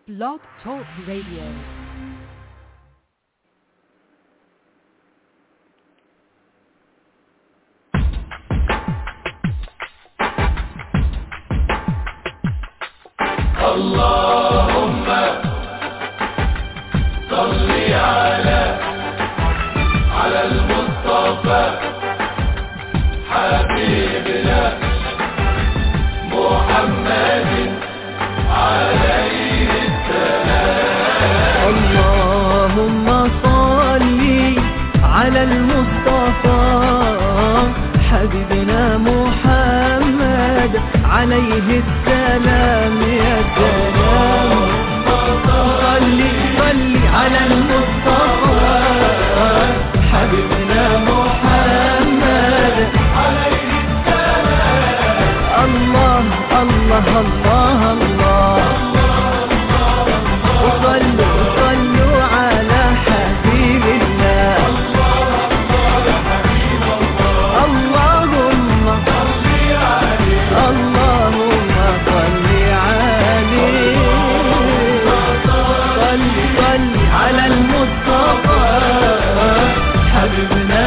Blog Talk Radio. اللهم صل على على المصطفى حبيبنا محمد عليه اللهم صل على المصطفى حبيبنا محمد عليه السلام يا سلام صل صل على المصطفى حبيبنا محمد عليه السلام الله الله الله الله وصلوا وصلوا على حبيب الله اللهم اللهم صل عليه صل صل على المصطفى حبيبنا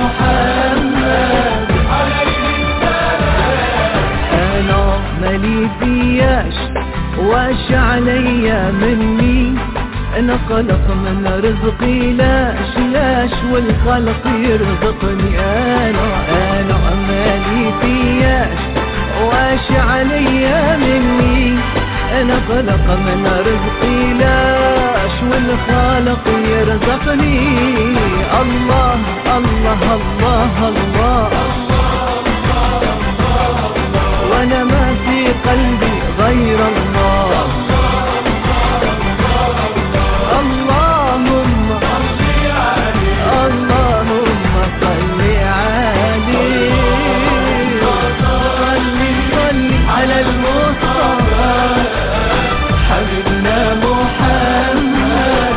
محمد انا مالي فياش واش عليا مني انا خلق من رزقي لاش لاش والخلق يرزقني انا انا مالي فياش واش عليا مني انا خلق من رزقي لاش والخالق يرزقني الله الله الله, الله وانا ما في قلبي غير الله اللهم اللهم صل عليه صل صل على المصطفى حبيبنا محمد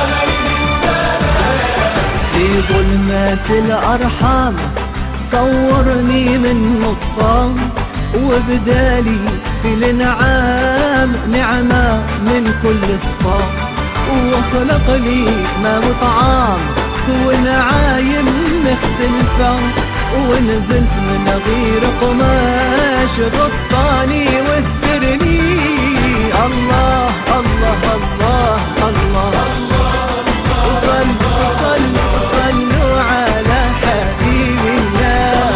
في ظلمات الأرحام صورني من نصام وبدالي في الانعام نعمة من كل الصام وخلق لي ما وطعام ونعايم مختلفة ونزلت من غير قماش غطاني واسترني الله الله الله الله, وصلوا وصلوا وصلوا على حبيب الله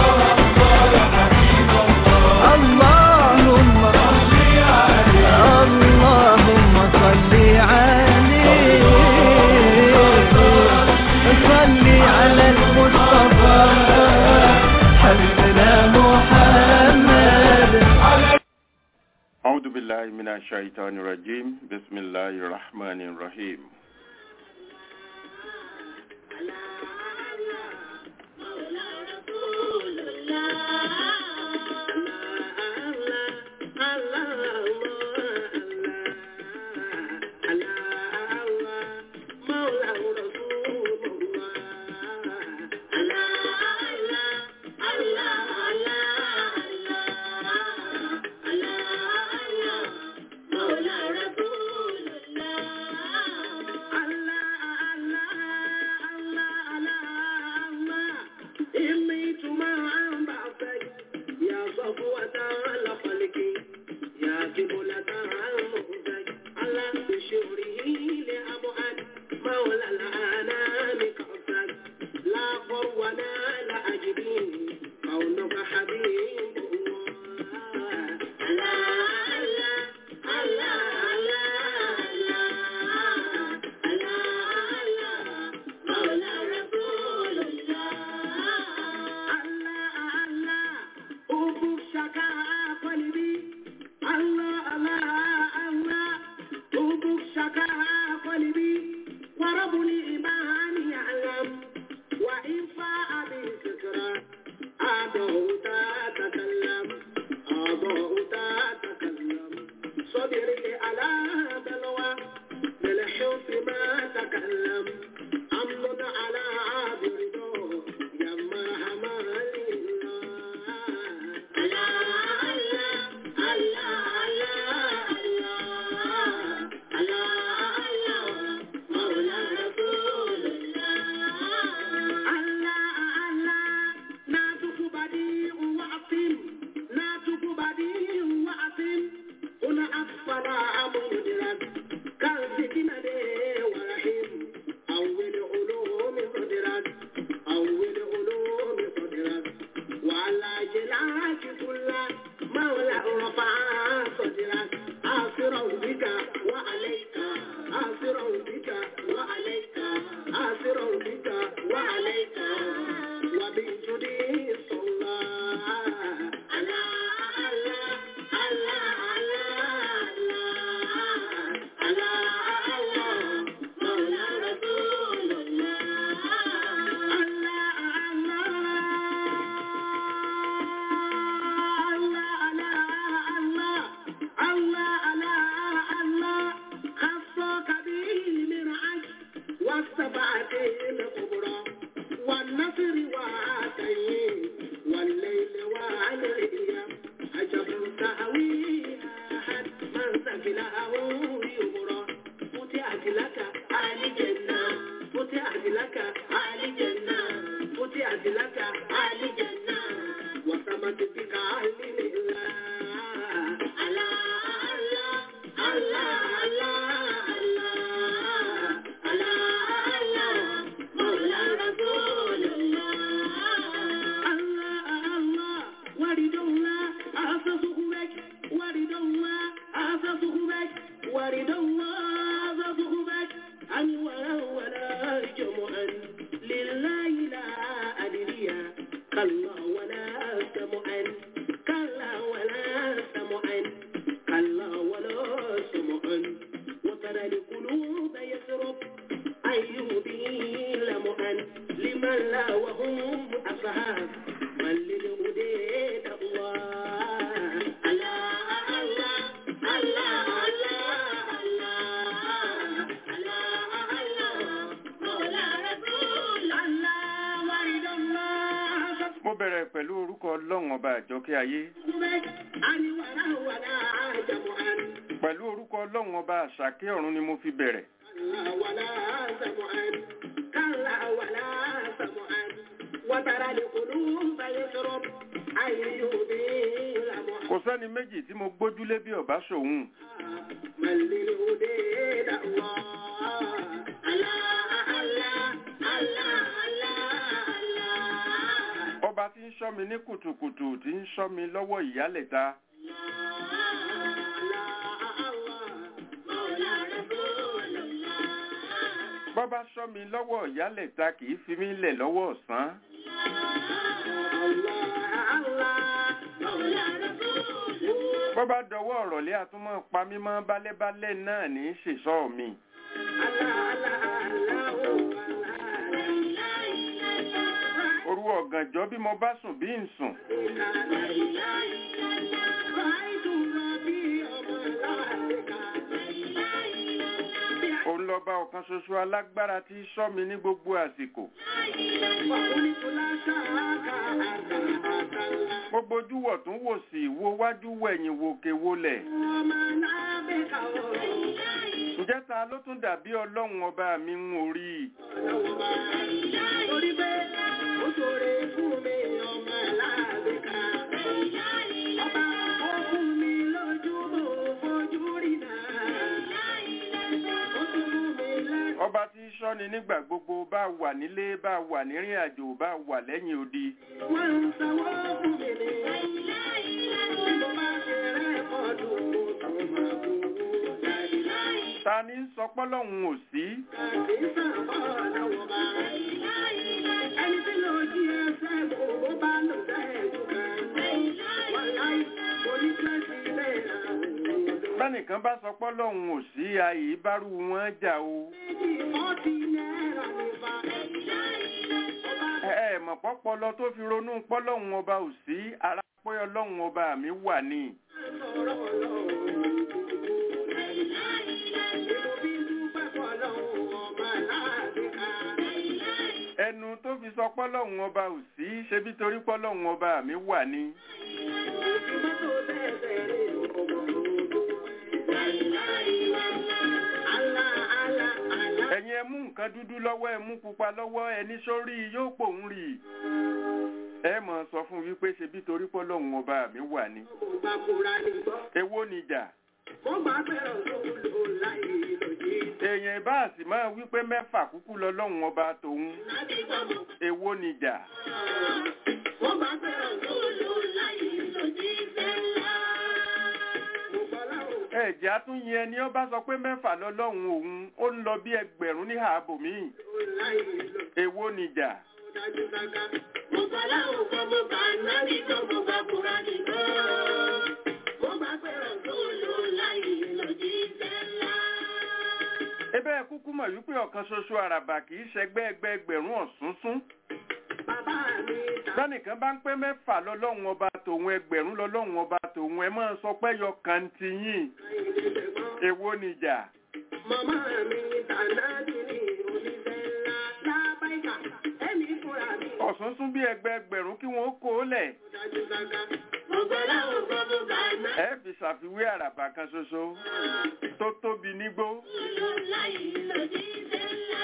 اللهم اللهم صل عليه صل على المصطفى حبيبنا محمد أعوذ بالله من الشيطان الرجيم بسم الله الرحمن الرحيم mo bẹ̀rẹ̀ pẹ̀lú orúkọ ọlọ́run ọba àjọkẹ́ ayé pẹ̀lú orúkọ ọlọ́run ọba àṣàkẹ́ ọ̀run ni mo fi bẹ̀rẹ̀ kò sẹ́ni méjì tí mo gbójúlé bí ọba ṣòun ọba tí ń ṣọ́ mi ní kùtùkùtù tí ń ṣọ́ mi lọ́wọ́ ìyálẹ̀ta bọ́bá ṣọ́ mi lọ́wọ́ ìyálẹ̀ta kì í fi mí lẹ̀ lọ́wọ́ ọ̀sán bọ́bá dọwọ́ ọ̀rọ̀lẹ́ àtúmọ̀ pa mímọ́ bálẹ́bálẹ́ náà ní í ṣèṣọ́ mi òru ọ̀gànjọ́ bí mo bá sùn bí ń sùn òun lọ́ba ọ̀kan ṣoṣo alágbára tí í ṣọ́ mi ní gbogbo àsìkò mo bojú wọ̀ tún wò sí wo wájú wẹ̀yìn wòkè wolẹ̀ ǹjẹ́ ta ló tún dàbí ọlọ́run ọba mi ń orí Torí pé ó ṣòro fún mi ọmọ láàbíkà. Ọba ó fún mi lójú bò fojú rí náà. Ó tún fún mi lẹ́nu. ọba tí í ṣọ́ni nígbà gbogbo bá wà nílé bá wà nírìn àjò bá wà lẹ́yìn odi Wọ́n ń sanwó fún mi ní. Bí mo bá ṣe rẹ́kọ̀dù mo tún máa bú. ta ní sọ pọ́lọ́hún ò sí Kàkí sàbọ̀ lọ́wọ́ bá. Ẹni tí ló jí ẹsẹ̀ bò ó bá lò sẹ́ẹ̀dù kan. Wọ́n láì oní twenty náírà. bẹ́nìkan bá sọ pọ́lọ́hún ò sí ayé bárú wọn jà o Méjì fọ́tí náírà ní fa. Ọba ẹ ẹ mọ̀ pọ́pọ́lọ tó fi ronú pọ́lọ́hún ọba ò sí ara pé ọlọ́hún ọba mi wà ní sọ̀rọ̀ ọlọ́run. Èmo bí dúpẹ́ fọlọ́run ọba láàbíkà. ẹnu tó fi sọ pọ́lọ́hún ọba ò sí ṣebí torí pọ́lọ́hún ọba mi wà ní Ìmọ́tò lẹ́sẹ̀ rẹ̀ ọmọ Àlá àlá àlá. ẹ̀yin ẹ mú nǹkan dúdú lọ́wọ́ ẹ mú pupa lọ́wọ́ ẹni sórí yóò pòun rì ẹ mọ̀ sọ fún wípé ṣebí torí pọ́lọ́hún ọba mi wà ní Mo bá kúra ní gbọ́. èwo nìjà Mo máa fẹ́ràn tó lò láyé lòdì. èèyàn ìbá sì máa wí pé mẹ́fà kúkú lọ́lọ́run ọba tòun Láti gbọ́ mo èwo nìjà Mo máa fẹ́ràn tó lò láyé lòdì sẹ́lá. Mo bọ́lá ò ẹ̀jẹ̀ àtúnyẹ ẹni ọba sọ pé mẹ́fà lọ́lọ́run òun ó ń lọ bí ẹgbẹ̀rún ní ààbò míì lò láyé lòdì. èwo nìjà dájú gágá. Mo gbọ́dọ̀ ò gbọ́ mo bá nábì gbọ́ mo bá kúra nìkan. Mo bá fẹ́ràn tó lò láyé lòdì sẹ́lá. ebe ẹ kúkú mọ̀ wípé ọ̀kan ṣoṣo àràbà kì í ṣẹgbẹ́ ẹgbẹ́ ẹgbẹ̀rún ọ̀súnsún Bàbá mi ta lọ́nìkan bá ń pé mẹ́fà lọ́lọ́run ọba tòun ẹgbẹ̀rún lọ́lọ́run ọba tòun ẹ máa sọ pé yọ kan ti yín ìdílé mọ́. èwo nìjà Màmá mi ta nábì ní oníṣẹ́ ńlá. Lábáìkà ẹ̀mí fúnra mi. ọ̀súnsún bí ẹgbẹ́ ẹgbẹ̀rún kí wọ́n kó o lẹ̀ Dájú gágá. Mo gbọ́dọ̀ ò gbọ́ mo bá nábì ẹ fi ṣàfiwé àràbà kan ṣoṣo tó tóbi nígbó lò láyé lòdì sẹ́lá.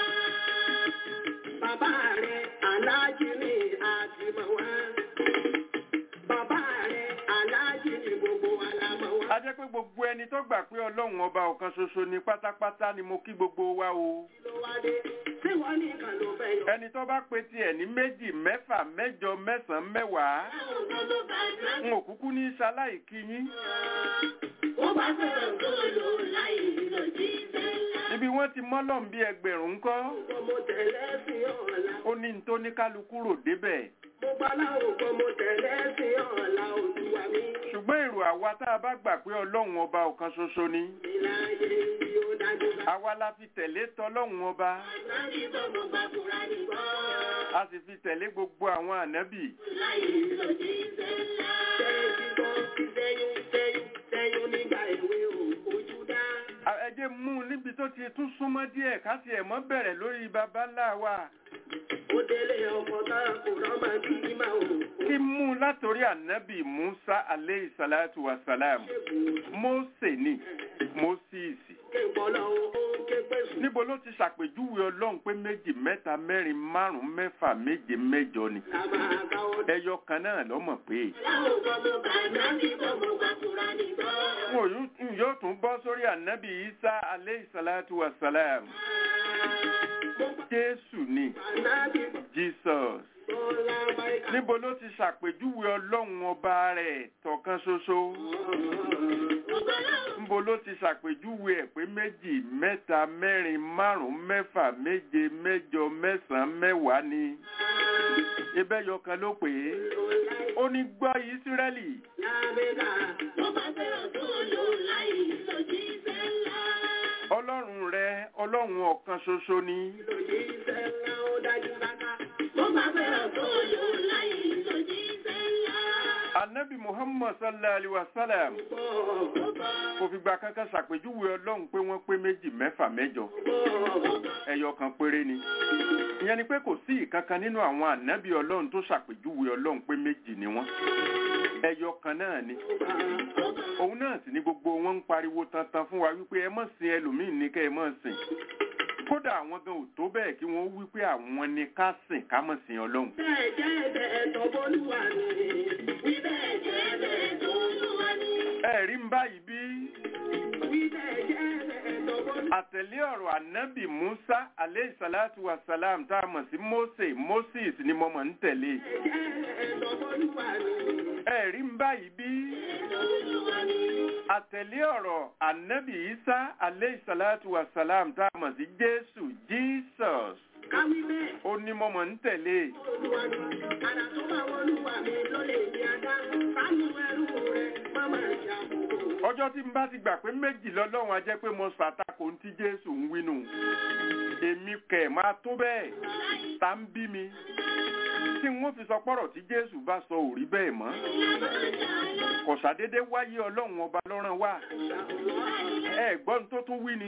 Bàbá rẹ̀ aláàjì ni àti mọ̀ wá. Bàbá rẹ̀ aláàjì ni gbogbo wa la mọ̀ wá. a jẹ́ pé gbogbo ẹni tó gbà pé ọlọ́run ọba ọ̀kan ṣoṣo ni pátápátá ni mo kí gbogbo wa o ló wá dé tí wọ́n nìkan ló fẹ́ yọ. ẹni tó bá pe tiẹ̀ ní méjì mẹ́fà mẹ́jọ mẹ́sàn-án mẹ́wàá n ò kúkú ní ṣaláì kí yín Ó bá fẹ́ràn tó lò láì lòdì sẹ́lá. ibi wọ́n ti mọ́lọ́n bí ẹgbẹ̀rún ńkọ́ Mo tẹ̀lé sí ọ̀la. ó ní n tó ní kálukú rò débẹ̀ Mo gbọ́ láwùjọ mo tẹ̀lé sí ọ̀la olúwa mi. ṣùgbọ́n èrò àwa tá a bá gbà pé ọlọ́run ọba ọ̀kan ṣoṣo ni Ìlàyé yóò dájú ká. àwa la fi tẹ̀lé tọlọ́run ọba Láti gbọ́ mo bá kúra nìkan. a sì fi tẹ̀lé gbogbo àwọn ànábì láì lòdì sẹ́lá. Tẹ́tí gbọ́ sẹ́yún sẹ́yún sẹ́yún nígbà èwe ò ojú dá. A- ẹ jẹ́ mú un níbi tó ti tún súnmọ́ díẹ̀ ká tiẹ̀ mọ́ bẹ̀rẹ̀ lórí baba ńlá wa Ó délé ọkọ̀ tá kò rọ́mọ bí máa ò kí mú un látòrí ànábì musa aleyhi salatu wa salam mose ni moses ké bọ́lá ó ké pèsè. níbo ló ti ṣàpèjúwe ọlọ́run pé méjì mẹ́ta mẹ́rin márùn-ún mẹ́fà méje mẹ́jọ ni Làbà àgbáwọ̀. ẹyọ kan náà lọ́mọ̀ pé Láwọn gbọ́ mo bá nábì gbọ́ mo bá kúra nìkan. n ò yún- n yóò tún bọ́ sórí ànábì isa aleyhi salatu wa salam Mo bá jésù ni nábì gbọ́ jesus bọ́lá báyìí. níbo ló ti ṣàpèjúwe ọlọ́run ọba rẹ̀ tọ̀kan ṣoṣo níbo ló ti ṣàpèjúwe ẹ̀ pé méjì mẹ́ta mẹ́rin márùn-ún mẹ́fà méje mẹ́jọ mẹ́sàn-án mẹ́wàá ni ibẹ̀ yọkan ló pè é ó ní gbọ́ ìsírẹ́lì Lábẹ́ka. Mo bá fẹ́ràn tó lò láì lòdì sẹ́lá. ọlọ́run rẹ ọlọ́run ọ̀kan ṣoṣo ni Lòdì sẹ́lá ó dájú káká. Mo bá fẹ́ràn tó lò láì lòdì sẹ́lá. anabi muhammad sallallahu alayhi wa sallam kò fìgbà kankan ṣàpèjúwe ọlọ́run pé wọ́n pé méjì mẹ́fà mẹ́jọ ẹyọ kan péré ni ìyẹn ni pé kò sí ìkankan nínú àwọn ànábì ọlọ́run tó ṣàpèjúwe ọlọ́run pé méjì ni wọ́n ẹyọ kan náà ni òun náà sì ni gbogbo wọn ń pariwo tantan fún wa wípé ẹ mọ̀ sin ẹlòmíì ní kẹ́ ẹ mọ̀ sìn kódà àwọn gan ò tó bẹ́ẹ̀ kí wọ́n wí pé àwọn ni ká sìn ká mọ̀ sìn ọlọ́run Bẹ́ẹ̀ jẹ́ ẹ̀bẹ̀ ẹ̀tọ́ bólúwa ni. Wí bẹ́ẹ̀ jẹ́ ẹ̀bẹ̀ ẹ̀tọ́ olúwa ni. ẹ̀rí ń báyìí bí Wí bẹ́ẹ̀ jẹ́ ẹ̀bẹ̀ ẹ̀tọ́ bólúwa àtẹ̀lé ọ̀rọ̀ ànábì musa aleyhi salatu wa salam tá a mọ̀ sí mose moses ni mo mọ̀ ń tẹ̀lé jẹ́ ẹ̀bẹ̀ ẹ̀tọ́ bólúwa ni. ẹ̀rí ń báyìí bí Ẹ̀tọ́ olúwa ni. àtẹ̀lé ọ̀rọ̀ ànábì isa aleyhi salatu wa salam tá a mọ̀ sí jésù jesus Káwí bẹ́ẹ̀ ó ní mo mọ̀ ń tẹ̀lé olúwa ni. Àrà tó bá wọlúwa mi ló lè di adá. Sánú ẹrú rẹ̀ má máa ṣàkóso. ọjọ́ tí n bá ti gbà pé méjì lọ́lọ́run á jẹ́ pé mo ṣàtakò ní tí jésù ń wínú èmi kẹ̀ máa tó bẹ́ẹ̀ tá ń bí mi tí n ó fi sọ pọ́rọ̀ tí jésù bá sọ ò rí bẹ́ẹ̀ mọ́ kò ṣàdédé wáyé ọlọ́run ọba lọ́rán wá ẹ gbọ́n tó tún wí ni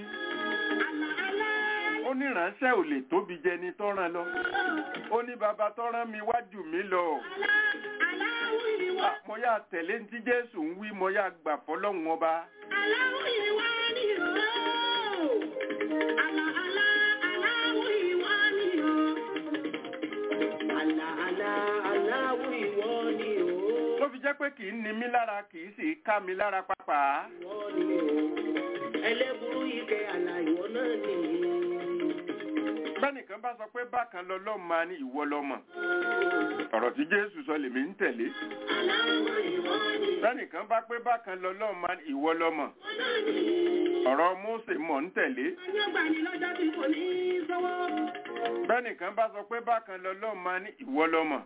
ó ní ìránṣẹ́ ò lè tóbi jẹni tọ́ràn lọ ó ní bàbá tọ́ràn mi wájú mi lọ Aláwọ̀ ìwọ. Ah, mo yá tẹ̀lé ní tí jésù ń wí mo yá gbà fọlọ́run ọba Aláwọ̀ ìwọ ni o. Àlà àlà aláwọ̀ ìwọ ni o. Àlà àlà aláwọ̀ ìwọ ni o. ló fi jẹ́ pé kì í ni mí lára kì í sì ká mi lára pàápàá Ìwọ ni o. bá sọ pé bákan lọ́lọ́run máa ní ìwọ lọ́mọ ọ̀rọ̀ tí jésù sọ lèmi ń tẹ̀lé bẹ́nìkan bá pé bákan lọ́lọ́run máa ní ìwọ lọ́mọ ọ̀rọ̀ mósè mọ̀ ń tẹ̀lé bẹ́nìkan bá sọ pé bákan lọ́lọ́run máa ní ìwọ lọ́mọ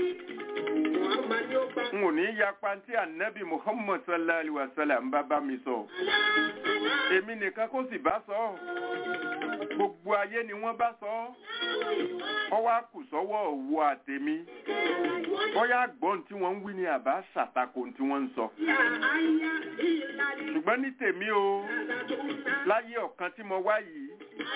n ò ní yapa tí ànábì muhammad sallallahu alaihi wa sallam bá bá mi sọ èmi nìkan kó sì bá sọ gbogbo ayé ni wọ́n bá sọ ọ wá kù sọ́wọ́ òwò àtèmi bóyá gbọ́n tí wọ́n ń wí ni àbá ṣàtakò tí wọ́n ń sọ ṣùgbọ́n ní tèmi o láyé ọ̀kan tí mo wá yìí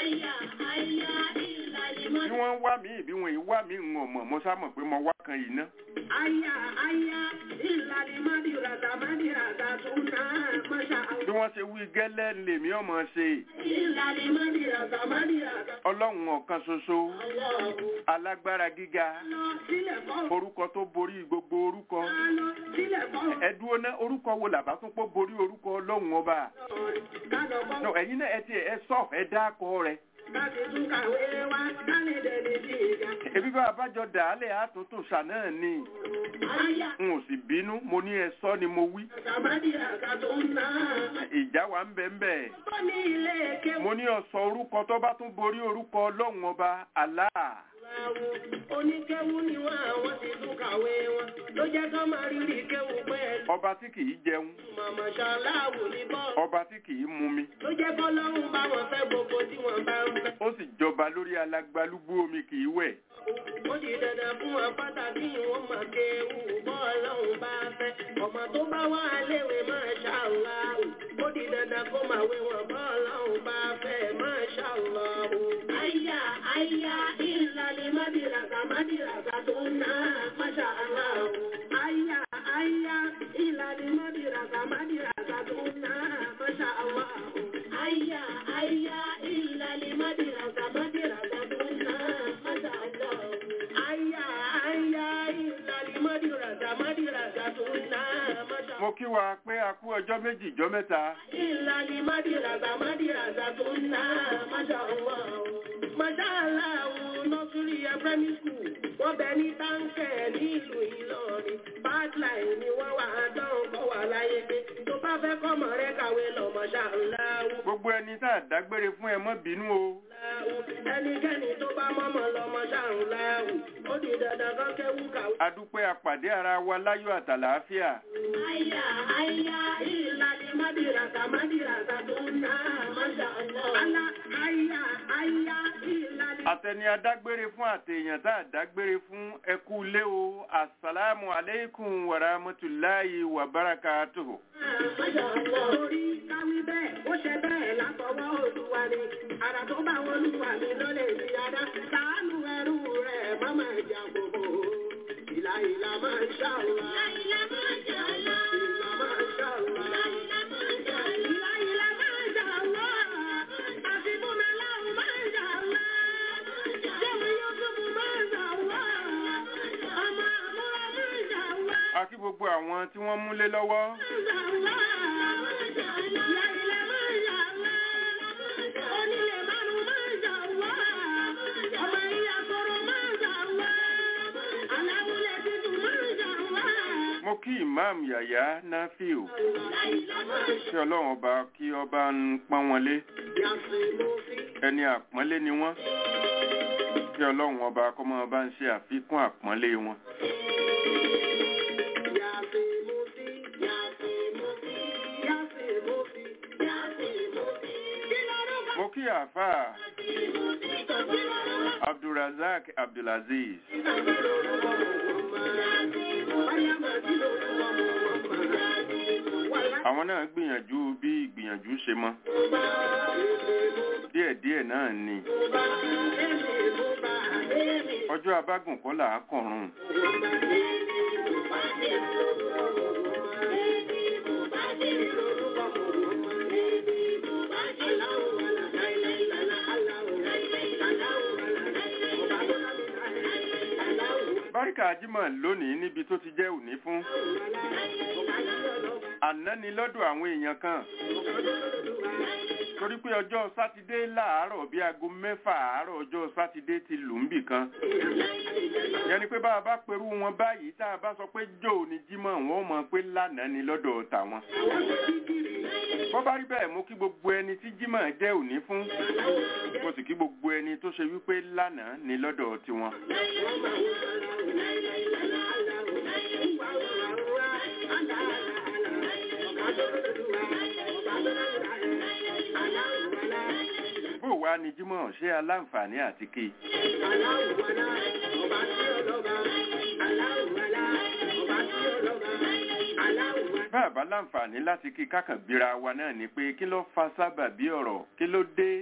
bí wọ́n ń wá mi ìbí wọn yìí wá mi ń wọ̀n mọ̀ mo sá mọ̀ pé mo wá kan yìí ná. Aya, aya, ìlàlí mádìràdà mádìràdà tó náà máṣá àwọn. bí wọ́n ṣe wí gẹ́lẹ́ lèmi ọmọ ṣe Ìlàlí mádìràdà mádìràdà. ọlọ́run ọ̀kan ṣoṣo Ọlọ́run alágbára gíga lọ sílẹ̀ kọ́. orúkọ tó borí gbogbo orúkọ Lọ sílẹ̀ kọ́. ẹ dúró ná orúkọ wo làbá tún pọ̀ borí orúkọ ọlọ́run ọba Kálọ̀ kọ́. no ẹ̀yin náà ẹ ti ẹ sọ ẹ dákọ rẹ Láti tún kàwé wá kálẹ̀ dẹ̀ni sí ìjà. ebi bá abájọ dàálẹ̀ àtúntò ṣà náà ni Aya, n ò sì bínú mo ní ẹ sọ ni mo wí ràdà mádìràdà tó náà. ìjà wa ń bẹ ń bẹ Ó ní ilé kéwù. mo ní ọsọ orúkọ tó bá tún borí orúkọ ọlọ́run ọba Allah Oníkéwù ni wọ́n àwọn ti tún kàwé wọn. Ló jẹ́ kán máa rírì kéwù pẹ́ẹ́lú. ọba tí kì í jẹun Màmá ṣaláwò ní bọ́ọ̀lù. ọba tí kì í mumi Ló jẹ́ kọ́lọ́run bá wọn fẹ́ gbogbo tí wọ́n bá ń fẹ́. ó sì jọba lórí alágbálúgbú omi kì í wẹ̀ Ó di dandan fún wọn pàtàkì wọn máa kéwù bọ́ọ̀lọ́run bá fẹ́. Ọmọ tó bá wà léwe máa ṣàlàwò. Ó di dandan kó máa wé wọn bọ́ọ̀lọ́run bá fẹ́ máa ṣàlàwò. Àyà àyà ìlàlẹ̀ mádìràgà mádìràgà tó ná máa ṣàlàwò. Àyà àyà ìlàlẹ̀ mádìràgà mádìràgà tó ná máa ṣàlàwò. Àyà àyà ìlàlẹ̀ mádìràgà mádìràgà tó ná máa ṣàlàwò. Àyà àyà ìlàlẹ̀ mádìràgà mádìràgà tó ná máa ṣàlàwò. mo kí wa pé a kú ọjọ́ méjì ìjọ́ mẹ́ta Ìlàlí mádìràgà mádìràgà tó ń ná máṣá ọwọ́ máṣá aláwọ̀ nọ́sírí ẹ primary school wọ́n bẹ ní táǹkẹ̀ ní ìlú Ìlọrin badline ni wọ́n wà á dán kọ́ wà láyé pé tó bá fẹ́ kọ́mọ rẹ kàwé lọ máṣá aláwọ̀ gbogbo ẹni tá a dágbére fún ẹ mọ́ bínú o ẹnikẹ́ni tó bá mọ́mọ́ lọ máṣá aláwọ̀ ó di dandan kọ́ kéwú kàwé. adúpẹ́ apàdé ara wa láyọ̀ àtàlàáfíà Aya, aya, ìlàlí mádìràgà mádìràgà tó ń ná máṣá ọwọ́. Alá, aya, aya, ìlàlí àtẹni adágbére fún àtẹ̀yàn tá a dágbére fún ẹkú lé o asalaamu aleykum wa rahmatulahi wa barakatuhu. Torí káwí bẹ́ẹ̀, ó ṣe bẹ́ẹ̀ látọwọ́ Olúwa ni. Àrà tó bá wọn lùwà mí ló lè fi adá. Ṣàánú ẹrú rẹ̀ má máa jà gbogbo. Ìlà ìlà máa ń ṣàlùwà. Ìlà máa ń ṣàlùwà. Ìlà máa ń ṣàlùwà. Ìlà máa ń ṣàlùwà. Ìlà ìlà máa ń ṣàlùwà. Àfibúnà láwù máa ń ṣàlùwà. Jẹ́mi Yúsùfù máa ń ṣàlùwà. Ọmọ àmúra máa ń ṣàlùwà. a kí gbogbo àwọn tí wọ́n múlé lọ́wọ́ mo kí imam yàyà nafiu kí ọlọ́run ọba kí ọba ń pọ́n wọn lé ẹni àpọ́nlé ni wọ́n kí ọlọ́run ọba kó máa bá ń ṣe àfikún àpọ́nlé wọn. mo kí àáfàá abdulrasaq abdulaziz àwọn náà gbìyànjú bí ìgbìyànjú ṣe mọ́ díẹ̀díẹ̀ náà ni ọjọ́ abágùn kọ́ là á kọ̀run báríkà ajímọ̀ lónìí níbi tó ti jẹ́ òní fún àná ni lọ́dọ̀ àwọn èèyàn kan torí pé ọjọ́ sátidé láàárọ̀ bíi aago mẹ́fà àárọ̀ ọjọ́ sátidé ti lù ń bì kan yẹni pé bá a bá perú wọn báyìí tá a bá sọ pé jò ní jímọ̀ wọn ò mọ̀ pé lánàá ni lọ́dọ̀ tàwọn bọ́ bá rí bẹ́ẹ̀ mú kí gbogbo ẹni tí jímọ̀ jẹ́ òní fún mo sì kí gbogbo ẹni tó ṣe wípé lánàá ni lọ́dọ̀ tiwọn. bó wàá ní jímọ̀ ṣé aláǹfààní àti kí i. bàbá láǹfààní láti kí kákàn bíra wa náà ni pé kí ló fa sábàbí ọ̀rọ̀ kí ló dé.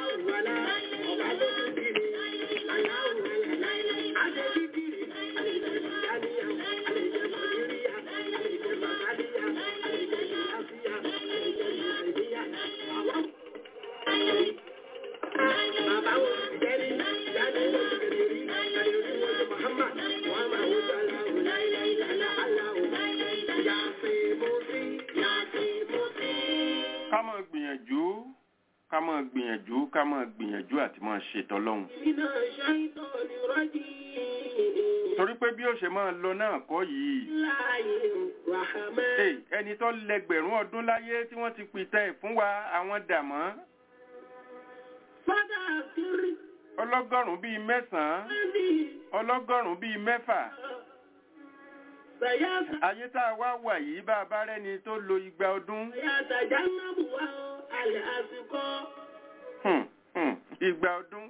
ká máa gbìyànjú ká máa gbìyànjú ká máa gbìyànjú àti máa ṣètò ọlọ́run. torí pé bí ó ṣe máa lọ náà kọ́ yìí. Hey, ẹni tó lẹ́gbẹ̀rún ọdún láyé tí wọ́n ti pìtẹ́ ẹ̀ fún wa àwọn dàmọ́. ọlọ́gọ́rùn-ún bíi mẹ́sàn-án ọlọ́gọ́rùn-ún bíi mẹ́fà. ayé tá a wá wà yìí bá a bá rẹ́ni tó lo igba ọdún. Hmm, hmm, igba ọdún.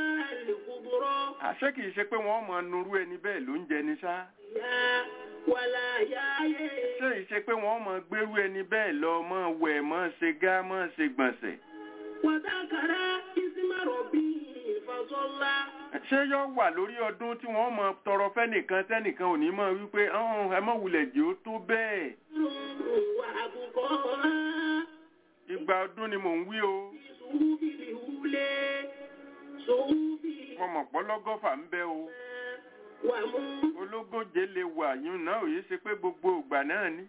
àṣé kìí ṣe pé wọ́n mọ nurú ẹni bẹ́ẹ̀ ló ń jẹ ní ṣá. ṣé ìṣe pé wọ́n mọ gbérú ẹni bẹ́ẹ̀ lọ mọ́ wẹ̀ mọ́ ṣe gá mọ́ ṣe gbọ̀nsẹ̀. ṣé yóò wà lórí ọdún tí wọ́n mọ tọrọ fẹ́nìkan tẹ́nìkan ò ní mọ̀ wípé "Ọ̀hún, ẹ mọ̀ wulẹ̀ jẹ́ ó tó bẹ́ẹ̀. igba ọdún ni mò ń wí o. mo mọ̀ pọ́ lọ́gọ́fà ń bẹ o. ológóje lè wà yún náà ò yé ṣe pé gbogbo ìgbà náà ni.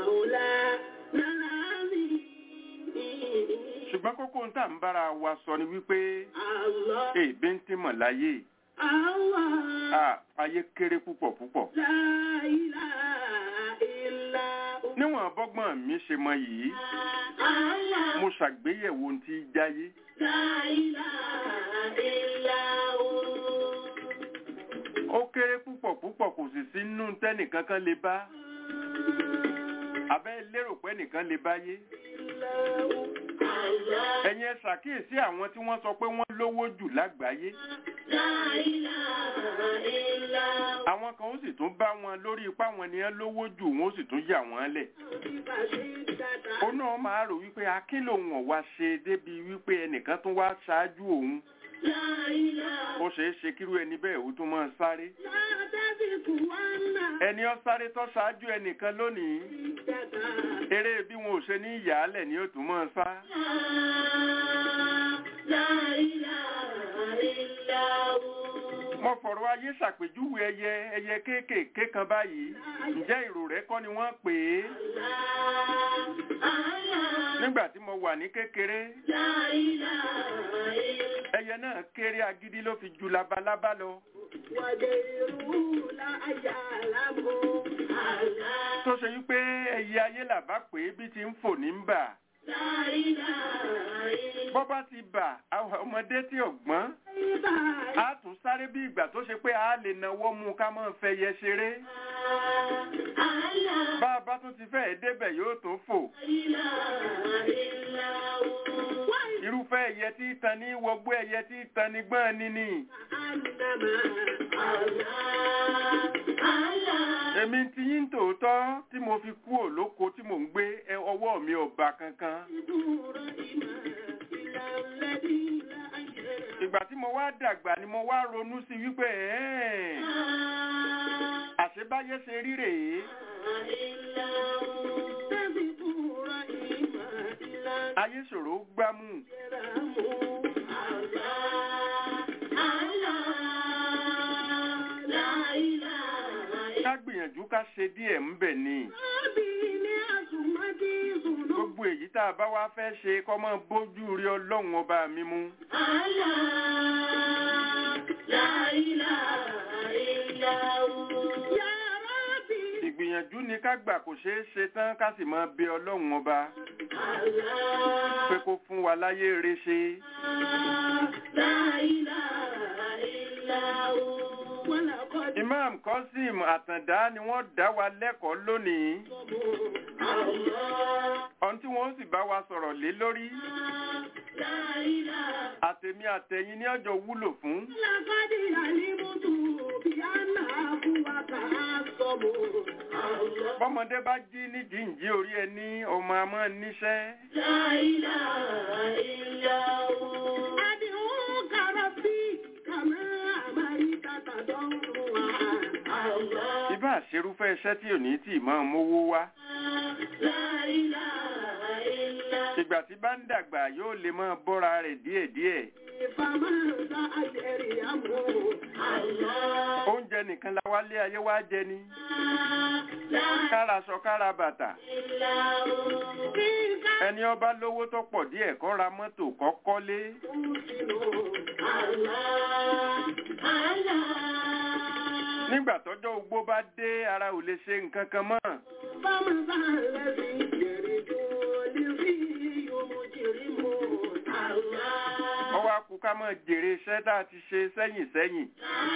ṣùgbọ́n kókó ń tà ń bára wa sọ ni wípé èbí ń tí mọ̀ láyé Ah, ayé kéré púpọ̀ púpọ̀. níwọ̀n bọ́gbọ́n mi ṣe mọ yìí mo ṣàgbéyẹ̀wò ohun tí í jáyé. ó kéré púpọ̀ púpọ̀ kò sì sí nínú tẹ́nìkankan lè bá abẹ́ lérò pé nìkan lè báyé. ẹ̀yin ẹ ṣàkíyèsí àwọn tí wọ́n sọ pé wọ́n lówó jù lágbàáyé. àwọn kan ó sì tún bá wọn lórí ipá wọn ni wọ́n lówó jù wọ́n ó sì tún yà wọ́n lẹ̀. ó náà máa rò wípé akín lòun ọ̀wá ṣe débi wípé ẹnìkan tún wá ṣáájú òun. ó ṣeé ṣe kírú ẹni bẹ́ẹ̀ ó tún máa sáré. ẹni ó sáré tó ṣáájú ẹnìkan lónìí eré bí wọn ò ṣe ní ìyàálẹ̀ ni ó tún máa sá. mo fọ̀rọ̀ ayé ṣàpèjúwe ẹyẹ ẹyẹ kéékèèké kan báyìí ǹjẹ́ ìrò rẹ̀ kọ́ ni wọ́n pè é. nígbà tí mo wà ní kékeré ẹyẹ náà kéré agídí ló fi ju labalábá lọ. tó ṣe wípé ẹyẹ ayé làbá pé bí ti ń fò ní ń bà. bọ́ bá ti bà àwọn ọmọdé tí ọ̀gbọ́n a tún sáré bí ìgbà tó ṣe pé a lè nawọ́ mú ká máa fẹ́ yẹ ṣeré. bá a bá tún ti fẹ́ débẹ̀ yóò tún fò. irúfẹ́ ẹyẹ tí í tan ní wọgbó ẹyẹ tí í tan ní gbọ́n níní. èmi ti yín tòótọ́ tí mo fi kú òlóko tí mò ń gbé ẹ ọwọ́ mi ò bá kankan. ìgbà tí mo wá dàgbà ni mo wá ronú sí wípé ẹ̀ẹ́n àṣebáyé ṣe rí rèé. ayé ṣòro gbámú. ká gbìyànjú ká ṣe díẹ̀ ń bẹ̀ ni. gbogbo gbogbo èyí tá a bá wá fẹ́ ṣe kọ́ mọ́ bójú rí ọlọ́run ọba mi mú. ìgbìyànjú ni ká gbà kò ṣeé ṣe tán ká sì máa bẹ ọlọ́run ọba pé kó fún wa láyé rere ṣe. Imam Qasim Àtàndá ni wọ́n dá wa lẹ́kọ̀ọ́ lónìí. Ohun tí wọ́n sì bá wa sọ̀rọ̀ lé lórí. Àtèmi àtẹ̀yin ní ọjọ́ wúlò fún. Bọ́mọdé bá jí ní jíǹjí orí ẹni ọmọ àmọ́ níṣẹ́. Ibá àṣerúfẹ́ iṣẹ́ tí ò ní tì máa mówó wá. Ìgbà tí bá ń dàgbà yóò lè máa bọ́ra rẹ̀ díẹ̀díẹ̀. Oúnjẹ nìkan la wálé ayé wá jẹ ni. Kára sọ kára bàtà. Ẹni ọba lówó tó pọ̀ díẹ̀ kó ra mọ́tò kó kọ́lé. Nígbà tọ́jọ́ ogbó bá dé ara ò lè ṣe nǹkan kan mọ́. Ọwọ́ akú ká mọ̀ jèrè iṣẹ́ tá a ti ṣe sẹ́yìn sẹ́yìn.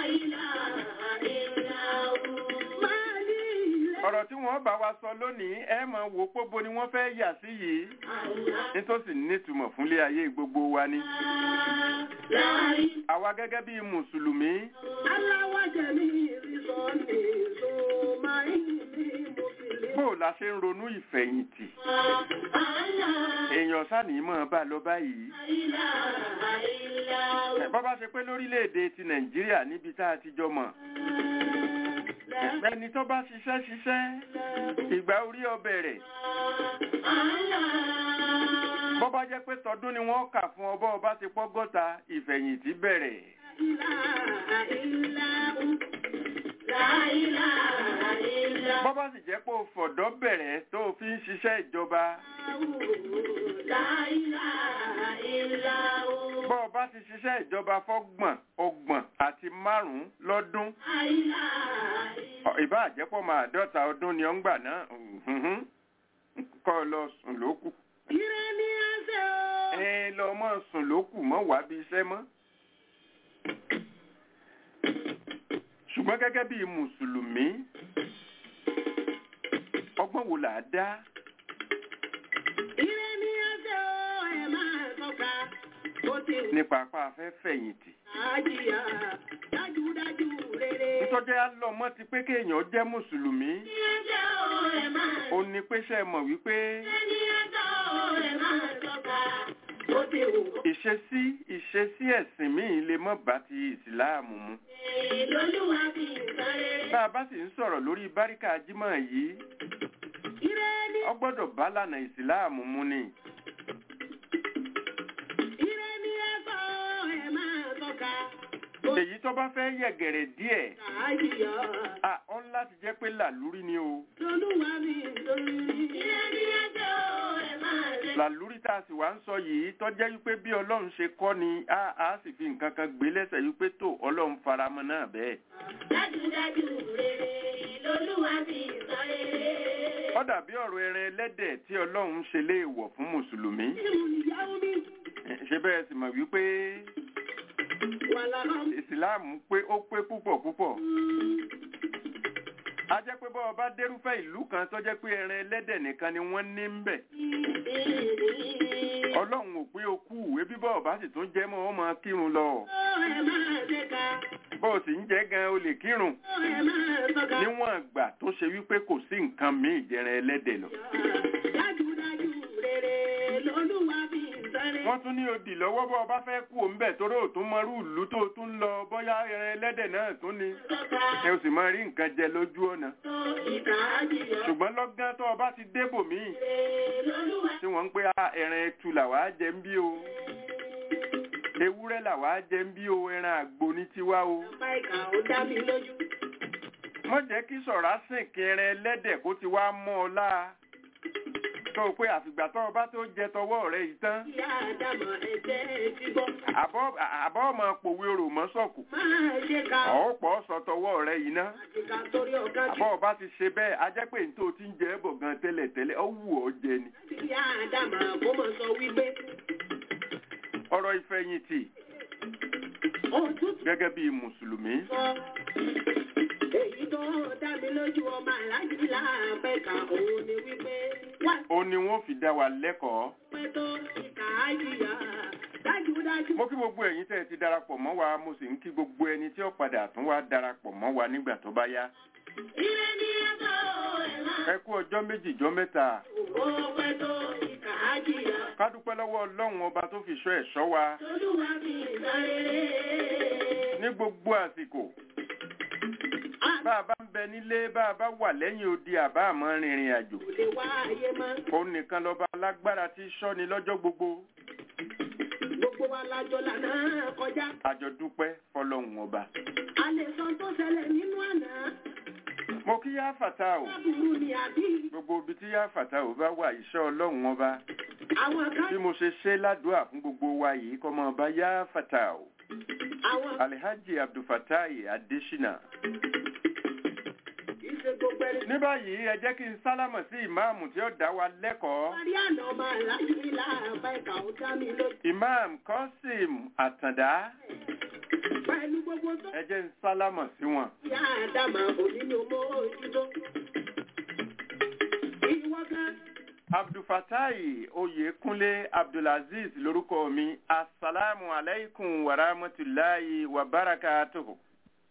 Ọ̀rọ̀ tí wọ́n bá wa sọ lónìí ẹ mọ̀ wò póbo ni wọ́n fẹ́ yà sí yìí. Nítòsí nítumọ̀ fúnlé ayé gbogbo wa ni. Àwa gẹ́gẹ́ bí Mùsùlùmí. Bó la ṣe ń ronú ìfẹ̀yìntì? Èèyàn sáni mọ̀ bá lọ báyìí. Bọ́ bá ṣe pé lórílẹ̀-èdè ti Nàìjíríà níbi tá a ti jọ mọ̀. Ẹni tó bá ṣiṣẹ́ ṣiṣẹ́, ìgbà orí ọbẹ̀ rẹ̀. Bọ́ bá jẹ́ pé tọdún ni wọ́n kà fún ọbọ̀ ọba ti pọ́gọ́ta ìfẹ̀yìntì bẹ̀rẹ̀. Bọ́ bá sì jẹ́ pé o fọ̀dọ́ bẹ̀rẹ̀ tó o fi ń ṣiṣẹ́ ìjọba. Bọ́ ọ bá ti ṣiṣẹ́ ìjọba fọ́gbọ̀n, ọgbọ̀n àti márùn-ún lọ́dún. Ìbá àjẹ́pọ̀ máa dọ́ta ọdún ni ó ń gbà náà. Kọ́ ọ lọ sùn lókù. Ẹ lọ mọ́ sùn lókù mọ́ wá bí iṣẹ́ mọ́. Ṣùgbọ́n gẹ́gẹ́ bí Mùsùlùmí, ọgbọ́n wo là á dá? Nípa apá afẹ́ fẹ̀yìntì. Nítorí alọ́mọ ti pé kéèyàn jẹ́ Mùsùlùmí. Ó ní pé ṣe mọ̀ wípé ìṣesí ìṣesí ẹ̀sìn míì lè mọ́ bá ti ìsìláàmù mu. Bá a bá sì ń sọ̀rọ̀ lórí báríkà jímọ̀ yìí, ọ gbọ́dọ̀ bá lànà ìsìláàmù mu ni. Èyí tó bá fẹ́ yẹ̀gẹ̀rẹ̀ díẹ̀, à ọ́n láti jẹ́ pé làlúrí ni o. Làlúrí tá a sì wá ń sọ yìí tó jẹ́ wípé bí Ọlọ́run ṣe kọ́ ni a á sì fi nǹkan kan gbé lẹ́sẹ̀ wípé tó Ọlọ́run faramọ́ náà bẹ́ẹ̀. Dájúdájú rere lolúwa fi sọ rere. Ó dàbí ọ̀rọ̀ ẹran ẹlẹ́dẹ̀ tí Ọlọ́run ṣe léèwọ̀ fún Mùsùlùmí. Ṣé bẹ́ẹ̀ sì mọ̀ wípé ìsìláàmù pé ó pé púpọ̀ púpọ̀. A jẹ́ pé bọ́ọ̀ bá dérúfẹ́ ìlú kan tó jẹ́ pé ẹran ẹlẹ́dẹ̀ nìkan ni wọ́n ní ń bẹ̀. Ọlọ́run ò pé o kú ìwé bí bọ́ọ̀ bá sì tún jẹ́ mọ́ ọmọ kírun lọ. Bọ́ọ̀ sì ń jẹ́ gan o lè kírun. Níwọ̀n ìgbà tó ṣe wípé kò sí nǹkan míì jẹran ẹlẹ́dẹ̀ lọ. Wọ́n tún ní odì lọ́wọ́ bọ́ ọba fẹ́ kú òǹbẹ̀ torí òtún mọ́rú ìlú tó tún lọ bóyá ẹran ẹlẹ́dẹ̀ náà tún ni. Ẹ ò sì máa rí nǹkan jẹ lójú ọ̀nà. Ṣùgbọ́n lọ́gán tó ọba ti débò míì tí wọ́n ń pé ẹran ẹtu làwá jẹ ń bí o. Ewúrẹ́ làwá jẹ ń bí o ẹran àgbo ní tiwa o. Mọ̀ jẹ́ kí sọ̀rá sìn kí ẹran ẹlẹ́dẹ̀ kó ti wá mọ́ ọ láa tó o pé àfìgbà tó o bá tó jẹ tọwọ́ rẹ yìí tán Ìyá Ádámọ̀ ẹ̀jẹ̀ ti bọ́. àbọ̀ àbọ̀ ọmọ pòwe orò mọ́ sọ̀kù Máa ṣe ká. ọ̀ọ́pọ̀ sọ tọwọ́ rẹ yìí ná Àti ká torí ọ̀gá tí àbọ̀ ọba ti ṣe bẹ́ẹ̀ a jẹ́ pé nítorí tí ń jẹ ẹ́ bọ̀ gan tẹ́lẹ̀ tẹ́lẹ̀ ó wù ọ́ jẹ ni ìyá Ádámọ̀ kó mọ̀ sọ wípé ọ̀rọ̀ ìfẹ̀yìntì òtútù gẹ́gẹ́ bí mùsùlùmí sọ. Èyí tó dá mi lójú ọmọ aláàjì láàpẹ́ ká òun ni wípé wá ó ní wọ́n fi dá wa lẹ́kọ̀ọ́ pẹ́ tó ìkà ájìyà dájúdájú. mo kí gbogbo ẹ̀yin tẹ́ ẹ ti darapọ̀ mọ́ wa mo sì ń kí gbogbo ẹni tí ó padà tún wá darapọ̀ mọ́ wa nígbà tó bá yá Ire ni ẹ̀kọ́ ẹ̀ máa ẹ kú ọjọ́ méjì jọ́ mẹ́ta ó pẹ́ tó ìkà ájìyà. ká dúpẹ́ lọ́wọ́ ọlọ́run ọba tó fi ṣọ́ ẹ̀ṣọ́ wa Olúwa mi ìsáréré. ní gbogbo àsìkò bá a bá ń bẹ nílé bá a bá wà lẹ́yìn odi àbá àmọ́ rìnrìn àjò Kò lè wá ayé mọ́. òun nìkan lọ́ba alágbára tí í ṣọ́ni lọ́jọ́ gbogbo Gbogbo wa lájọ lànà kọjá. àjọ dúpẹ́ fọlọ́run ọba A lè sọ tó ṣẹlẹ̀ nínú àná. mo kí yá fàtà o Lábùrú ni àbí gbogbo ibi tí yá fàtà ò bá wà iṣẹ́ ọlọ́run ọba àwọn kan bí mo ṣe ṣe ládùúà fún gbogbo wa yìí kọ́ mọ́ ọba yá fàtà o àwọn alhaji abdulfatai adesina kì í ṣe gbogbo ẹni. ní báyìí ẹ jẹ́ kí n sálámọ̀ sí ìmáàmù tí ó dá wa lẹ́kọ̀ọ́ Parí àná ọmọ aláàjì láàbá ẹ̀ka ó dá mi lójú. imam qasim àtàndá Pẹ̀lú gbogbo tó ẹ jẹ́ n sálámọ̀ sí wọn. yá àdàmà òní ni mo ojútó. Ìwọ kan abdulfatai oyekunle abdulaziz lórúkọ mi asalaamu alaykum wa rahmatulahi wa barakatuhu.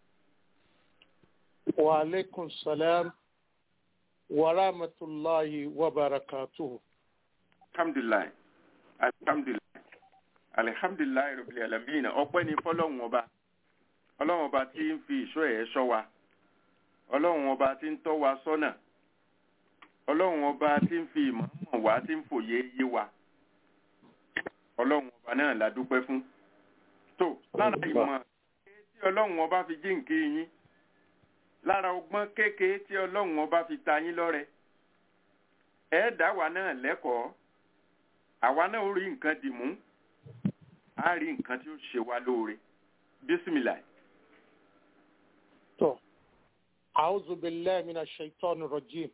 وعليكم السلام ورحمة الله وبركاته alhamdulilayi alhamdulilayi alihamdulilayi rabbil alamin ọpẹ́ ni fọ́lọ́run ọba Ọlọ́run ọba tí ń fi ìṣọ́ ẹ̀ ṣọ́ wa Ọlọ́run ọba tí ń tọ́ wa sọ́nà Ọlọ́run ọba tí ń fi ìmọ̀ mọ̀ wá tí ń fòye yé wa Ọlọ́run ọba náà la dúpẹ́ fún tó lára ìmọ̀ kékeré tí Ọlọ́run ọba fi jíǹkí yín lára ọgbọ́n kékeré tí Ọlọ́run ọba fi ta yín lọ́rẹ ẹ dá wa náà lẹ́kọ̀ọ́ àwa náà ó rí nǹkan dì mú á rí nǹkan tí ó ṣe wá lóore bísímìlà تو أعوذ بالله من الشيطان الرجيم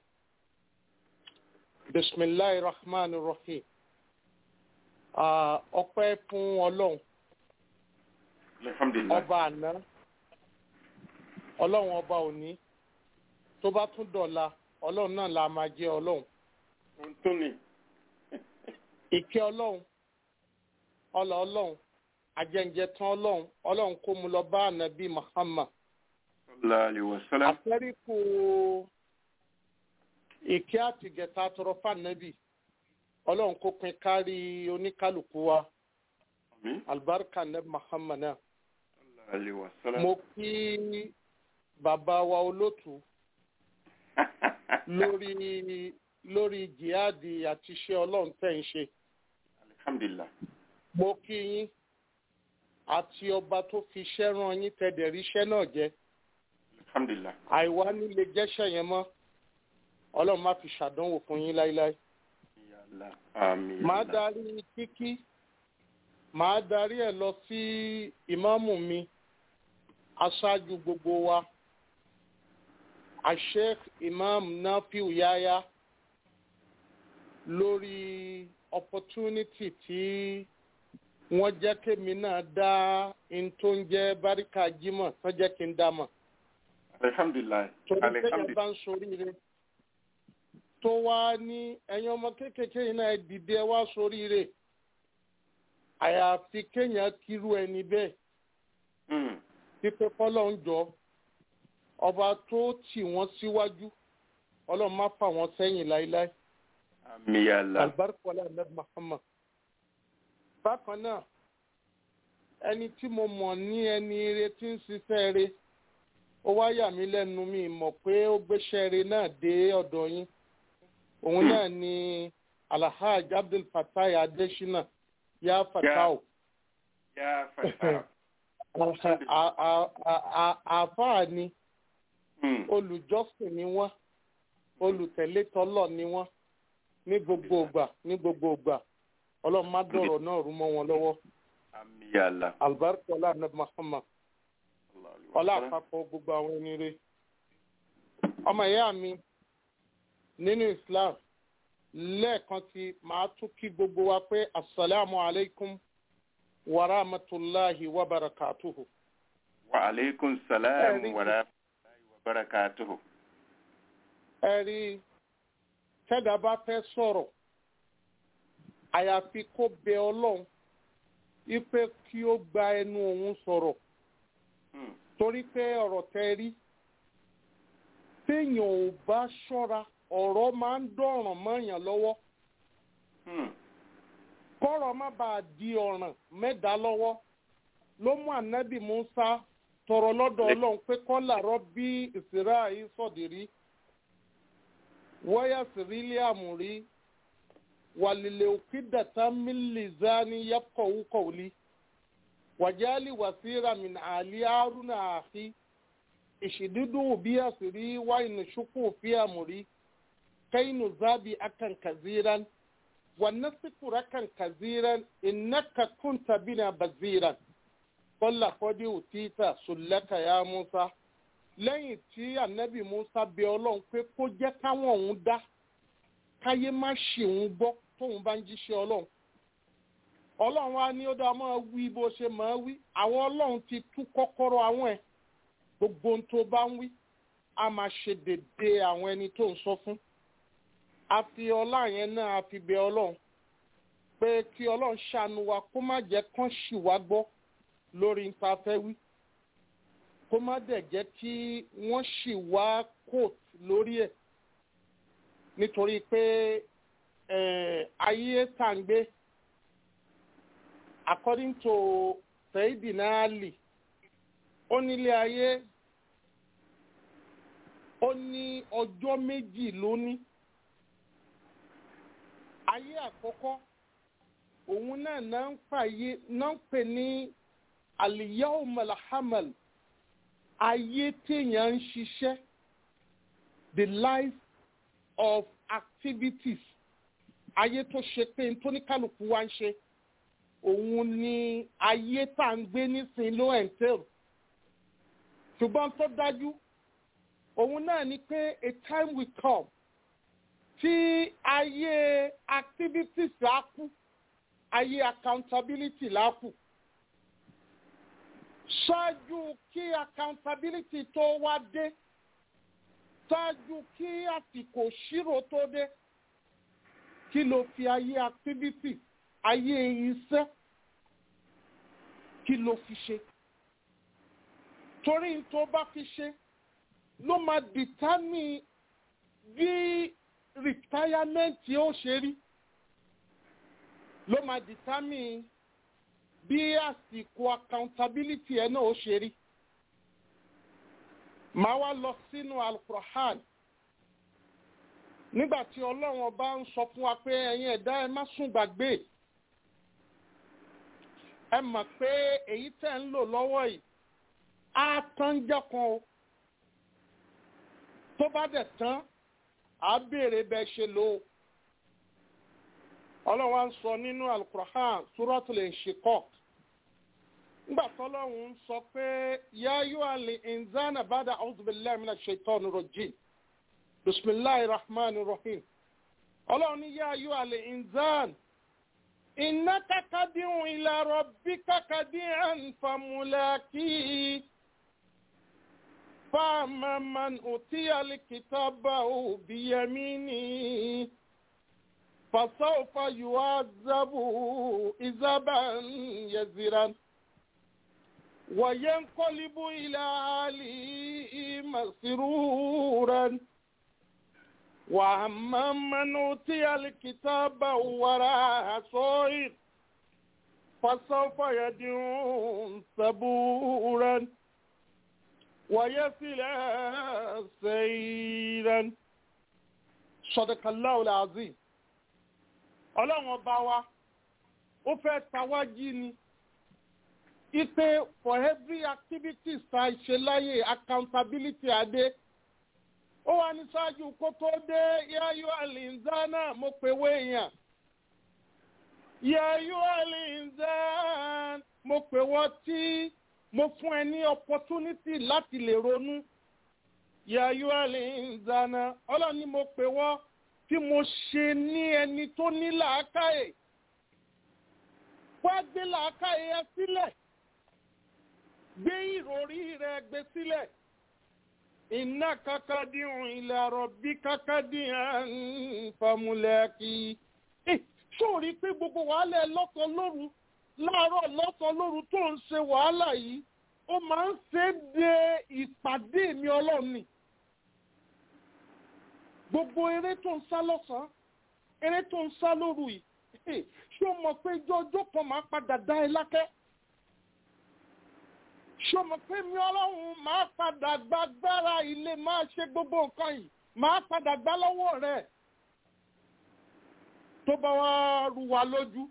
بسم الله الرحمن الرحيم Ah, ọpẹ́ fún ọlọ́run alhamdulilayi ọba àná ọlọ́run ọba òní tó bá tún dọ̀la ọlọ́run náà la máa jẹ́ ọlọ́run ohun tó ní ìkẹ́ ọlọ́run ọlọ́ ọlọ́run ajẹ́njẹ tán ọlọ́run ọlọ́run kó mu lọ bá ànábì Muhammad sallallahu alaihi wasallam àfẹ́ríkù ìkẹ́ àtìgẹ̀ta tọrọ fànàbì ọlọ́run kó pin kárí oníkálukú wa àmín alibarika nẹ́bí Muhammad náà sallallahu alaihi wasallam mo kí bàbá wa olótù lórí lórí jihadi àti iṣẹ́ ọlọ́run tẹ̀ ń ṣe alhamdulilayi mo kí yín àti ọba tó fi iṣẹ́ rán yín tẹ̀dẹ̀ rí iṣẹ́ náà jẹ́ alhamdulilayi àìwá nílé jẹ́ṣẹ̀ yẹn mọ́ ọlọ́run má fi ṣàdánwò fún yín láíláí. yàrá àmín màá darí kíkí màá darí ẹ̀ lọ sí ìmáàmù mi aṣáájú gbogbo wa asheikh imam nafiu yaya lórí opportunity tí wọ́n jẹ́ kémi náà dá in tó ń jẹ́ báríkà jímọ̀ tó jẹ́ kí n dá mọ̀ alhamdulilayi torí téèyàn alhamdulilayi bá ń soríire tó wá ní ẹ̀yin ọmọ kéékèèké yìí náà ẹ dìde ẹ wá soríire àyàfi kéèyàn kírú ẹni bẹ́ẹ̀ Mm. pípẹ́ kọ́lọ́ ń jọ ọba tó tì wọ́n síwájú ọlọ́run má fà wọ́n sẹ́yìn láéláé àmín yàrá alibarikọlá ahmed muhammad bákan náà ẹni tí mo mọ̀ ní ẹni ire tí ń ṣiṣẹ́ re ó wá yà mí lẹ́nu mi mọ̀ pé ó gbéṣẹ́ re náà dé ọ̀dọ̀ yín òun náà ni alhaj abdul fatai adesina ya fatao yà fàtà A- a- a- a- àáfàá ni Mm. olùjọ́sìn ni wọ́n olùtẹ̀lé tọ́lọ̀ ni wọ́n ní gbogbo ìgbà ní gbogbo ìgbà ọlọ́run má dọ̀rọ̀ náà rú mọ́ wọn lọ́wọ́ àmì yàlla. albarka ọlá anabi muhammad ọlá àpapọ̀ gbogbo àwọn ẹni rẹ ọmọ ìyá mi nínú islam lẹ́ẹ̀kan tí màá tún kí gbogbo wa pé asalaamu alaykum wa rahmatulahi wa barakatuhu. wa aleykum salaam Ẹ̀rí. wa rahmatulahi wa barakatuhu. ẹ̀rí tẹ́dá bá fẹ́ sọ̀rọ̀ àyàfi kó bẹ ọlọ́run wípé kí ó gba ẹnu òun sọ̀rọ̀ Hmm. torí pé ọ̀rọ̀ tẹ́ rí téèyàn ò bá ṣọ́ra ọ̀rọ̀ máa ń dọ̀ràn mọ́yàn lọ́wọ́ Hmm. kọ́rọ̀ má bàa di ọ̀ràn mẹ́ta lọ́wọ́ ló mú ànábì musa tọrọ lọ́dọ̀ ọlọ́run pé kọ́là rọ́bí ìsirá yìí sọ̀dìrí wọ́yà sírílẹ̀ àmúrí wàlìlẹ̀ òkè dàtà mílíọ̀nù yẹ́pọ̀wù kọ̀wùlì wàjálì wàsíra min àlì àrùnà àfi ìṣìdúdú bí àsìrí wáyìn ṣùkú fi àmúrí kẹ́yìn zábì akan kaziran ونذكرك كثيرا إنك كنت بنا بزيرا قل لقد أوتيت سلك يا موسى lẹ́yìn tí ànábì musa bẹ ọlọ́run pé kó jẹ́ káwọn òun dá káyé má ṣì ń gbọ́ tóun bá ń jíṣẹ́ ọlọ́run ọlọ́run á ní ó dá máa wí bó ṣe máa wí àwọn ọlọ́run ti tú kọ́kọ́rọ́ àwọn ẹ̀ gbogbo ohun tó bá ń wí á máa ṣe dédé àwọn ẹni tó ń sọ fún a fi ọlá yẹn náà a fi bẹ ọlọ́run pé kí ọlọ́run ṣàánú wa kó má jẹ́ kán ṣì wá gbọ́ lórí nípa fẹ́ wí kó má dẹ̀ jẹ́ kí wọ́n ṣì wá coat lórí ẹ̀ nítorí pé eh, ayé tá à ń gbé according to Sayyidina Ali ó nílé ayé ó ní ọjọ́ méjì lónìí ayé àkọ́kọ́ òun náà náà ń fàyè náà ń pè ní al-yawm al-hamal ayé téèyàn ń ṣiṣẹ́ the life of activities ayé tó ṣe pé n tó ní kálukú wá ń ṣe òun ni ayé tá à ń gbé nísìnyí ló ẹ̀ ń tẹ̀rù ṣùgbọ́n tó dájú òun náà ni pé a time will come tí ayé activities á kú ayé accountability lá kù ṣáájú kí accountability tó wá dé ṣáájú kí àsìkò ṣírò tó dé kí ló fi ayé activity ayé iṣẹ́ kí ló fi ṣe torí n tó bá fi ṣe ló máa determine bí retirement ó ṣe rí ló máa determine bí àsìkò accountability ẹ náà ó ṣe rí màá wá lọ sínú alukur'an nígbà tí ọlọ́run ọba ń sọ fún wa pé ẹ̀yin ẹ̀dá ẹ má sùn gbàgbé ẹ mọ̀ pé èyí tẹ̀ ń lò lọ́wọ́ yìí á tán jẹ́ kan o tó bá dẹ̀ tán á béèrè bẹ́ẹ̀ ṣe lò ó ọlọ́run wa ń sọ nínú alukur'an suratul inshiqaq nígbà tọ́lọ́run ń sọ pé yáyú àlè ìnzánà bàdà a'udhu billahi minash shaitani rajim bisimilahi rahman rahim ọlọ́run ní yáyú àlè ìnzán innaka kadihun ila rabbika kadihan famulaki fama man utiya likitabahu biyamini. فسوف يعذب عذابا يزرا وينقلب إلى أهله مسرورا وأما من أوتي الكتاب وراء صائر فسوف يدعو ثبورا ويصلى سيرا صدق الله العظيم ọlọ́run ọba wa ó fẹ́ tawájí ni ipe for every activity ta ṣe láyé accountability adé ó wà ní ṣáájú kó tó dé yáyọ àlìǹzánà mo pè wé èèyàn yáyọ àlìǹzánà mo pè wọ́n tí mo fún ẹ ní opportunity láti lè ronú yáyọ àlìǹzánà ọlọ́ni mo pè wọ́n tí mo ṣe ní ẹni tó ní làákàyè wá gbé làákàyè ẹ sílẹ̀ gbé ìròrí rẹ gbé sílẹ̀ iná kakadìhùn ilẹ̀ rọ̀bí kakadìhùn famulẹ́kì. sóòrí pé gbogbo wàhálà ẹ lọ́sàn lóru láàárọ̀ lọ́sàn lóru tó ń ṣe wàhálà yìí ó máa ń ṣe é de ìpàdé mi ọlọ́run ni. gbogbo eré tó ń sá lọ́sàn-án eré tó ń sá lóru yìí ṣé o mọ̀ pé jọjọ́ kan máa padà dá ẹ lákẹ́ ṣọmọ pé mi ọlọ́run máa padà gbàgbára ilé máa ṣe gbogbo nǹkan yìí máa padà gbá lọ́wọ́ rẹ̀ tó bá wá rú wa lójú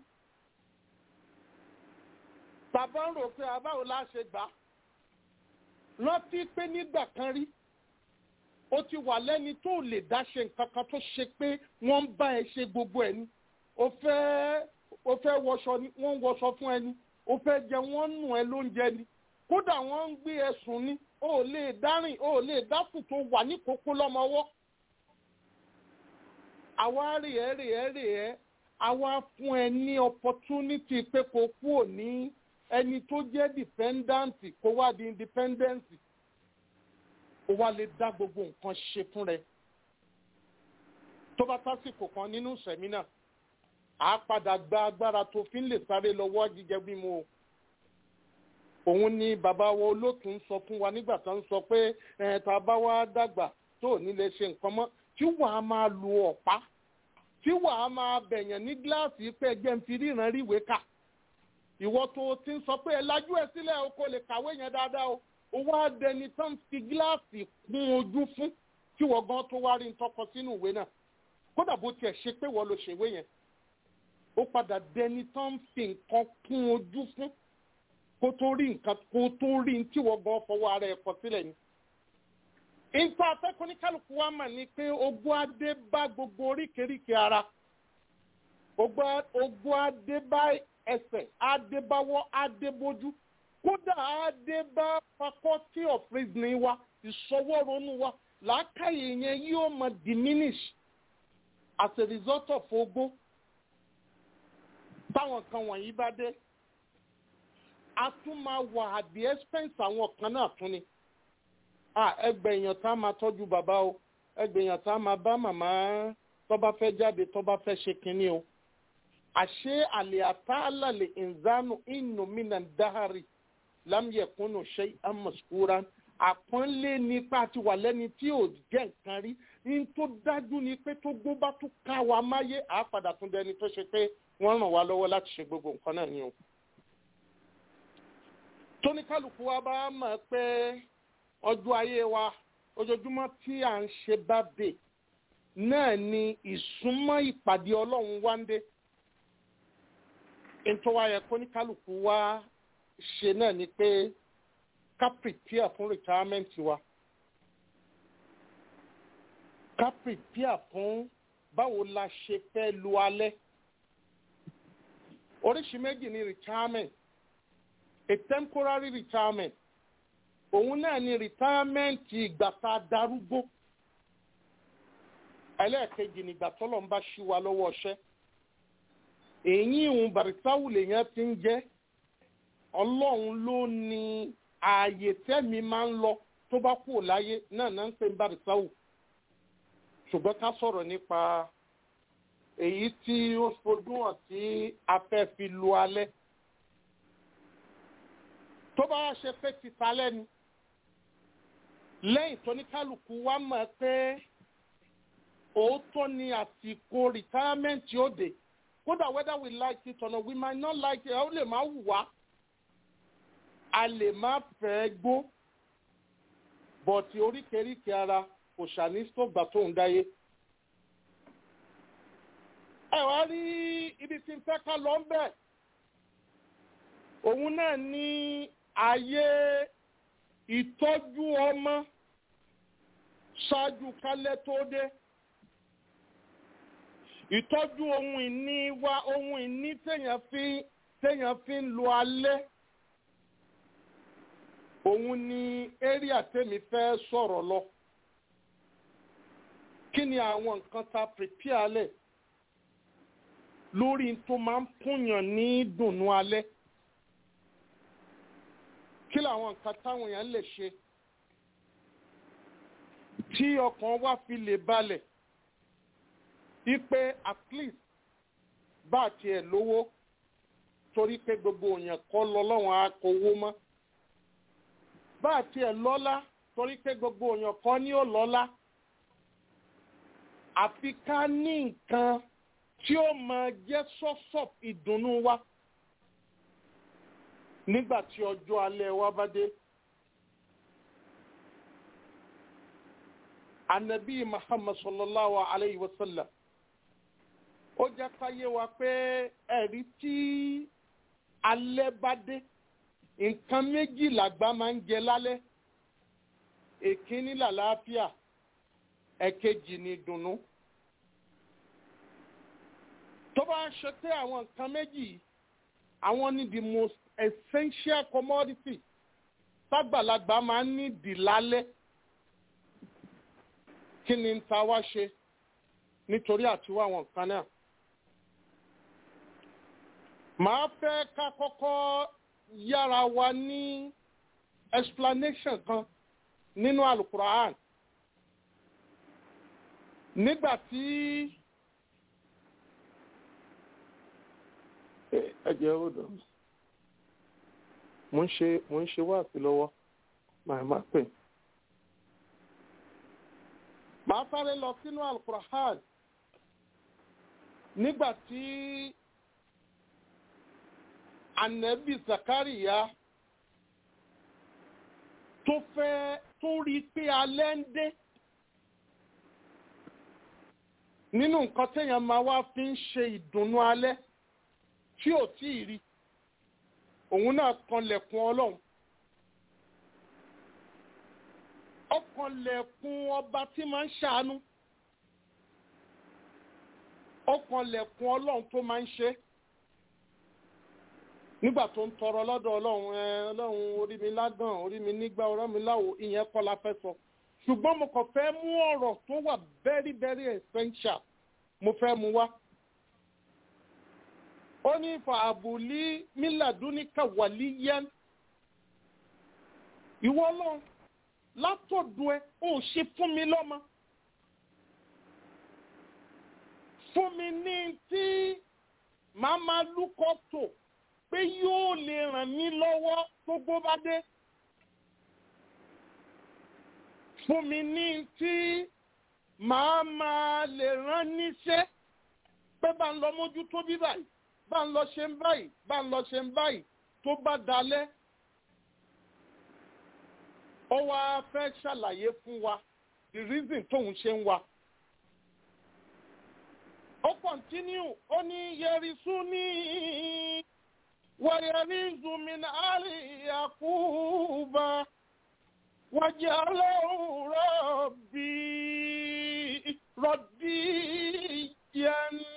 bàbá ń rò pé àbáwo la ṣe gbà rántí pé nígbà kan rí ó ti wà lẹ́ni tó lè dá ṣe nǹkan kan tó ṣe pé wọ́n ń bá ẹ ṣe gbogbo ẹ̀ ni ó fẹ́ ó fẹ́ wọṣọ ni wọ́n ń wọṣọ fún ẹni ó fẹ́ jẹ wọ́n ń nù ẹ lóúnjẹ ni kódà wọ́n ń gbé ẹ̀sùn ní o ò lè dárìn o ò lè dákùn tó wà ní kókó lọ́mọwọ́. àwa rè é rè é rè é àwa fún ẹ ní opportunity pé kó kú ò ní ẹni tó jẹ́ dependent kó wá di independent ó wá lè dá gbogbo nǹkan ṣe fún rẹ. tó bá tásìkò kan nínú sẹ́mínà àá padà gba agbára tó fi ń lè sáré lọ́wọ́ jíjẹ bí mo òun ni bàbá wa olóòtú ń sọ fún wa nígbà tó ń sọ pé ẹ tá a bá wá dàgbà tó ò ní lè ṣe nǹkan mọ́ tí wàá máa lu ọ̀pá tí wàá máa bẹ̀yàn ní gíláàsì pé ẹgbẹ́ ń fi ríran ríwèé kà ìwọ tó ti ń sọ pé ẹ lajú ẹ sílẹ̀ o kò lè kàwé yẹn dáadáa o ó wá dẹni tó ń fi gíláàsì kún ojú fún tí wọ́n gan tó wá rí ń tọkọ sínú ìwé náà kódà bó tiẹ̀ ṣe pé wọ́n lo ṣèwé yẹn ó padà dẹni tó ń fi nǹkan kún ojú fún kó tó rí nǹkan kó tó rí tí wọ́n gan fọwọ́ ara ẹ̀ kọ sílẹ̀ ni. Ìta afẹ́kọ̀ọ́ ní kálukú wa mà ní pé ogún adé bá gbogbo oríkèéríkèé ara. Ogún adé bá ẹsẹ̀, adé báwọ́, adé bójú. Kódà adé bá faculty of reasoning wa, ìṣọwọ́ ronú wa, làákàyè yẹn yóò máa diminish as a result of ogún. Táwọn kan wọ̀nyí bá dé a tún máa wà at the expense àwọn kan náà tún ni. ẹgbẹ́ èèyàn tá a máa tọ́jú bàbá o ẹgbẹ́ èèyàn tá a máa bá màmá tó bá fẹ́ jáde tó bá fẹ́ ṣe kínní o. àṣé àlè àtàlàlè ìnzánu inú mìíràn dáhàrì lámìẹ̀kúnnù ṣe àmọ̀sùkúra àpọ́nlé nípa àti wà lẹ́ni tí ò jẹ́ nǹkan rí ní tó dájú ni pé tó gbó bá tún ká wa máyé àápadà tún dẹni tó ṣe pé wọ́n ràn wá lọ́wọ́ láti ṣe gbogbo nǹkan náà ni o tóníkàlùkù wa bá mọ̀ pé ọjọ́ ayé wa ojoojúmọ́ tí à ń ṣe bábè náà ni ìsúnmọ́ ìpàdé ọlọ́run wá ń dé nítorí wáyé kóníkàlùkù wa ṣe náà ni pé ká prepare fún retirement wa ká prepare fún báwo la ṣe fẹ́ lu alẹ́ oríṣi méjì ni retirement a temporary retirement òun náà ni retirement ìgbà tá a darúgbó ẹlẹ́ẹ̀kejì nígbà tọ́lọ̀ ń bá ṣí wa lọ́wọ́ ọṣẹ́ èyí ìhun bàrìsáwù lèèyàn ti ń jẹ́ ọlọ́run ló ní ààyè tẹ́mi máa ń lọ tó bá kú láyé náà náà ń pè ń bàrìsáwù ṣùgbọ́n ká sọ̀rọ̀ nípa èyí tí ó fojú hàn tí a fẹ́ fi lu alẹ́ tó bá ṣe pé títa lẹ́nu lẹ́yìn tó ní kálukú wa mọ̀ pé òótọ́ ni àsìkò retirement yóò dé kódà whether we like it or not we might not like it ó lè má wù wá a lè má fẹ́ gbó bọ̀tì oríkèéríkèé ara kò ṣàní sọ́gbà tó ń dáyé. ẹ wá rí ibi tí n fẹ́ ká lọ ń bẹ̀ òun náà ní ayé ìtọ́jú ọmọ ṣáájú kálẹ̀ tó dé ìtọ́jú ohun ìní wa ohun ìní téèyàn fi téèyàn fi ń lo alẹ́ òun ni area tèmi fẹ́ sọ̀rọ̀ lọ kí ni àwọn nǹkan tá a prepare lẹ̀ lórí tó máa ń fúnyàn ní dùnnú alẹ́ kí làwọn nǹkan táwọn èèyàn lè ṣe tí ọkàn wa fi lè balẹ̀ wípé at least bá a tiẹ̀ lówó torí pé gbogbo èèyàn kọ́ lọ lọ́wọ́n á kówó mọ́ bá a tiẹ̀ lọ́lá torí pé gbogbo èèyàn kọ́ ní ó lọ́lá àfi ká ní nǹkan tí ó máa jẹ́ sọ́sọ̀ ìdùnnú wa nígbà tí ọjọ́ alẹ́ wa bá dé. anabi muhammad sallallahu alayhi wa sallam ó jẹ́ káyé wa pé ẹ̀rí tí alẹ́ bá dé nǹkan méjì làgbà máa ń jẹ lálẹ́ èkíní làlàáfíà ẹ̀kejì ni ìdùnnú tó bá ń ṣe pé àwọn nǹkan méjì àwọn ni the most essential commodity tágbàlagbà máa ń ní dì lálẹ́ kí ni ta wá ṣe nítorí àtiwá àwọn nǹkan náà. màá fẹ́ ká kọ́kọ́ yára wa ní explanation kan nínú alukura'an nígbà tí ẹ jẹ́ ó dọ̀ mo ń ṣe mo ń ṣe wáàsí lọ́wọ́ màá má pè. màá sáré lọ sínú alukura'an nígbà tí anabi zakariya tó fẹ́ tó rí i pé alẹ́ ń dé nínú nǹkan téèyàn máa wá fi ń ṣe ìdùnnú alẹ́ tí ò tí ì rí òun náà kanlẹ̀kùn ọlọ́run ọkànlẹ̀kùn ọba tí máa ń ṣàánú ọkànlẹ̀kùn ọlọ́run tó máa ń ṣe nígbà tó ń tọrọ lọ́dọ̀ ọlọ́run ẹ ọlọ́run orí mi lágàn orí mi nígbà ọ̀rọ̀ mi láwo ìyẹn kọ́ la fẹ́ sọ ṣùgbọ́n mo kàn fẹ́ mú ọ̀rọ̀ tó wà very very essential mo fẹ́ mu wá. ó ní fàbùlí mílàdúníkà wàlíyẹn ìwọ lọ́n látọ̀dọ̀ ẹ ó ṣe fún mi lọ́mọ. fún mi ní tí màá máa lúkọ́ tó pé yóò lè ràn mí lọ́wọ́ tó gbó bá dé. fún mi ní tí màá máa lè rán níṣẹ́ pé bá ń lọ mójútó bí báyìí bá ń lọ ṣe ń báyìí bá ń lọ ṣe ń báyìí tó bá dalẹ̀. ó wá fẹ́ ṣàlàyé fún wa the reason tóun ṣe ń wa. ó continue ó ní yẹrisú ní wàyẹ̀rìzù min àlì yakuba. وجعله ربي رضيا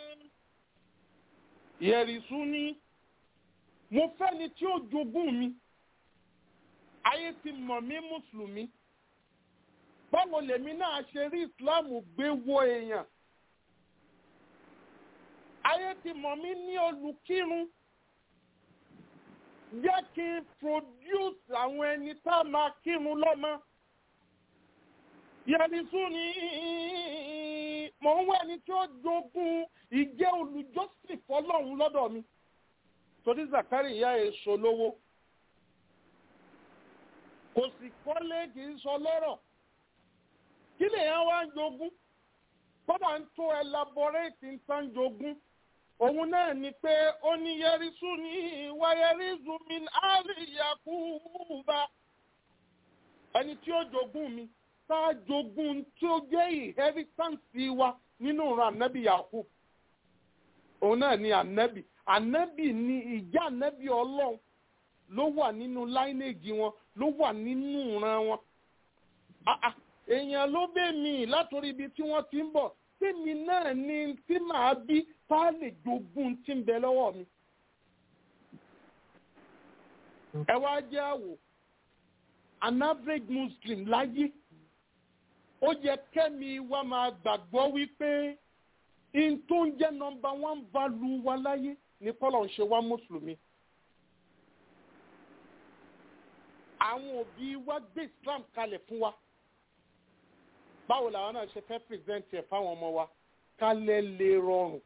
يرثني mo fẹ́ni tí ó jogún mi ayé ti mọ̀ mí mùsùlùmí báwo lèmi náà ṣe rí ìsìláàmù gbé wo èèyàn ayé ti mọ̀ mí ní olùkírun jẹ́ kí n produce àwọn ẹni tá a máa kírun lọ́mọ. Yẹ̀rìsú ni mò ń wá ẹni tí ó jogún ìjẹ́ olùjọ́sìn fọlọ́run lọ́dọ̀ mi. Torí Zakari ìyá èso lówó. Kò sì kọ́lé kì í sọ lọ́rọ̀. Kí lèèyàn wá ń jogún? Kódà ń tó elaborate ń tán jogún òun náà ni pé ó ní yẹrísù ní wáyẹrísù mi àríyàkúbà ẹni tí ó jogún mi tá a jogún tí ó jẹ́ inheritance wa nínú ìran ànábì yakub òun náà ni ànábì ànábì ni ìjà ànábì ọlọ́run ló wà nínú láínèjì wọn ló wà nínú ìran wọn èèyàn ló bẹ̀ mí látòrí ibi tí wọ́n ti ń bọ̀ tèmi náà ni tí màá bí tá a lè jogún tí ń bẹ lọ́wọ́ mi. ẹ wá jẹ́ àwò an average muslim láyé ó yẹ kẹ́mi wa máa gbàgbọ́ wípé in tó ń jẹ́ nọmba one value wa láyé ní kọ́lọ̀ ń ṣe wá mùsùlùmí. àwọn òbí wa gbé islam kalẹ̀ fún wa báwo làwọn náà ṣe fẹ́ present ẹ̀ fáwọn ọmọ wa kálẹ̀ lè rọrùn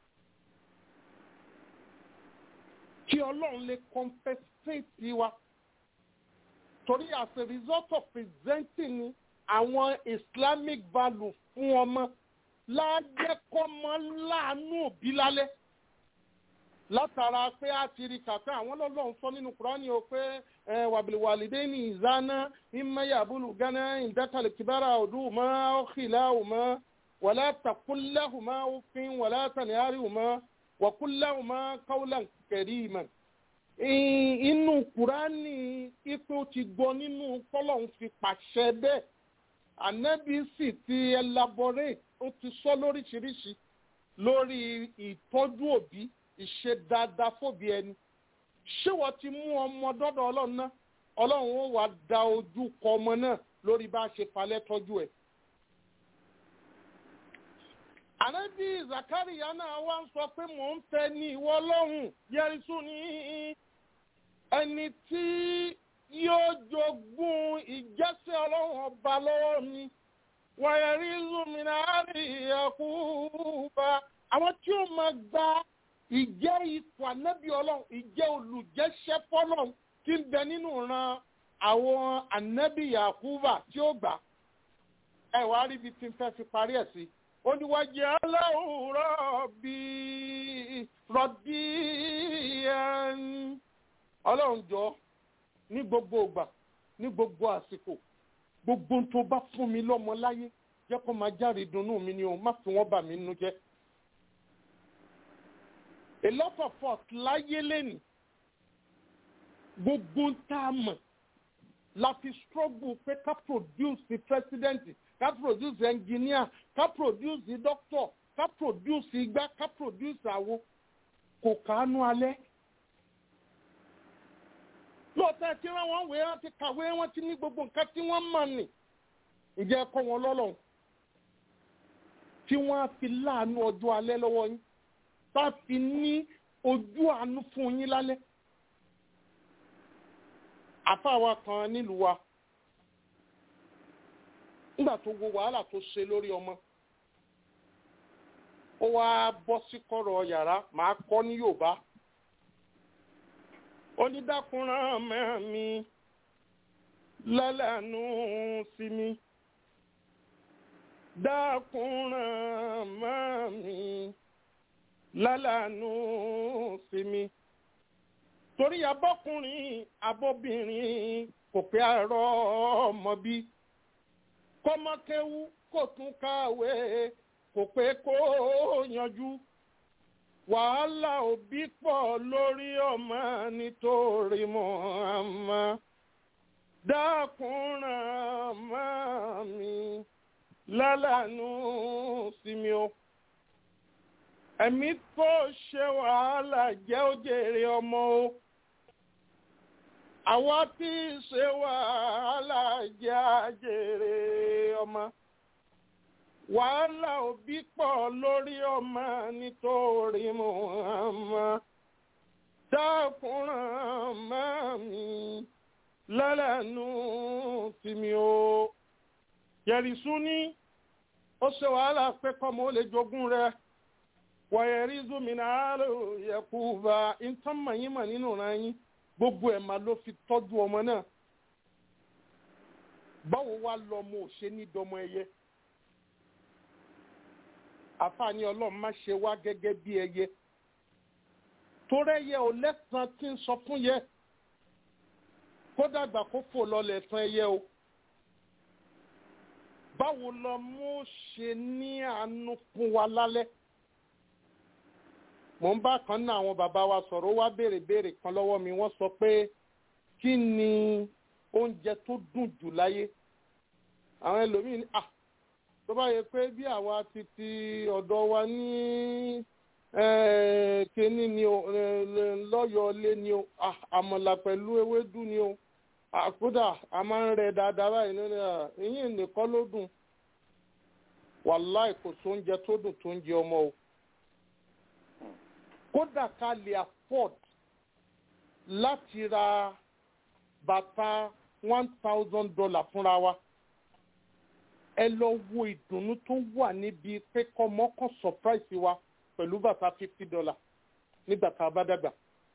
kí ọlọ́run lè compensate wa torí as a result of presenting àwọn islamic value fún ọmọ lájẹ́kọ́mọ láàánú òbí lálẹ́ látara pé a ti rí kàkà àwọn ọlọ́run sọ nínú kúránì o pé wàbìlìwàlìdé ní ìzáná ìmọ̀yàbùlù gánà ìdákàlẹ̀ kìbára ọdún mọ́ ọ̀kìlá ọmọ wàlá takúláhùmá òfin wàlá tàníhárìhùmá wàkúláhùmá káwùlà kẹrìmà. inú kúránì ipò ti gbọ́ nínú kọ́lọ́hún fi pàṣẹ bẹ́ẹ̀ ànábì sì ti elaborate ó ti sọ lóríṣiríṣi lórí ìtọ́jú òbí ìṣe dáadáa fòbí ẹni ṣé wọ́n ti mú ọmọ dọ́dọ̀ ọlọ́run náà ọlọ́run ó wàá da ojú kọ ọmọ náà lórí bá a ṣe falẹ̀ tọ́jú ẹ̀. ànábì zakariya náà wá ń sọ pé mò ń fẹ́ ní ìwọ ọlọ́run yẹrisu ní ẹni tí yóò jogún ìjẹ́sẹ̀ ọlọ́run ọba lọ́wọ́ mi wọ̀nyẹ̀rí zumina àríyàkú bá àwọn tí ó máa gba ìjẹ́ ipò ànábì ọlọ́run ìjẹ́ olùjẹ́sẹ́ fọ́lọ́run tí ń bẹ nínú ran àwọn ànábì yakuba tí ó gbà ẹ wá rí ibi tí n fẹ́ fi parí ẹ̀ sí oníwájú aláwòrán bíi rọ̀bí ọlọ́run jọ ní gbogbo ìgbà ní gbogbo àsìkò gbogbo tó bá fún mi lọ́mọ láyé jẹ́ kó máa járe ìdùnnú mi ni o má fi wọ́n bà mí nínú jẹ́ a lot of us láyé lẹ́nu gbogbo tá a mọ̀ la fi struggle pé ká produce the president ká produce the engineer ká produce the doctor ká produce igbá ká produce àwo kò kánú alẹ́. lóòótọ́ ẹ ti rán wọn wé wọn ti kàwé wọn ti ní gbogbo nǹkan tí wọ́n mọ̀ nì ǹjẹ́ ẹ kọ́ wọn lọ́lọ́run tí wọ́n á fi láàánú ọjọ́ alẹ́ lọ́wọ́ yín bá fi ní ojú àánú fún yín lálẹ́. àfáàwa kan nílùú wa nígbà tó wo wàhálà tó ṣe lórí ọmọ ó wá bọ́ sí kọ̀rọ̀ yàrá màá kọ́ ní yorùbá onídàkùnrin mẹ́mi lálẹ́nu sí mi dákùnrin mẹ́mi lálàánú sí mi. torí abọ́kùnrin abọ́bìnrin kò pé àárọ̀ ọmọ bí. kọ́mọkéwú kò tún kàwé kò pé kó yanjú. wàhálà òbí pọ̀ lórí ọmọ nítorí Muhammad. dákùnrin mọ́ mi lálàánú sí mi o ẹ̀mí tó ṣe wàhálà jẹ́ òjèrè ọmọ o àwa tí ì ṣe wàhálà jẹ́ àjèrè ọmọ wàhálà òbí pọ̀ lórí ọmọ nítorí Muhammad dákùnrán mọ́ mi lẹ́lẹ́nu sí mi o yẹ̀rìsún ní ó ṣe wàhálà pé kọ́mọ ó lè jogún rẹ̀ wọ̀nyẹ̀rí zomina alo yẹ̀kúba ntọ́mọ̀ yín mà nínú ra yín gbogbo ẹ̀ máa ló fi tọ́jú ọmọ náà báwo wá lọmọ ò ṣe ní dọmọ ẹyẹ àfààní ọlọ́run má ṣe wá gẹ́gẹ́ bí ẹyẹ torẹ́yẹ ò lẹ́sàn tí ń sọ fún yẹ kó dàgbà kó fò lọlẹ̀ tán ẹyẹ o báwo lọmọ ò ṣe ní àánú fún wa lálẹ́ mò ń bá kan náà àwọn bàbá wa sọ̀rọ̀ ó wá béèrè béèrè kan lọ́wọ́ mi wọ́n sọ pé kí ni oúnjẹ tó dùn jù láyé àwọn ẹlòmíín ní à tó bá yẹ pé bí àwa ti ti ọ̀dọ̀ wa ní eh, kíní ni o eh, lọ́yọ̀ọ́lé ni o ah, àmọ̀là pẹ̀lú ewédú ni o Ah, kódà a máa ń rẹ dáadáa báyìí nínú ẹ̀ ìyín nìkan ló dùn wàláì kò sóúnjẹ tó dùn tó ń jẹ ọmọ o kódà ká lè afford láti ra bàtà one thousand dollar fúnra wa ẹ lọ wo ìdùnnú tó wà níbi pé kọ́mọ́kàn surprise wa pẹ̀lú bàtà fifty dollar nígbà tá a bá dàgbà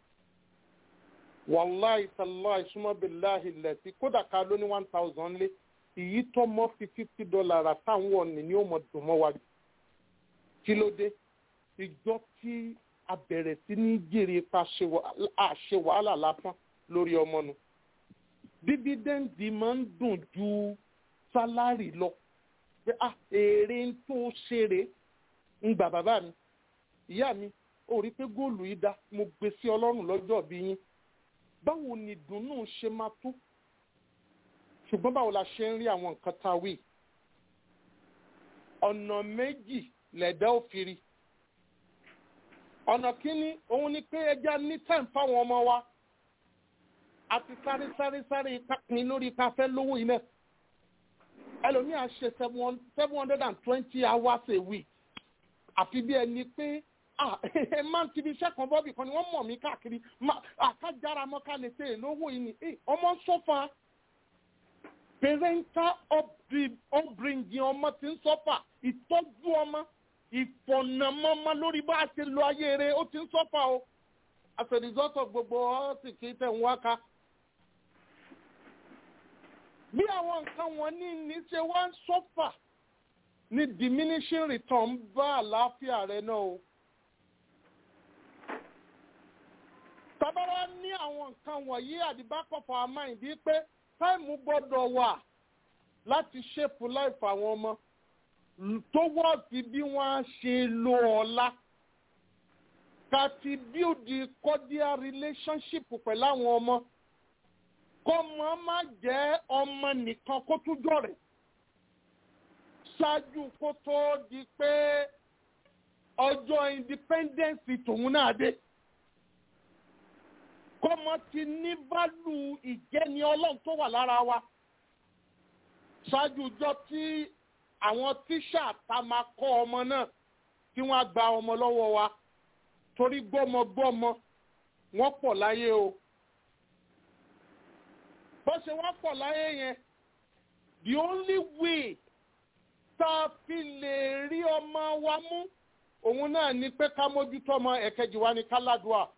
wàláì tàláì súnmọ́bìláì lẹ́sí kódà ká ló ní one thousand lé èyí tó mọ́ fi fifty dollar rà táwọn ọ̀nì ni ó mọ̀ dùn mọ́ wa kí ló dé ìjọ tí a bẹ̀rẹ̀ sí ní jèrè pa àṣẹ wàhálà lásán lórí ọmọ nu díbídẹ́ǹdì máa ń dùn ju sálárì lọ pé à èrè tó ṣeré ń gbà bàbá mi ìyá mi ò rí pé góòlù yìí dá mo gbé sí ọlọ́run lọ́jọ́ bí yín báwo ni ìdùnnú ṣe máa tó ṣùgbọ́n báwo la ṣe ń rí àwọn nǹkan tá a wí ọ̀nà méjì lẹ̀dá òfìrí ọ̀nà kínní òun ni pé ẹja ní time fáwọn ọmọ wa àti sáré sáré sáré ìpapin lórí ipa fẹ́ lówó ilẹ̀ ẹlòmíà ṣe seven hundred and twenty hours a week àfi bí ẹni pé ah ẹ máa ń tibi iṣẹ́ kan bọ́bì kan ni wọ́n mọ̀ mí káàkiri àkájára mọ́ ká lè ṣe èlówó yìí ni ọmọ ń sọ́fà parental upbringing ọmọ tí ń sọ́fà ìtọ́jú ọmọ ìfọ̀nàmọ́mọ́ lórí bá a ṣe lo ayé rẹ̀ ó ti ń sọ́fà o as a result of gbogbo ọ́sì kì í tẹ̀ ń wáka. bí àwọn nǹkan wọn ní ní ṣe wá ń sọ́fà ní diminishing return bá àlàáfíà rẹ náà o. tábàrà ní àwọn nǹkan wọ̀nyí àdìbákọ̀fọ̀ àmáyìndí pé táìmù gbọ́dọ̀ wà láti ṣèpù láìfà àwọn ọmọ tó wọ́ọ̀tì bí wọ́n á ṣe lo ọ̀la ká ti build cordial relationship pẹ̀lú àwọn ọmọ kọ́mọ má jẹ́ ọmọ nìkan kó tún jọ̀rẹ̀ ṣáájú kó tó di pé ọjọ́ independence tòun náà dé kọ́mọ ti ní válù ìjẹni ọlọ́run tó wà lára wa ṣáájú ọjọ́ tí àwọn tíṣà tá máa kọ́ ọmọ náà tí wọ́n á gba ọmọ lọ́wọ́ wa torí gbọ́mọgbọ́mọ wọ́n pọ̀ láyé o bó ṣe wọ́n pọ̀ láyé yẹn the only way tá a fi lè rí ọmọ wa mú òun náà ni pé ká mójútó ọmọ ẹ̀kejì wa ní káládùá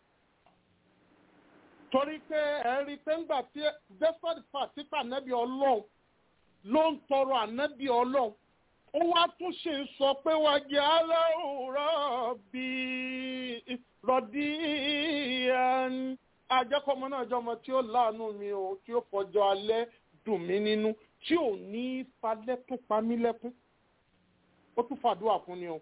torí pé ẹ rí i pé ńgbà tí despite fact tí ànábì ọlọ́run ló ń tọrọ ànábì ọlọ́run ó wá tún ṣe ń sọ pé wá jẹ́ aláwòrán bíi rọ̀dí ẹn ajẹ́kọ̀ọ́mọ náà jọmọ tí ó láàánú mi o tí ó fọjọ́ alẹ́ dùn mí nínú tí ò ní falẹ́ tó pa mí lẹ́kún ó tún fàdúrà fún ni o.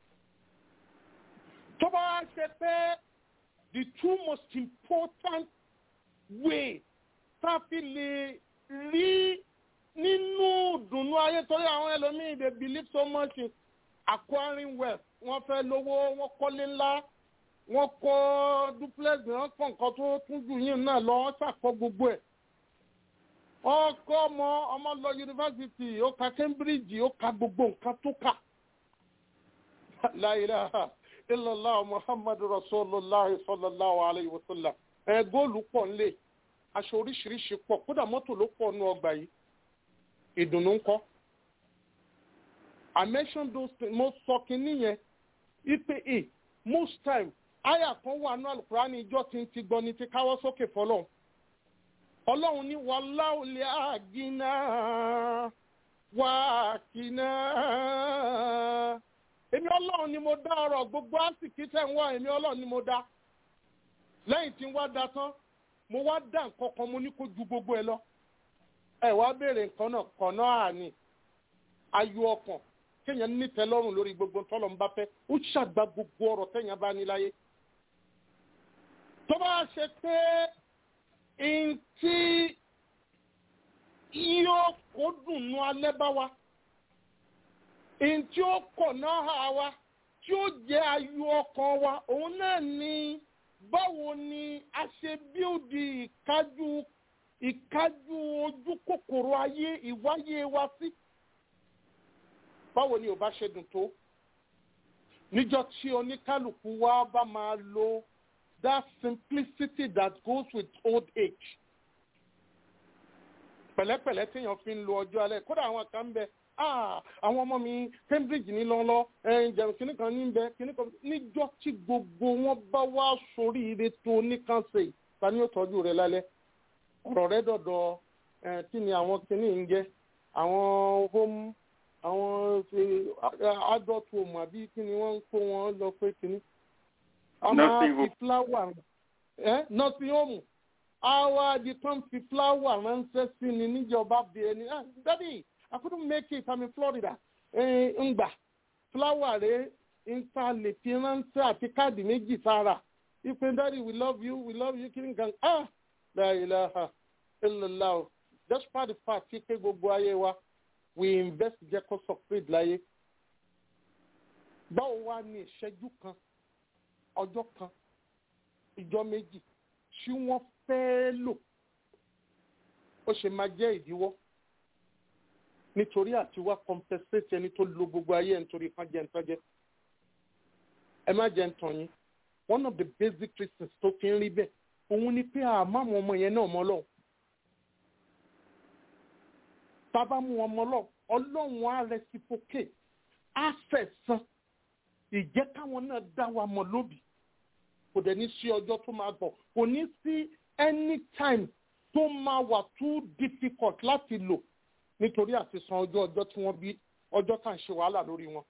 tó bá wá ṣe pé the two most important way tá a fi lè rí nínú ìdùnnú ayé torí àwọn ẹlòmíì dey believe so much in acquiring wealth wọ́n fẹ́ lówó wọ́n kọ́lé ńlá wọ́n kọ́ duplex wọ́n kọ́ nǹkan tó tún jù yín náà lọ wọ́n ṣàkọ́ gbogbo ẹ̀ wọ́n kọ́ ọmọ ọmọ lọ yunifásitì ó ka Cambridge ó ka gbogbo nǹkan tó kà la ilaha illallah muhammadu rasulillah sallallahu alayhi wa sallam ẹ góòlù pọ̀ ńlẹ̀ aṣọ oríṣiríṣi pọ̀ kódà mọ́tò ló pọ̀ nù ọgbà yìí ìdùnnú ńkọ́ I mention those things mo sọ kínní yẹn ipe e most time àyà kan wà ní alukurani ìjọ tí ń ti gbọ́ ní ti káwọ́ sókè fọlọ́ ọlọ́run ní wallahu li àgínà wàkínà èmi ọlọ́run ni mo dá ọrọ̀ gbogbo àsìkí tẹ̀ ń wá èmi ọlọ́run ni mo dá lẹ́yìn tí ń wá da tán mo wá dá nǹkan kan mo ní kó ju gbogbo ẹ lọ ẹ wá béèrè nǹkan náà kàn náà àní ayọ̀ ọkàn kéèyàn nítẹ́ lọ́rùn lórí gbogbo tọ́lọ̀ ń bá fẹ́ ó ṣàgbá gbogbo ọ̀rọ̀ téèyàn bá ní láyé tó bá ṣe pé ntí yóò kó kó dùnnú alẹ́ bá wa èyí tí ó kọ̀ náà hà wa tí ó jẹ́ ayọ̀ ọkàn wa òun náà ni báwo ni a ṣe bíòdì ìkájú ìkájú ojú kòkòrò ayé ìwáyé wa sí báwo ni ò bá ṣe dùn tó níjọ́ tí oníkálukú wa bá máa lo that simplicity that goes with old age pẹ̀lẹ́pẹ̀lẹ́ téèyàn fi ń lo ọjọ́ alẹ́ kódà àwọn kan ń bẹ ah àwọn ọmọ mi Cambridge ní lọ́lọ́ ẹ̀ẹ́dẹ̀rún kìnnì kan ní bẹ kìnnì kan níjọ́ tí gbogbo wọn bá wá sórí ire tó oníkànṣe ta ni ó tọ́jú rẹ lálẹ́ ọ̀rọ̀ rẹ dọ̀dọ̀ ẹ̀ kí ni àwọn kìnnì ń jẹ́ àwọn home àwọn adult home àbí kí ni wọ́n ń kó wọn lọ pé kìnnì. a máa Nursing fi home. flower ẹ nursing home àwa di kan fi flower ránṣẹ́ sí ni níjọba bíi ẹni ah daddy I couldn't make it I'm in Florida ẹ ń gbà flower rẹ ń ta lè fi ránṣẹ́ àti káàdì méjì sára ipe daddy we love you we love you kí ni gan ah la ilaha illallah o despite the fact pé gbogbo ayé wa we invest jẹ́ kó succeed láyé báwo wá ní ìṣẹ́jú kan ọjọ́ kan ìjọ méjì tí wọ́n fẹ́ lò ó ṣe máa jẹ́ ìdíwọ́ nítorí àti wá compensate ẹni tó lo gbogbo ayé ẹ̀ nítorí kan jẹ́ nǹkan jẹ́ ẹ má jẹ́ nǹkan yín one of the basic reasons tó fi ń rí bẹ́ẹ̀ òun ni pé àmọ́ àwọn ọmọ yẹn náà mọ́ lọ́wọ́ tá a bá mú wọn mọ́ lọ́wọ́ ọlọ́run á reciprocate á fẹ̀san ìjẹ́ káwọn náà dá wa mọ̀ lóbi kò dẹ̀ ní sí ọjọ́ tó máa bọ̀ kò ní sí any time tó máa wà too difficult láti lò nítorí àti san ọjọ́ ọjọ́ tí wọ́n bí ọjọ́ tá à ń ṣe wàhálà lórí wọn.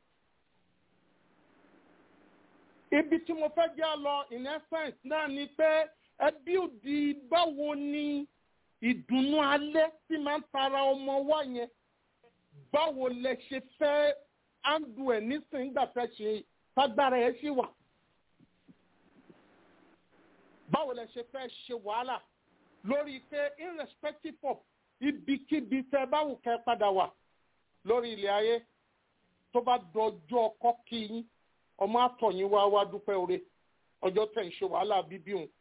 ibi tí mo fẹ́ jẹ́ lọ in essence náà ni pé ẹbí òdì báwo ni ìdùnnú alẹ́ tí máa ń tara ọmọ wa yẹn báwo lẹ ṣe fẹ́ áńdù ẹ̀ nísìnyí gbà fẹ́ ṣe tágbára ẹ̀ ṣì wà báwo lẹ ṣe fẹ́ ṣe wàhálà lórí pé irrespective of ibikíbi tẹ báwo kẹ padà wà lórí ilẹ̀ ayé tó bá dọjọ́ ọkọ kí yín ọmọ àtọ̀yìn wá wá dúpẹ́ oore ọjọ́ tẹ̀ ń ṣe wàhálà bíbí òun.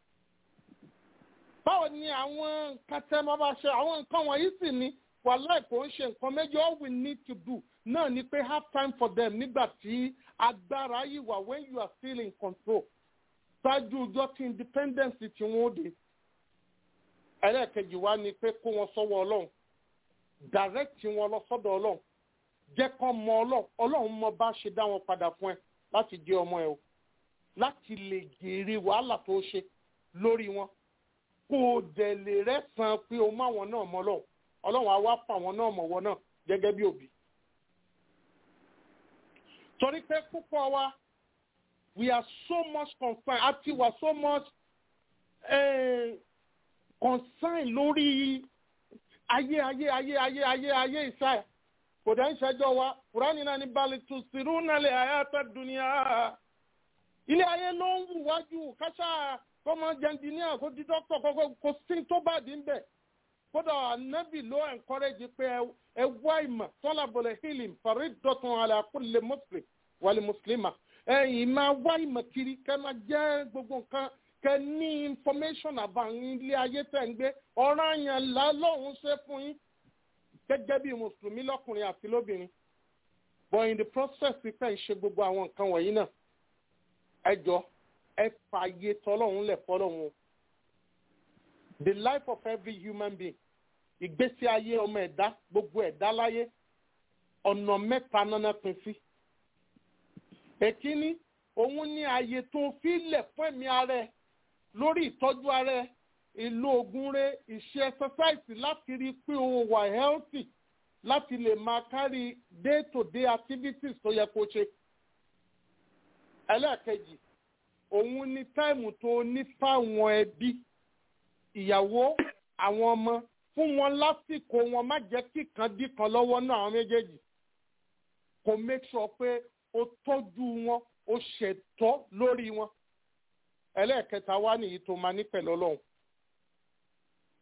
báwo ni àwọn nǹkan tẹ máa bá ṣe àwọn nǹkan wọ̀nyí sì ni wàhálà kò ń ṣe nǹkan méjì all we need to do náà ni pé have time for them nígbà tí agbára yìí wà when you are still in control ṣáájú ọjọ́ tí independence tí wọ́n dé ẹlẹ́ẹ̀kejì wá ni pé kó wọn sọ́wọ́ ọlọ́run direct wọn lọ sọ́dọ̀ ọlọ́run jẹ́ kán mọ ọlọ́run ọlọ́run mọ bá ṣe dá wọn padà fún ẹ láti jẹ́ ọmọ ẹ o láti lè jèrè wàhálà tó ṣe lórí wọn kó o dẹ̀ lè rẹ́sàn pé o má wọn náà mọ ọlọ́run ọlọ́run á wá fà wọn náà mọ̀ wọn náà gẹ́gẹ́ bí òbí. torí pé púpọ̀ wa we are so much concerned àti we are so much eh, concerned lórí ayé ayé ayé ayé ayé ayé ìsáyà kò dá ń ṣẹjọ́ wa kùránì náà ní balẹ̀ tó sírú nálẹ̀ àyàtọ̀ dùnìyà ilé ayé ló ń wù wájú káṣá kọ́mọ jẹndínníà kó di dọ́kítọ̀ kọ́kọ́ kò sí tó bá dín bẹ̀ kódà ànábì ló encourage pé ẹ wá ìmọ̀ tọ́lá bọ̀lẹ̀ hílìm fàrí dọ̀tun àlẹ́ àkúlẹ̀ muslim wàlẹ̀ mùsùlùmá ẹ̀yìn máa wá ìmọ̀ kiri kẹ́ máa jẹ́ gbogbo nǹkan kẹ́ ní information about ilé ayé tẹ̀ ń gbé ọ̀ràn yẹn lọ́hùn ṣe fún yín gẹ́gẹ́ bí mùsùlùmí lọ́kùnrin àti lóbìnrin but in the process pípẹ́ ń ṣe gbogbo àwọn nǹkan wọ̀nyí náà ẹ jọ ẹ fààyè tọ́lọ́hún lẹ̀ fọ́lọ́hún o the life of every human being ìgbésí ayé ọmọ ẹ̀dá gbogbo ẹ̀dá láyé ọ̀nà mẹ́ta náná pín sí èkíní òun ní ààyè tó fi lẹ̀ fún ẹ̀mí ara ẹ̀ lórí ìtọ́jú ara ẹ̀ ìlú oògùn rẹ̀ ìṣe exercise láti rí i pé o wà healthy láti lè máa kárí day to day activities tó yẹ kó ṣe. ẹlẹ́ẹ̀kejì òun ní táìmù tó ní fáwọn ẹbí ìyàwó àwọn ọmọ fún wọn lásìkò wọn má jẹ́ kí kan dí kan lọ́wọ́ náà àwọn méjèèjì kò make sure pé o tọ́jú wọn o ṣètọ́ lórí wọn ẹlẹ́ẹ̀kẹta wá nìyí tó máa ní pẹ̀lú ọlọ́run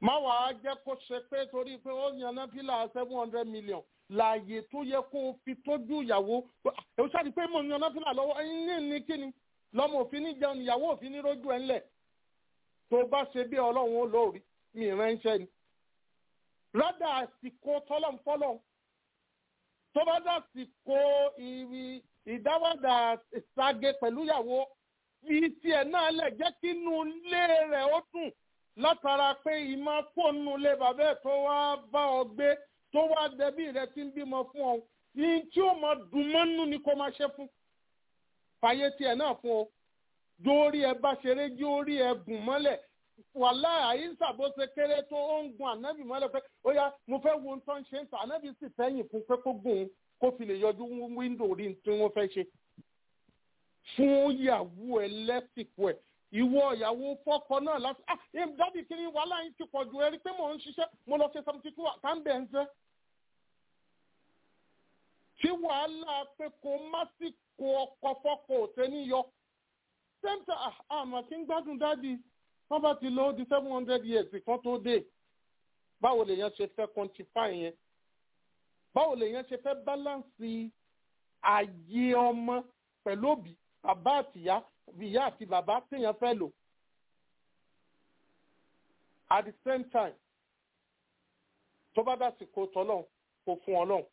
má wàá jẹ́ kó ṣe pé torí pé ó yan náfìlà seven hundred million láàyè tó yẹ kó o fi tọ́jú ìyàwó ẹ̀ ṣáàdì pé mo yan náfìlà lọ́wọ́ ẹ̀yin ní ní kíni lọ́mọ òfin ní jẹun ìyàwó òfin ní rójú ẹ̀ ńlẹ̀ tó bá ṣe bí ọlọ́run ó lórí mi ránṣẹ́ ni rádà àsìkò tọ́lọ́mfọ́lọ́ tó bá dà àsìkò ìrì ìdáwọ́dà ìságe pẹ̀lú ìyàwó fi tiẹ̀ náà lẹ̀ jẹ́ kí inú ilé rẹ̀ ó dùn látara pé ìmọ̀ fóònù ilé bàbá ẹ̀ tó wá bá ọ gbé tó wá dẹbí rẹ̀ tí ń bímọ fún ọ ní tí ó máa dùn mọ́nú ni kó máa ṣe fún fàyè tiẹ̀ náà fún ọ jórí ẹ bá ṣeré jórí ẹ gùn mọ́lẹ̀ wàhálà àyíṣà bó ṣe kéré tó ó ń gun ànábì mọ́lẹ̀ pé ó yá mo fẹ́ wo nǹkan ṣe ń tà ànábì sì fẹ́yìn fún pé kó gùn kó fi lè yọjú wíńdò rí tí wọ́n fẹ́ ṣe fún ìyàwó ẹ lẹ́sìkò ẹ̀ ìwọ ìyàwó fọ́kọ náà láti ah ẹ dábì kiri wàhálà yín ti pọ̀ ju ẹ rí pé mò ń ṣiṣẹ́ mo lọ ṣe seventy two àtàǹbẹ̀ ń fẹ́. tí wàhálà pé kò má sí kó ọkọ fọ́kọ òtẹ́ níyọ sẹ́ńtà àmọ́ kí ń gbádùn dádì wọ́n bá ti lọ ó di seven hundred years kan tó dé báwo lèèyàn ṣe fẹ́ quantify yẹn báwo lèèyàn ṣe fẹ́ balance ààyè ọmọ pẹ̀lú òbí bàbá àtìyá ìyá àti bàbá téèyàn fẹ́ lò at the same time tó bá dàsìkò tọ́lọ́hún kò fún ọlọ́hún.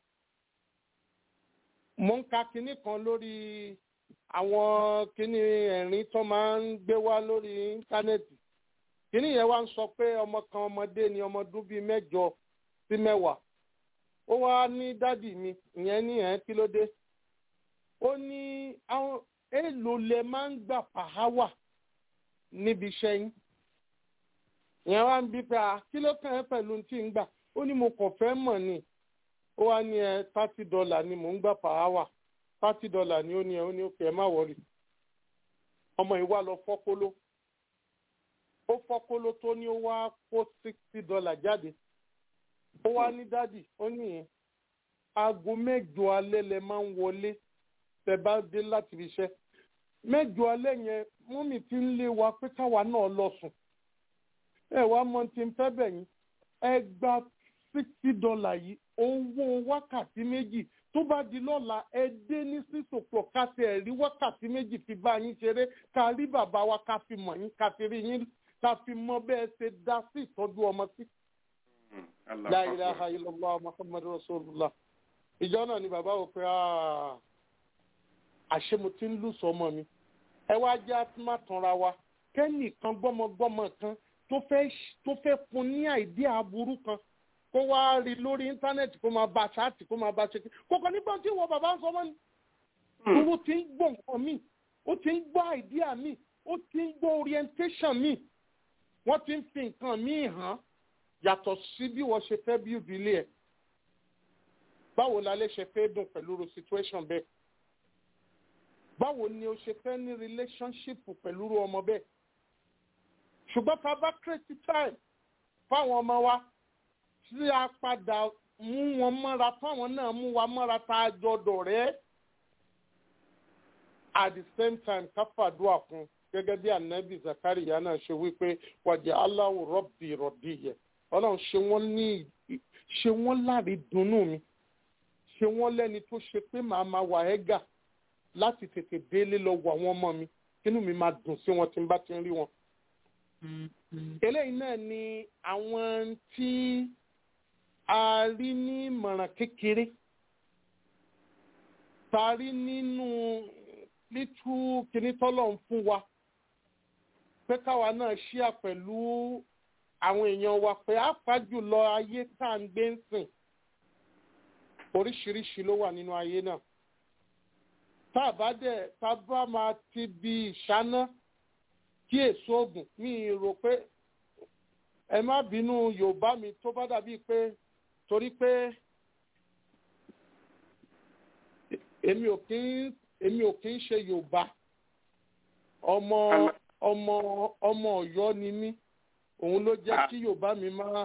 mo ń ka kinní kan lórí àwọn kinní ẹ̀rín tó máa ń gbé wá lórí íńtánẹ́ẹ̀tì kinní yẹn wá ń sọ pé ọmọ kan ọmọdé ni ọmọ ọdún bíi mẹ́jọ sí mẹ́wàá ó wá ní dádì mi ìyẹn ní ẹ̀ kí ló dé ó ní àwọn èèlò lẹ máa ń gbà pàháwà níbi iṣẹ́ yín ìyẹn wá ń bí pé à kí ló kàn ẹ́ pẹ̀lú tí ń gbà ó ní mo kàn fẹ́ mọ̀ ni ó wá ní ẹ thirty dollar ni mò ń gbà pàháwà thirty dollar ni ó ní ẹ ó ní òkè ẹ má wọrí ọmọ yìí wá lọ fọ́kóló ó fọ́kóló tó ní ó wá kó sixty dollar jáde ó wá ní dádì ó ní aago mẹ́jọ alẹ́ lẹ máa ń wọlé tẹ bá dé láti fi ṣe mẹ́jọ alẹ́ yẹn mọ́mì ti ń lé wa pé káwa náà lọ sùn ẹ wá mọ tí ń fẹ́ bẹ̀ yín ẹ gba sixty dollar yìí owó wákàtí méjì tó bá di lọ́la ẹ dé ní six o'clock ká ti ẹ̀ rí wákàtí méjì fi bá yín ṣeré ká rí bàbá wa ká fi mọ̀ yín ká fi rí yín ká fi mọ bẹ́ẹ̀ ṣe dá sí ìtọ́jú ọmọ sí. La ilaha illallah Muhammadu Rasulullah ìjọ náà ni bàbá wò pé àṣé mo ti ń lù sọmọ mi ẹ wá jẹ́ àtúmọ̀ tanra wa kẹ́nìkan gbọ́mọgbọ́mọ kan tó fẹ́ tó fẹ́ fún ní àìdí aburú kan kó wá rí lórí íńtánẹ́ẹ̀tì kó máa bá ṣáàtì kó máa bá ṣe kí kókò nígbà tí wọ́n bàbá ń sọ mọ́ ni. owó ti ń gbọ́ nǹkan mi ó ti ń gbọ́ àìdíà mi ó ti ń gbọ́ orientation mi wọ́n ti ń fi nǹkan mi hàn yàtọ̀ sí bí wọ́n ṣe fẹ́ bí ìdílé ẹ̀ báwo la lè ṣe fẹ́ dùn pẹ̀lú ro situation bẹ́ẹ̀ báwo ni o ṣe fẹ́ ní relationship pẹ̀lú ro ọmọ bẹ́ẹ̀ ṣùgbọ́n tá a bá create time fáwọn ọmọ wa tí a padà mú wọn mọ́ra táwọn náà mú wa mọ́ra tá a jọ dọ̀rẹ́ at the same time ká fàdúrà fún gẹ́gẹ́ bí anabi zakariya náà ṣe wípé wàjà aláwọ̀ rọ́bì rọ̀dì yẹ ọlọ́run ṣe wọ́n ní ṣe wọ́n láre dunnú mi ṣe wọ́n lẹ́ni tó ṣe pé màá máa wà ẹ́gà láti tètè délé lọ wọ àwọn ọmọ mi kínú mi máa dùn sí wọn tí n bá ti ń rí wọn. eléyìí náà ni àwọn tí a rí ní ìmọ̀ràn kékeré tá a rí nínú lítú kíní tọ́lọ̀ ń fún wa pé káwa náà ṣíà pẹ̀lú àwọn èèyàn wa pé àpá jùlọ ayé tá à ń gbé ń sìn oríṣiríṣi ló wà nínú ayé náà tá a bá dẹ̀ tá a bá máa ti bi ìṣáná kí èso oògùn mi rò pé ẹ má bínú yorùbá mi tó bá dàbí pé torí pé èmi ò kí ń èmi ò kí ń ṣe yorùbá ọmọ ọmọ ọmọ ọ̀yọ́ ni mí òun ló jẹ́ kí yorùbá mi máa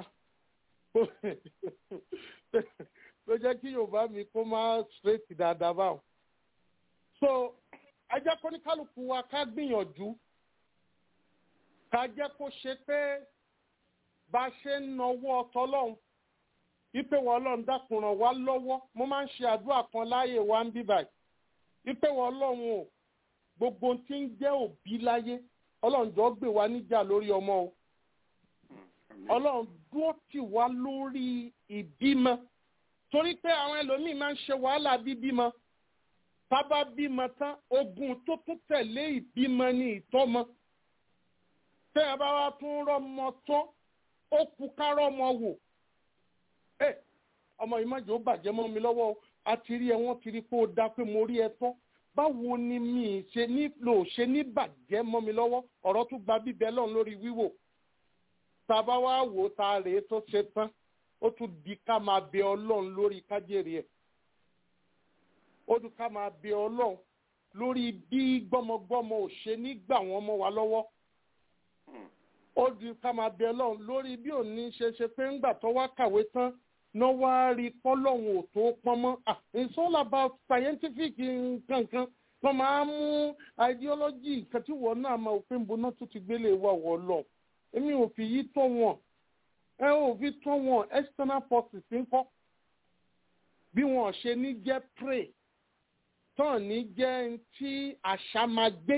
ló jẹ́ kí yorùbá mi kó máa straight dáadáa báwọn. so ẹ jẹ́ kó ní kálukú wa ká gbìyànjú ká jẹ́ kó ṣe pé bá a ṣe ń nawọ́ ọtọlọ́hún ipe wọ ọlọ́run dákun ràn wá lọ́wọ́ mo máa ń ṣe àdúrà kan láàyè wa ń bí báyìí ipe wọ ọlọ́run o gbogbo tí ń jẹ́ òbí láyé ọlọ́run jọ gbé wa níjà lórí ọmọ o ọlọ́run dúró tì wá lórí ìbímọ torí pé àwọn ẹlòmíín máa ń ṣe wàhálà bíbímọ tábà bímọ tán ogun tó tún tẹ̀lé ìbímọ ní ìtọ́mọ tẹ́ ẹ bá wá tún rọ́mọ tán ó kú ká rọ́mọ wò ẹ ọmọ yìí má jẹ́ ó bàjẹ́ mọ́ mi lọ́wọ́ o a ti rí ẹ wọ́n ti rí pé ó dá pé mo rí ẹ tán báwo ni mi ṣe nílò ṣe ní bàjẹ́ mọ́ mi lọ́wọ́ ọ̀rọ̀ tún gba bíbẹ́ lọ́n lórí wíwò tá a bá wá wò ó ta rèé tó ṣe tán ó tún di ká máa bẹ ọlọ́run lórí kájèrè ẹ̀ ó dùn ká máa bẹ ọlọ́run lórí bí gbọ́mọgbọ́mọ ò ṣe ní gbà wọ́n mọ́ wa lọ́wọ́ ó dùn ká máa bẹ ọlọ́run lórí bí òní ṣe ṣe pé ńgbà tó wá kàwé tán náà wá rí pọ́lọ́hún ò tó pọ́n mọ́ ah it's all about scientific nǹkankan wọ́n máa ń mú ideology nǹkan tí wọ́n náà máa òfin boná tó ti gbélé wà wọ́ lọ èmi ò fi yí tó wọn ẹ ò fi tó wọn external forces ń kọ́ bí wọn ṣe ní jẹ́ prey tán ní jẹ́ tí àṣà máa gbé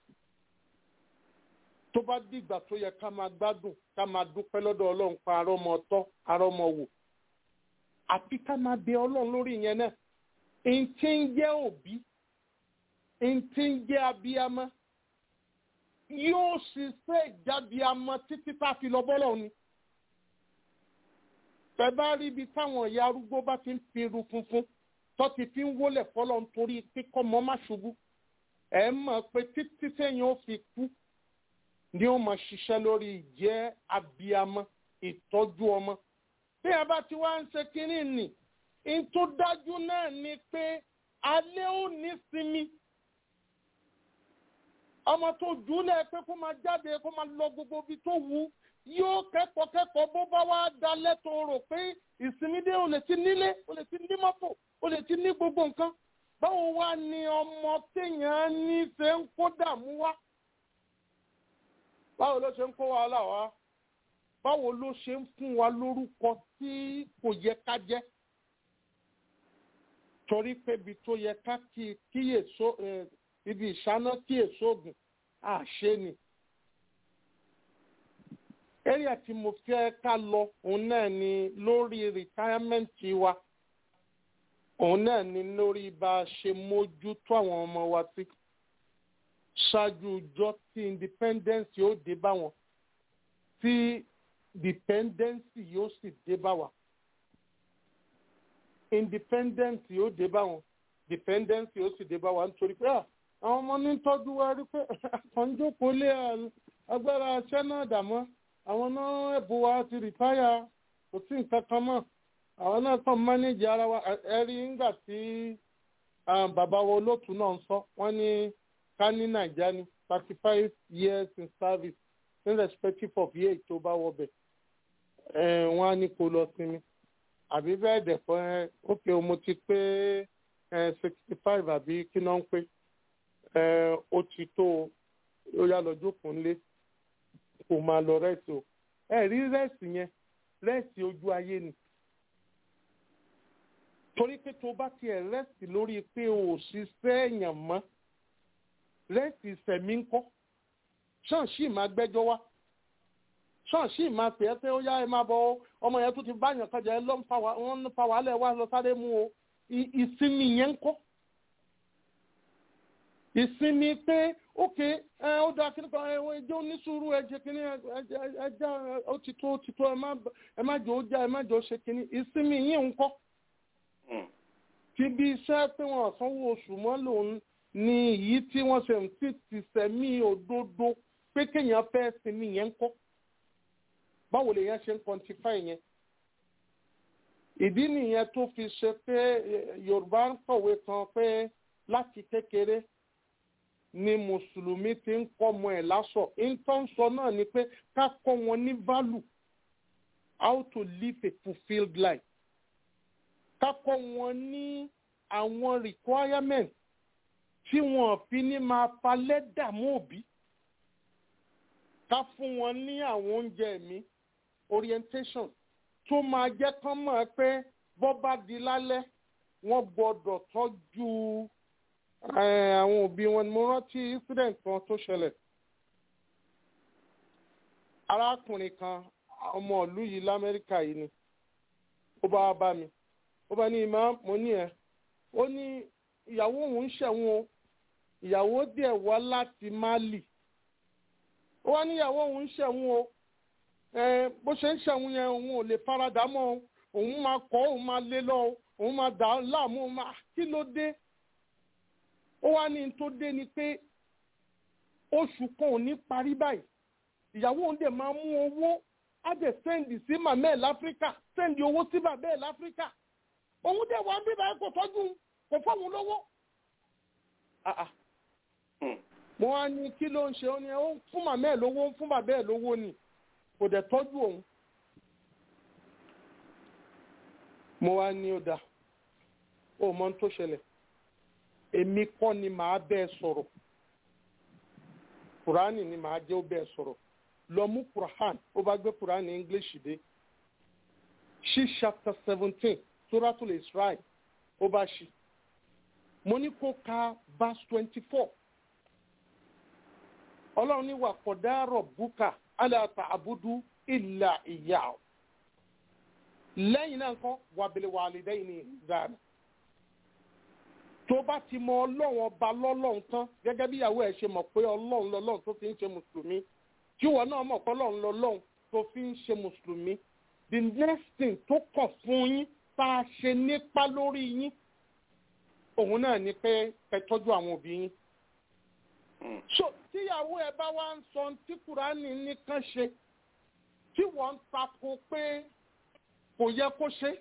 tó bá dìgbà tó yẹ ká máa gbádùn ká máa dúpẹ́ lọ́dọ̀ ọlọ́run pa arọ́mọ tọ́ arọ́mọ wò àti ká máa bẹ ọlọ́run lórí ìyẹn náà n tí ń jẹ́ òbí n tí ń jẹ́ abiyamọ yóò ṣiṣẹ́ ìjábíamọ títí tá a fi lọ bọ́lọ̀ ni bẹ́ẹ̀ bá rí ibi táwọn ìyá arúgbó bá ti ń fi irun funfun tó ti fi ń wólẹ̀ fọlọ́ nítorí kíkọ́ mọ́ má ṣubú ẹ̀ mọ̀ pé títí sẹ́yìn ó fi kú ni ó máa ṣiṣẹ́ lórí ìjẹ́ abiyamọ ìtọ́jú ọmọ bí a bá ti wá ń ṣe kínní nì ń tó dájú náà ni pé alẹ́ ò ní sinmi ọmọ tó jù ú lẹ̀ pé kó máa jáde kó máa lọ gbogbo ibi tó wù ú yóò kẹ́kọ̀ọ́ kẹ́kọ̀ọ́ bó bá wá dalẹ̀ tó rò pé ìsinmi dé o lè ti nílé o lè ti ní mọ́tò o lè ti ní gbogbo nǹkan báwo wá ni ọmọ téèyàn ní ṣe ń kó dààmú wá báwo ló ṣe ń kó wàhálà wá báwo ló ṣe ń fún wa lórúkọ tí kò yẹ ká jẹ́ torí pé ibi tó yẹ ká kíyèsó ibi ìṣáná kíyèsó ògùn àṣé ni area tí mo fẹ́ ká lọ òun náà ni lórí rìtáyámẹ́ǹtì wa òun náà ni lórí bá a ṣe mójútó àwọn ọmọ wa sí ṣáájú ọjọ́ tí independence yóò dé bá wọn tí dependence yóò sì dé bá wa independence yóò dé bá wọn dependence yóò sì dé bá wa nítorí pé àwọn ọmọ ní tọ́jú wa rí pé àkànjókòó lé agbára aṣẹ́ náà dàmọ́ àwọn náà ẹ̀bùn wa ti rìtáyà kò sí nǹkan kan mọ́ àwọn náà kàn mánéjì ara wa ẹ rí nígbà tí bàbá wa olóòtú náà ń sọ wọ́n ní ká ní nàìjíríà ní thirty five years in service irrespective of year tó bá wọ bẹ̀ wọ́n á ní kó lọ sinmi àbí bẹ́ẹ̀ dẹ̀ fọ́ ẹ ókè mo ti pé sixty five àbí kí náà ń pé ó ti tó ó yá lọ jókòó ńlé kò máa lọ rẹ́sì o ẹ rí rẹ́sì yẹn rẹ́sì ojú ayé ni torí pé tó bá tiẹ̀ rẹ́sì lórí pé o ò ṣiṣẹ́ èèyàn mọ́ rẹ́sì ìsẹ̀mí ń kọ́ ṣọ́ọ̀ṣì máa gbẹ́jọ́ wá ṣọ́ọ̀ṣì máa pè é pé ó yá ẹ máa bọ ọmọ yẹn tó ti báyàn kájà ẹ ló ń fa wàhálà ẹ wá lọ sáré mú o ìsinmi yẹn ń kọ́ ìsinmi pé ókè ẹ ó dáa kí nípa ẹwọ ẹjẹ onísùúrù ẹjẹ kínní ẹjẹ ó ti tó ó ti tó ẹ má jò ó já ẹ má jò ó ṣe kínní ìsinmi yìí ń kọ́ ti bí iṣẹ́ pé wọ́n sanwó oṣù mọ́ lòun ni èyí tí wọ́n ṣe ń tí ti sẹ̀mí òdodo pé kéèyàn fẹ́ sinmi yẹn ń kọ́ báwo lèèyàn ṣe ń quantify yẹn ìdí nìyẹn tó fi ṣe pé Yorùbá ń kọ̀wé kan pé láti kékeré ni mùsùlùmí ti ń kọ́ ọmọ ẹ̀ lásọ̀ ìtọ́nsọ náà ni pé ká kọ́ wọn ní value how to live a fulfilled life ká kọ́ wọn ní àwọn requirement tí wọn fi ní máa falẹ̀ dààmú òbí ká fún wọn ní àwọn oúnjẹ mi orientation tó máa jẹ́ kán mọ̀ ẹ́ pé bọ́ bá di lálẹ́ wọ́n gbọ́dọ̀ tọ́jú eh, àwọn òbí wọn ni mo rántí incident kan tó ṣẹlẹ̀ arákùnrin kan ọmọ ìlú yìí lamẹ́ríkà yìí ni ó bá wá bá mi ó bá ní ìmọ̀ mo ní ẹ̀ ó ní ìyàwó òun ń ṣẹ̀wọ̀n o ìyàwó díẹ̀ wá láti Mali ó wá níyàwó òun ń ṣẹ̀wọ̀n o ẹ bó ṣe ń ṣẹ̀wọ̀n yẹn òun ò lè faradà mọ́ o òun máa kọ́ òun máa lé lọ o òun máa dà á láàmú òun máa kí ló dé ó wá ní n tó dé ni pé oṣù kan ò ní parí báyìí ìyàwó òun dẹ̀ máa mú owó á dẹ̀ sẹ́ndì sí màmá ẹ̀ láfíríkà sẹ́ndì owó sí bàbá ẹ̀ láfíríkà òun dẹ̀ wá ń bí báyìí kò tọ́jú kò fáwọn lówó. Ah, ah. mo wá ní kí ló ń ṣe ó ní ó ń fún màmá ẹ̀ lówó ó ń fún bàbá ẹ̀ lówó ni kò dẹ̀ tọ́jú òun. mo wá ní ó dáa ó mọ ohun tó ṣẹlẹ̀ èmi kọ́ ni màá bẹ́ẹ̀ sọ̀rọ̀ kùránì ni màá jẹ́ ó bẹ́ẹ̀ sọ̀rọ̀ lọ mú quran ó bá gbé quran english dé ṣí chapter seventeen suratul israel ó bá ṣí mo ní kó ka verse twenty four ọlọ́run ní wà kọ̀dárọ̀ búkà aláta àbúdú ìlà ìyá o lẹ́yìn náà nǹkan wàbílẹ̀ wàlídẹ́yìn ní ìdáná tó bá ti mọ ọlọ́run ọba lọ́lọ́run tán gẹ́gẹ́ bí ìyàwó ẹ̀ ṣe mọ̀ pé ọlọ́run lọ́lọ́run tó fi ń ṣe mùsùlùmí tí ìwọ náà mọ̀ pé ọlọ́run lọ́lọ́run tó fi ń ṣe mùsùlùmí the next thing tó kàn fún yín tá a ṣe nípa lórí yín òun náà ni pé ẹ tọ́jú àwọn òbí yín. so tíyàwó ẹ bá wá ń sọ tí kùránì nìkan ṣe tí wọ́n ń tako pé kò yẹ kó ṣe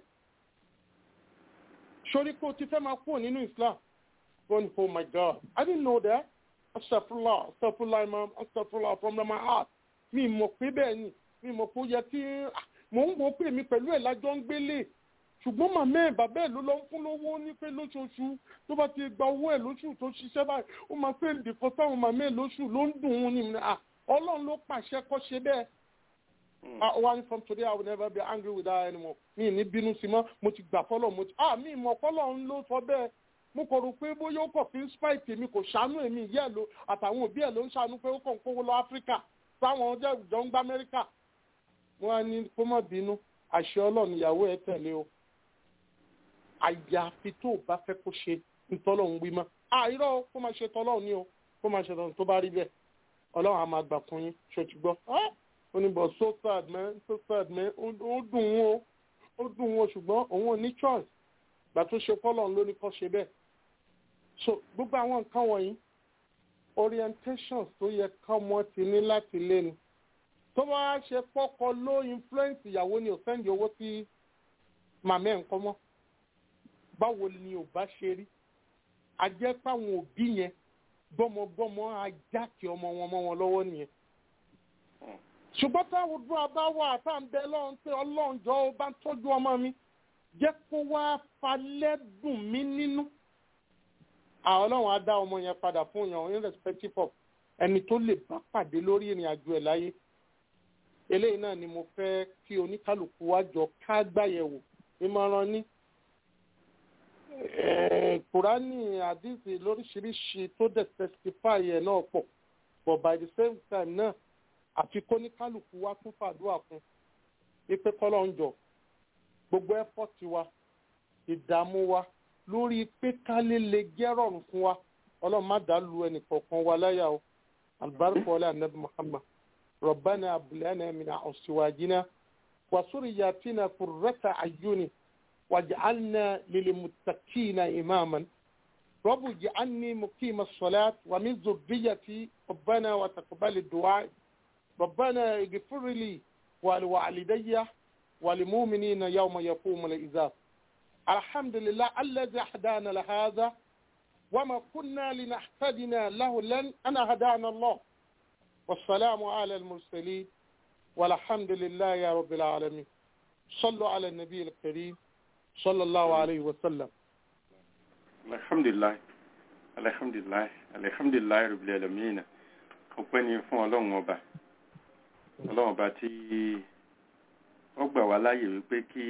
sori pé o ti fẹ́ máa kúrò nínú Islam going oh my God I didn't know that astagfirullah astagfirullah imam astagfirullah from my heart mi mọ̀ pé bẹ́ẹ̀ ni mi mọ̀ pé ó yẹ kí mò ń wò pé mi pẹ̀lú ẹ̀ lájọ́ ń gbélé ṣùgbọ́n màmá ẹ̀ bàbá ẹ̀ ló lọ ń fún lówó ní pé lóṣooṣù tó bá ti gba owó ẹ̀ lóṣù tó ṣiṣẹ́ báyìí ó máa fẹ́ nìkan sáwọn màmá ẹ̀ lóṣù ló ń dùn ún ní ọlọ́run ló pàṣẹ kó ṣe bẹ́ẹ̀ ah one from today i will never be angry with her anymore mi ní bínú sí mọ́ mo ti gbà fọlọ́ mo ti ah mi mọ̀ fọlọ́ ń ló sọ bẹ́ẹ̀ mo kọ̀ rò pé bóyá ó kọ̀ fi ń spite mi kò ṣàánú èmi ìyá ẹ̀ ló àtàwọn òbí ẹ̀ ló ń ṣàánú pé ó kàn ń kówó lọ áfíríkà táwọn ọjọ́ ìjọ ń gbá amẹ́ríkà wọ́n á ní kó má bínú àṣẹ ọlọ́run ìyàwó ẹ̀ tẹ̀lé o àyàfi tó o bá fẹ́ kó ṣe ntọ́lọ́run wí mọ́ àìrọ́ kó máa ṣe tọ́lọ́run ní o kó máa ṣe tọ́lọ́run tó bá rí bẹ́ẹ̀ ọlọ́run á máa gbà fún yín ṣòtúgbọ́ ó ní bọ̀ so sad man so sad man ó dùn ún o ó dùn ún o ṣùgbọ́n òun ò ní choice gbà tó ṣe fọ́lọ́run ló ní kó ṣe bẹ́ẹ̀ so gbogbo àwọn nǹkan wọ̀nyí orientations tó yẹ kọ́mọ ti ní láti lé ni tó bá ṣe pọ́kọ ló influence ìyàwó ni ò sẹ́ndì owó sí màmá ẹ̀ ń kọ́ mọ́ báwo ni ò bá ṣe rí a jẹ́ páwọn òbí yẹn gbọ́mọgbọ́mọ ajá kí ọmọ wọn mọ́ wọn lọ́wọ́ nìyẹn ṣùgbọ́n táwọn dúró abá wà tá à ń bẹ lọ́run pé ọlọ́run jọ ó bá ń tọ́jú ọmọ mi jẹ́ kó wá falẹ́ dùn mí nínú àwọn ọlọ́run á dá ọmọ yẹn padà fún yàn irrespective of ẹni tó lè bá pàdé lórí ìrìn àjò ẹ̀ láyé eléyìí náà ni mo fẹ́ kí oníkálukú wá jọ ká gbàyẹ̀wò ìmọ̀ràn ní kùránì àdìsí lóríṣiríṣi tó dẹ̀ testify ẹ̀ náà pọ̀ but by the same time náà àfi kóníkálukú wá tún fàdúrà fún ipe kọ́lọ́ ń jọ gbogbo ẹ́fọ́tì wa ìdààmú wa lórí pé kálí lè jẹ́ rọrùn fún wa ọlọ́run má dàá lu ẹnì kọ̀ọ̀kan wa láyà o albarka wala anabi muhammad ربنا هب لنا من أزواجنا وذرياتنا قرة أعين واجعلنا للمتقين إماما رب اجعلني مقيم الصلاة ومن ذريتي ربنا وتقبل الدعاء ربنا اغفر لي ولوالدي وللمؤمنين يوم يقوم الحساب الحمد لله الذي هدانا لهذا وما كنا لنهتدنا له لن أنا هدانا الله والسلام على المرسلين والحمد لله يا رب العالمين صلوا على النبي الكريم صلى الله عليه وسلم alhamdulilayi alhamdulilayi alhamdulilayi rabbil alamin ọpẹ́ ni fún Ọlọ́run ọba Ọlọ́run ọba tí ó gbà wá láyè wípé kí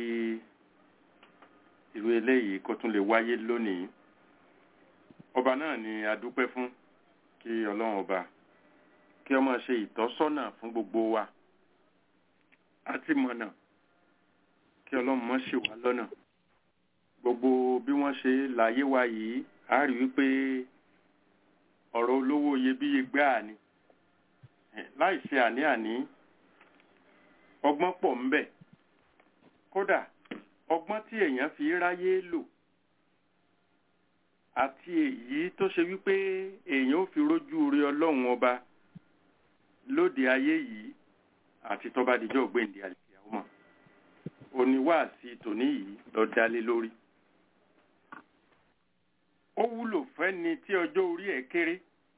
irú eléyìí kó tún lè wáyé lónìí ọba náà ni a dúpẹ́ fún kí ọlọ́run ọba kí ó máa ṣe ìtọ́sọ́nà fún gbogbo wa àti mọ̀nà kí ọlọ́run má ṣì wá lọ́nà gbogbo bí wọ́n ṣe láyé wa yìí a rí wípé ọ̀rọ̀ olówó iyebíye gbáà ni láì ṣe àní-àní ọgbọ́n pọ̀ ń bẹ kódà ọgbọ́n tí èèyàn fi ráyé lò àti èyí tó ṣe wípé èèyàn ò fi rójú rí ọlọ́run ọba lóde ayé yìí àti tọ́ba díjọ́ ògbéǹde àlìkìyàwó mọ̀ oníwàásí tòní yìí lọ dálé lórí ó wúlò fẹ́ni tí ọjọ́ orí ẹ̀ kéré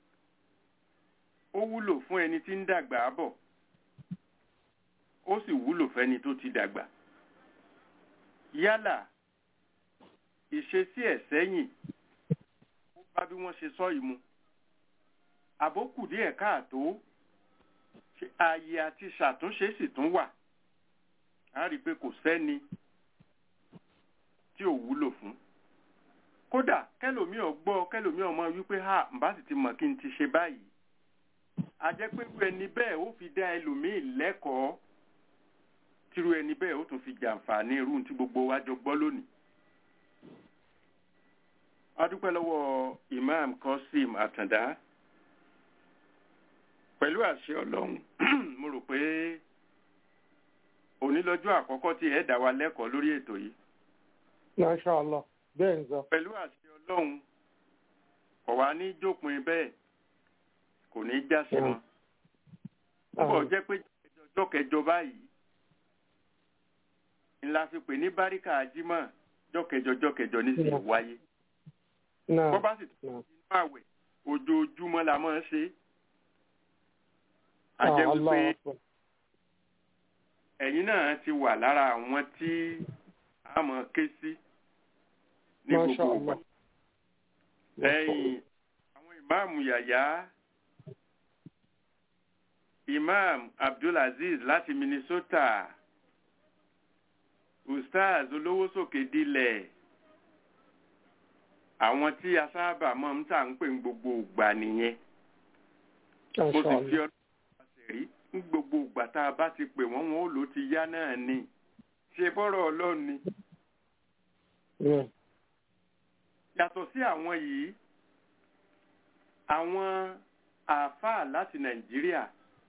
ó wúlò fún ẹni tí ń dàgbà bọ̀ ó sì wúlò fẹ́ni tó ti dàgbà yálà ìṣesí ẹ̀ sẹ́yìn ó bá bí wọ́n ṣe sọ yìí mu àbókù díẹ̀ káàtó ààyè àti ṣàtúnṣe sì tún wà a rí i pé kò sẹ́ni tí ò wúlò fún kódà kẹlòmíì ọgbọ́ kẹlòmíì ọmọ wípé ha mbà sì ti mọ̀ kí n ti ṣe báyìí a jẹ́ pé irú ẹni bẹ́ẹ̀ ó fi dá ẹlòmíì lẹ́kọ̀ọ́ tírú ẹni bẹ́ẹ̀ ó tún fi jàǹfààní irú tí gbogbo wa jọ gbọ́ lónìí. a dúpẹ́ lọ́wọ́ Imam Qasim Àtàndá pẹ̀lú àṣẹ Ọlọ́run mo rò pé òní lọ́jọ́ àkọ́kọ́ tí ẹ dá wa lẹ́kọ̀ọ́ lórí ètò yìí. Masha Allah bẹ́ẹ̀ ń sọ. pẹ̀lú àṣẹ Ọlọ́run kò wá ní jópin bẹ́ẹ̀ kò ní já sí wọn. púpọ̀ jẹ́ pé ọjọ́ kẹjọ báyìí ńlá fi pè ní báríkà ajímọ̀ jọ́kẹjọ jọ́kẹjọ ní sí wáyé. bọ́ bá sì tún nínú àwẹ̀ ojoojúmọ́ la máa ń ṣe. a jẹ́ wípé ẹ̀yin náà ti wà lára àwọn tí a mọ̀ ké sí ní gbogbo ọgbà. ẹ̀yin àwọn ìmáàmù yàyà imam abdulaziz láti minnesota ustaz olówó sókè dilẹ̀ àwọn tí a sábà máa ń tà ń pè ní gbogbo ìgbà nìyẹn mo sì fi ọdún ọ̀sẹ̀ rí ní gbogbo ìgbà tá a bá ti pè wọ́n wọn ó lò ti yá náà ni ṣe bọ́rọ̀ ọlọ́run ni. yàtọ̀ sí àwọn yìí àwọn àáfàá láti nàìjíríà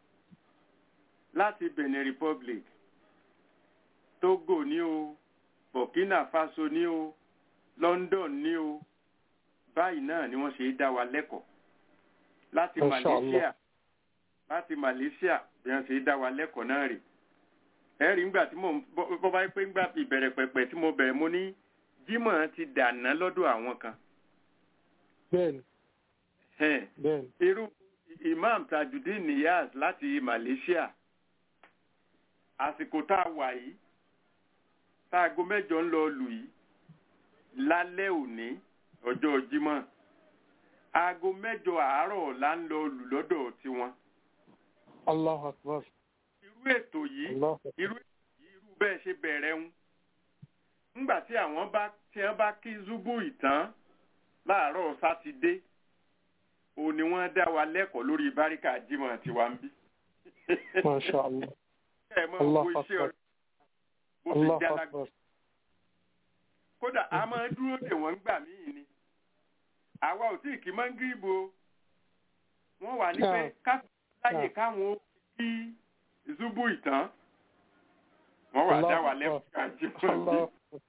láti benin republic togo ní o burkina faso ní o london ní o báyìí náà ni wọ́n ṣe dá wa lẹ́kọ̀ọ́ láti malaysia láti malaysia bí wọ́n ṣe dá wa lẹ́kọ̀ọ́ náà rè ẹ̀rí ńgbà tí mo bọ́ bá pé ńgbà ìbẹ̀rẹ̀ pẹ̀pẹ̀ tí mo bẹ̀rẹ̀ mo ní jímọ̀ ti dànà lọ́dọ̀ àwọn kan. bẹ́ẹ̀ni bẹ́ẹ̀ni. irú imam tajudeen niyaz láti malaysia àsìkò tá a wà yìí tá aago mẹ́jọ ń lọ lù yìí lálẹ́ òní ọjọ́ jímọ̀ aago mẹ́jọ àárọ̀ là ń lọ lù lọ́dọ̀ tiwọn. Allahu Akbar. irú ètò yìí irú irú bẹ́ẹ̀ ṣe bẹ̀rẹ̀ ń ńgbà tí àwọn bá tí wọ́n bá kí zubu ìtàn láàárọ̀ sátidé òun ni wọ́n dá wa lẹ́kọ̀ọ́ lórí báríkà jímọ̀ tiwa ń bí. Masha Allah. ẹ mọ owó iṣẹ́ ọ̀rẹ́ bó ti já lágbó. kódà a máa dúró dè wọ́n gbà míì ni àwa ò tí ì kí mọ́ngírìbù o wọ́n wà ní pé ká láyè káwọn ó kí zubu ìtàn wọ́n wà dá wa lẹ́kọ̀ọ́ ká jímọ̀ bí.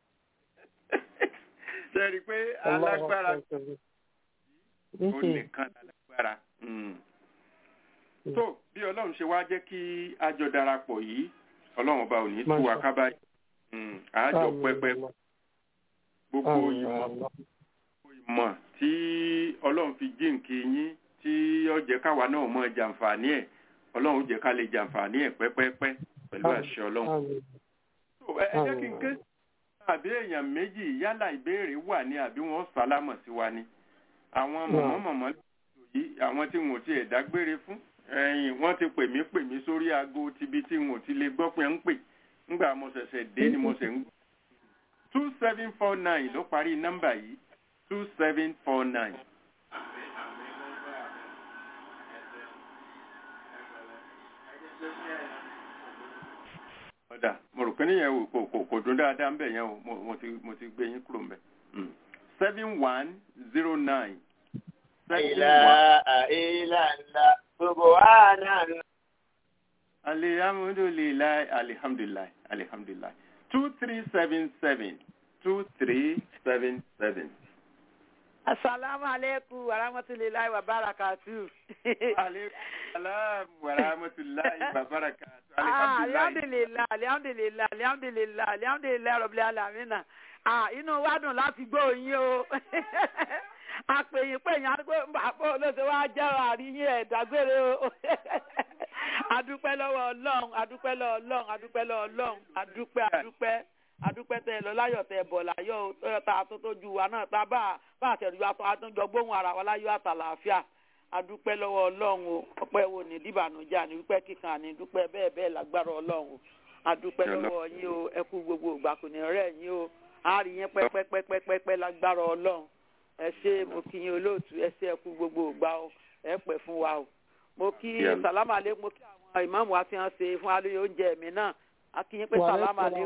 ṣe rí i pé alágbára ó nìkan lágbára. tó bí ọlọ́run ṣe wá jẹ́ kí a jọ darapọ̀ yìí ọlọ́run ọba ò ní tú wa ká báyìí àájọ pẹ́pẹ́ gbogbo ìmọ̀ ìmọ̀ tí ọlọ́run fi jíǹkì yín tí ó jẹ́ káwa náà mọ̀ jàǹfààní ẹ̀ ọlọ́run jẹ́ ká lè jàǹfààní ẹ̀ pẹ́pẹ́pẹ́ pẹ̀lú àṣẹ ọlọ́run. ẹ jẹ́ kí n ké àbí èèyàn méjì yálà ìbéèrè wà ní àbí wọ́n sálámọ̀ sí wa ni àwọn mọ̀mọ́mọ̀mọ́ yìí àwọn tí wọn ò tiẹ̀ dágbére fún ẹ̀yìn wọ́n ti pè mí pè mí sórí aago tibi tí wọn ò ti lè gbọ́ pé ń pè ńgbà mo ṣẹ̀ṣẹ̀ dé ni mo ṣe ń two seven four nine ló parí nọ́mbà yìí two seven four nine. ọ̀dà mo rò pé níyẹn kò kò kò dún dáadáa ń bẹ̀ yẹn o mo mo ti mo ti gbé yín kúrò ń bẹ̀. seven one zero nine. ilaha illallah subhanallah. alihamudulilayi alihamdulilayi alihamdulilayi two three seven seven two three seven seven. asalaamu aleykum wa rahmatulahi wa barakatu. aleykum salaam wa rahmatulahi wa barakatu. Ah, alihamdulilayi. alihamdulilayi alihamdulilayi alihamdulilayi alihamdulilayi rọ̀bìlẹ̀ alamina. Ah, inú wa dùn láti gbọ́ yín o. àpèyìn pèyìn àdúgbò àpò olóṣèlú wa jẹ́ àríyìn ẹ̀dágbére o. adúpẹ́ lọ́wọ́ ọlọ́run adúpẹ́ lọ́wọ́ ọlọ́run adúpẹ́ lọ́wọ́ ọlọ́run adúpẹ́ adúpẹ́ adúpẹ́ tẹ lọ láyọ̀ tẹ bọ̀ láyọ̀ o tọ́yọ̀tà tó tó ju wa náà tá bá bá àtẹ̀rù aṣọ àtúnjọ gbóhùn ara wa láyọ̀ àtàlàáfíà adúpẹ́ lọ́wọ́ ọlọ́run o ọpẹ́ wo ní dìbànújẹ́ àní dúpẹ́ kíkan àní dúpẹ́ bẹ́ẹ̀ bẹ́ẹ̀ lágbára ọlọ́run o adúpẹ́ lọ́wọ́ yín o ẹ kú gbogbo ìgbà kò ní rẹ̀ yín o a rí yín pẹ́pẹ́pẹ́pẹ́pẹ́ lágbára ọlọ́run ẹ ṣé mo kí yín olóòtú ẹ ṣé ẹ kú gbogbo ìgbà o ẹ pẹ́ fún wa o mo kí sàlámà lé mo kí àwọn ìmáàmù wa ti hàn ṣe fún alóye oúnjẹ mi náà a kí yín pé sàlámà lé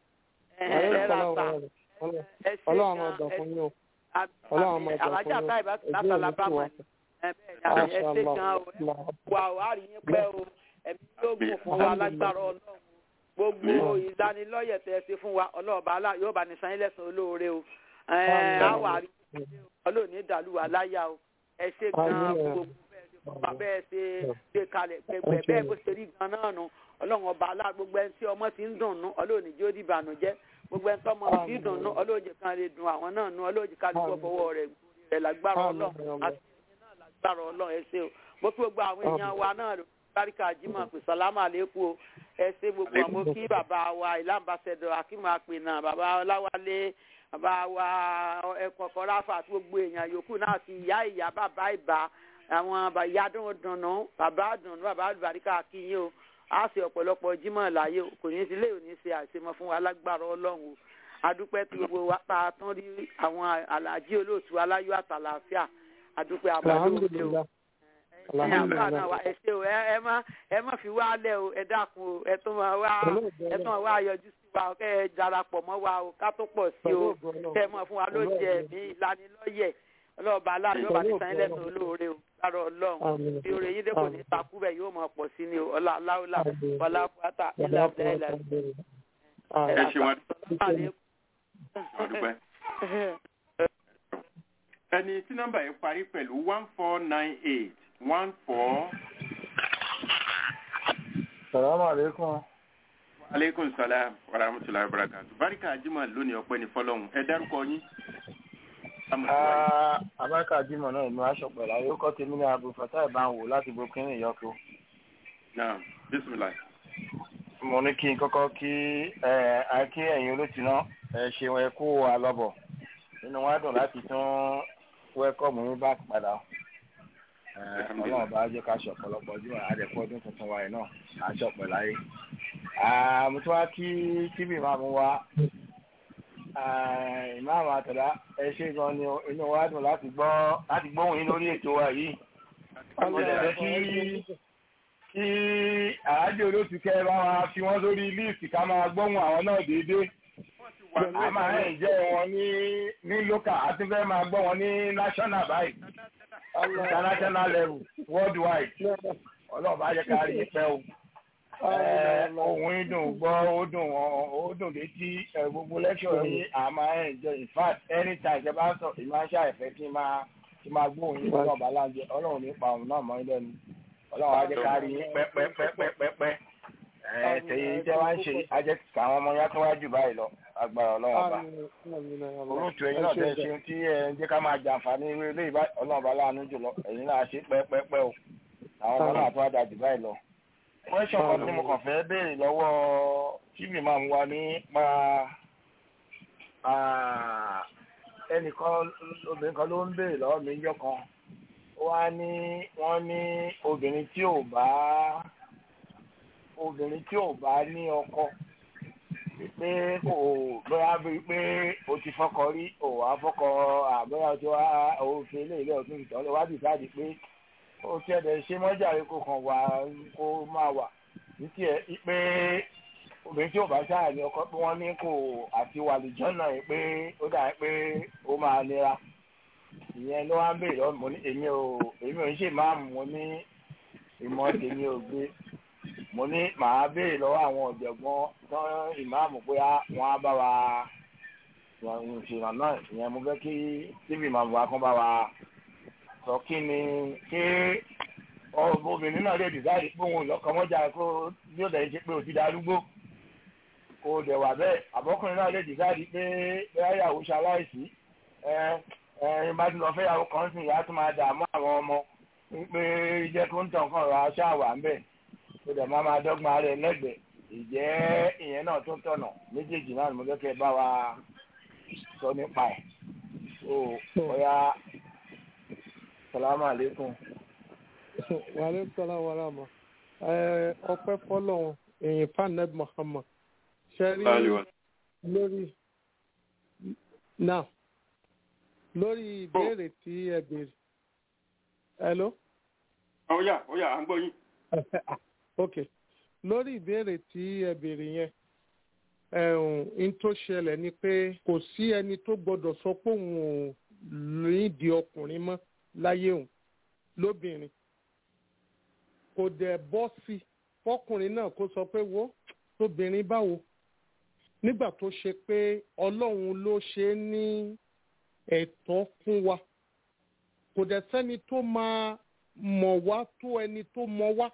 ẹ ra ta ẹ ṣé ọlọ́run gan ọ̀dọ̀ ẹ fún yín o ọlọ́run ọmọ ọ̀dọ̀ fún alájà yín táyì bá o látà lábàmọ́ ẹ ẹ bẹ́ẹ̀ ni ẹ ṣé gan o wà ó a rí yín pẹ́ o ẹ̀mí yóò gùn fún wa lágbára ọlọ́run gbogbo ìlanilọ́yẹ̀ tẹ́ ẹ ṣe fún wa ọlọ́ọ̀bá alá yóò bá ní san yín lẹ́san olóore o ẹ̀ á wà rí ọlọ́ọ̀ni dàlú wa láyà o ẹ ṣé gan gbogbo bá bẹ́ẹ̀ ṣe ṣe kalẹ̀ pẹ̀pẹ̀ bẹ́ẹ̀ bó ṣe rí gan náà nu ọlọ́run ọba alá gbogbo ẹni tí ọmọ ti ń dùn nú ọlọ́ọ̀ni jó di ìbànújẹ́ gbogbo ẹni tí ọmọ ti ń dùn nú ọlọ́ọ̀jẹ̀ kan lè dùn àwọn náà nú ọlọ́ọ̀jẹ̀ kan lè fọ́ fọwọ́ rẹ̀ rẹ̀ lágbára ọlọ́run àti ẹ̀yin náà lágbára ọlọ́run ẹ ṣé o mo kí gbogbo àwọn èèyàn wa náà lò báríkà jimoh pé sàlámà lẹ́kù o ẹ ṣé gbogbo àwọn mo kí bàbá wa ìlànbàṣẹdọ akínmọ àpènà bàbá ọláwálé bàbá wa ẹkọkọ ráfà àti gbogbo èèyàn yòókù náà ti ìyá ìyá bàbá ìbá àwọn ìyá dùndùnnú bàbá dùnnú bàbá àlùbáríkà kíyìn o a ṣe ọ̀pọ̀lọpọ̀ jímọ̀ láyé o kò ní í sílé òní ṣe àṣemọ fún wa lágbára ọlọ́run o adúpẹ́ tí gbogbo wa pa tán rí àwọn àlàjí olóòtú aláyọ̀ àtàlàáfíà adúpẹ́ àbálòpẹ́ o ẹ̀yin àbúrò náà wa ẹ ṣé o ẹ ẹ má ẹ má fi wá lẹ̀ o ẹ dákun o ẹ tún máa wá ẹ tún máa wá yọjú sí wa o kẹ́ ẹ darapọ̀ mọ́ wa o ká tó pọ̀ sí o kẹ́ ẹ mọ̀ fún wa ló jẹ ẹ̀mí ìlanilọ́yẹ̀ ọlọ́ọ̀bá aláàbí yóò bá ní sàn lẹ́sùn olóore o lára ọlọ́run bí oore yín dẹ́kun ní takú bẹ́ẹ̀ yóò máa pọ̀ sí ni o ọlá aláwòlá wàlá pátá ilà ilà ẹ ṣe wọn ọdúpẹ́. ẹni tí nọ́mbà yẹn parí pẹ̀lú one four nine eight one four. Salamu alaikum. aleykum salaam wa rahmatulahi wa barakatu. barika ajima lónìí ọpẹ́ ní fọ́lọ́run ẹ dárúkọ yín. Abáka Jímọ̀ náà ìlú Aṣọ̀pẹ̀ láyé ó kọ́ tèmi ní Abu Fatah Ìbáwò láti Burkina Ìyọ́kọ́. naam bisimilayi. Mo ní kí n kọ́kọ́ kí ẹ kí ẹ̀yin olóòtú náà ẹ ṣeun ẹ kú àlọ́bọ̀. Nínú wa dùn láti tún wẹ́kọ̀mù yín bá padà. Ọlọ́run bá jẹ́ ká ṣe ọ̀pọ̀lọpọ̀ ọdún àdẹ̀kọ́ ọdún tuntun wa yìí náà Aṣọ̀pẹ̀ láyé. Mo tún wá kí tíbì máa mú wa ìmáàmù àtàlá ẹ ṣé gan ni inú wa dùn láti gbọ́ láti gbóhùn yín lórí ètò wa yìí mo lè fẹ́ kí kí àájò olóòtú kẹ́ bá wa fi wọ́n sórí líìsì ká máa gbóhùn àwọn náà déédéé a máa ń jẹ́ wọn ní ní lókà a ti fẹ́ máa gbọ́ wọn ní national báyìí international level worldwide ọlọ́ọ̀bá yẹ ká rí i pẹ́ o ohun ìdùn gbọ́ ó dùn ó dùn létí gbogbo lẹ́kṣọ̀ yìí a máa ń enjoy in fact anytime ṣe bá ń sọ ìmáa ń ṣàìfẹ́ kí n máa kí n máa gbóhùn yín lọ́wọ́ baláńjẹ ọlọ́run nípa òun náà mọ́ ilé ẹnu ọlọ́run á jẹ́ ká rí yín pẹ́pẹ́pẹ́pẹ́pẹ́ tẹ̀yìn tẹ́ wá ń ṣe ajẹ́ káwọn ọmọ yá tó wá jù báyìí lọ agbára ọlọ́run ọba olóòtú ẹ̀yin náà tẹ́ ṣe tí ẹ ń jẹ́ ká máa jàǹfààní irú ilé ọlọ́run ọba láàánú jùlọ ẹ̀yin náà ṣe pẹ́pẹ́pẹ́ o àwọn ọmọ náà tó wá da jù báyìí lọ question kan tí mo kàn fẹ́ béèrè lọ́wọ́ tv máa ń wá nípa ẹnìkan obìnrin kan ló ń béèrè lọ́wọ́ mi níjọ́ kan ó wá ní wọ́n ní obìnrin tí ò bá obìnrin tí ò bá ní ọkọ pé kò bóyá bíi pé o ti fọkọ rí o wá fọkọ àbẹ́yà tí wàá òfin ilé ilé ọ̀tún ìtọ́ lọ wá dìsáàdì pé ó ti ẹ̀dẹ̀ ṣe mọ́jàre kó kàn wá kó máa wà ní tiẹ̀ pé obìnrin tí ò bá ṣáà ní ọkọ pé wọ́n ní kò àti wàlìjọ́ náà yìí pé ó dà pé ó máa nira ìyẹn ló wá ń béèrè ọmọ ní èmi ò èmi ò ń ṣe máàmù mo ní ìmọ̀ tèmi ò gbé mo ní màá béèrè lọ́wọ́ àwọn ọ̀jọ̀gbọ́n tán ìmáàmù pé wọ́n á bá wa ìṣìnà náà ìyẹn mo fẹ́ kí tíbi màmú wa kán bá wa sọ kí ni ṣé obìnrin náà lè dìsáàdì pé òun ìlọ́kọ̀ mọ́jà kó bí ó dẹ̀ ṣe pé ó ti darúgbó kó dẹ̀ wà bẹ́ẹ̀ àbọ́kùnrin náà lè dìsáàdì pé bẹ́ẹ̀ yàwó ṣaláìsí ẹ ẹ bá ti lọ fẹ́ yàwó kan sìn ìyá tó máa dààmú àwọn ọmọ pé jẹ́ kó ń tàn kàn ra ṣáàwà ń bẹ̀ ó dẹ̀ máa máa dọ́gba rẹ̀ lẹ́gbẹ̀ẹ́ ìjẹ́ ìyẹn náà tó tọ̀nà méjèèjì náà ni mo fẹ́ kẹ́ bá wa sọ nípa ẹ̀ ó ọ̀ya salamu aleykum. wàhálà sọlá wàhálà mọ ọpẹ́ fọ́lọ́run èyìn faned muhammad ṣẹrí lórí now lórí ìbéèrè tí ẹ béèrè hello. ó yá ó yá à ń gbọ́ yín. ok lórí ìbéèrè tí ẹ béèrè yẹn ẹ̀hún tó ṣẹlẹ̀ ni pé kò sí ẹni tó gbọ́dọ̀ sọ pé òun ò nídìí ọkùnrin mọ́ láyé òun lóbìnrin kò dẹ̀ bọ́ sí i fọkùnrin náà kó sọ pé wo tóbìnrin báwo nígbà tó ṣe pé ọlọ́run ló ṣe é ní ẹ̀tọ́ fún wa kò dẹ̀ sẹ́ni tó máa mọ̀ wá tó ẹni tó mọ̀ wá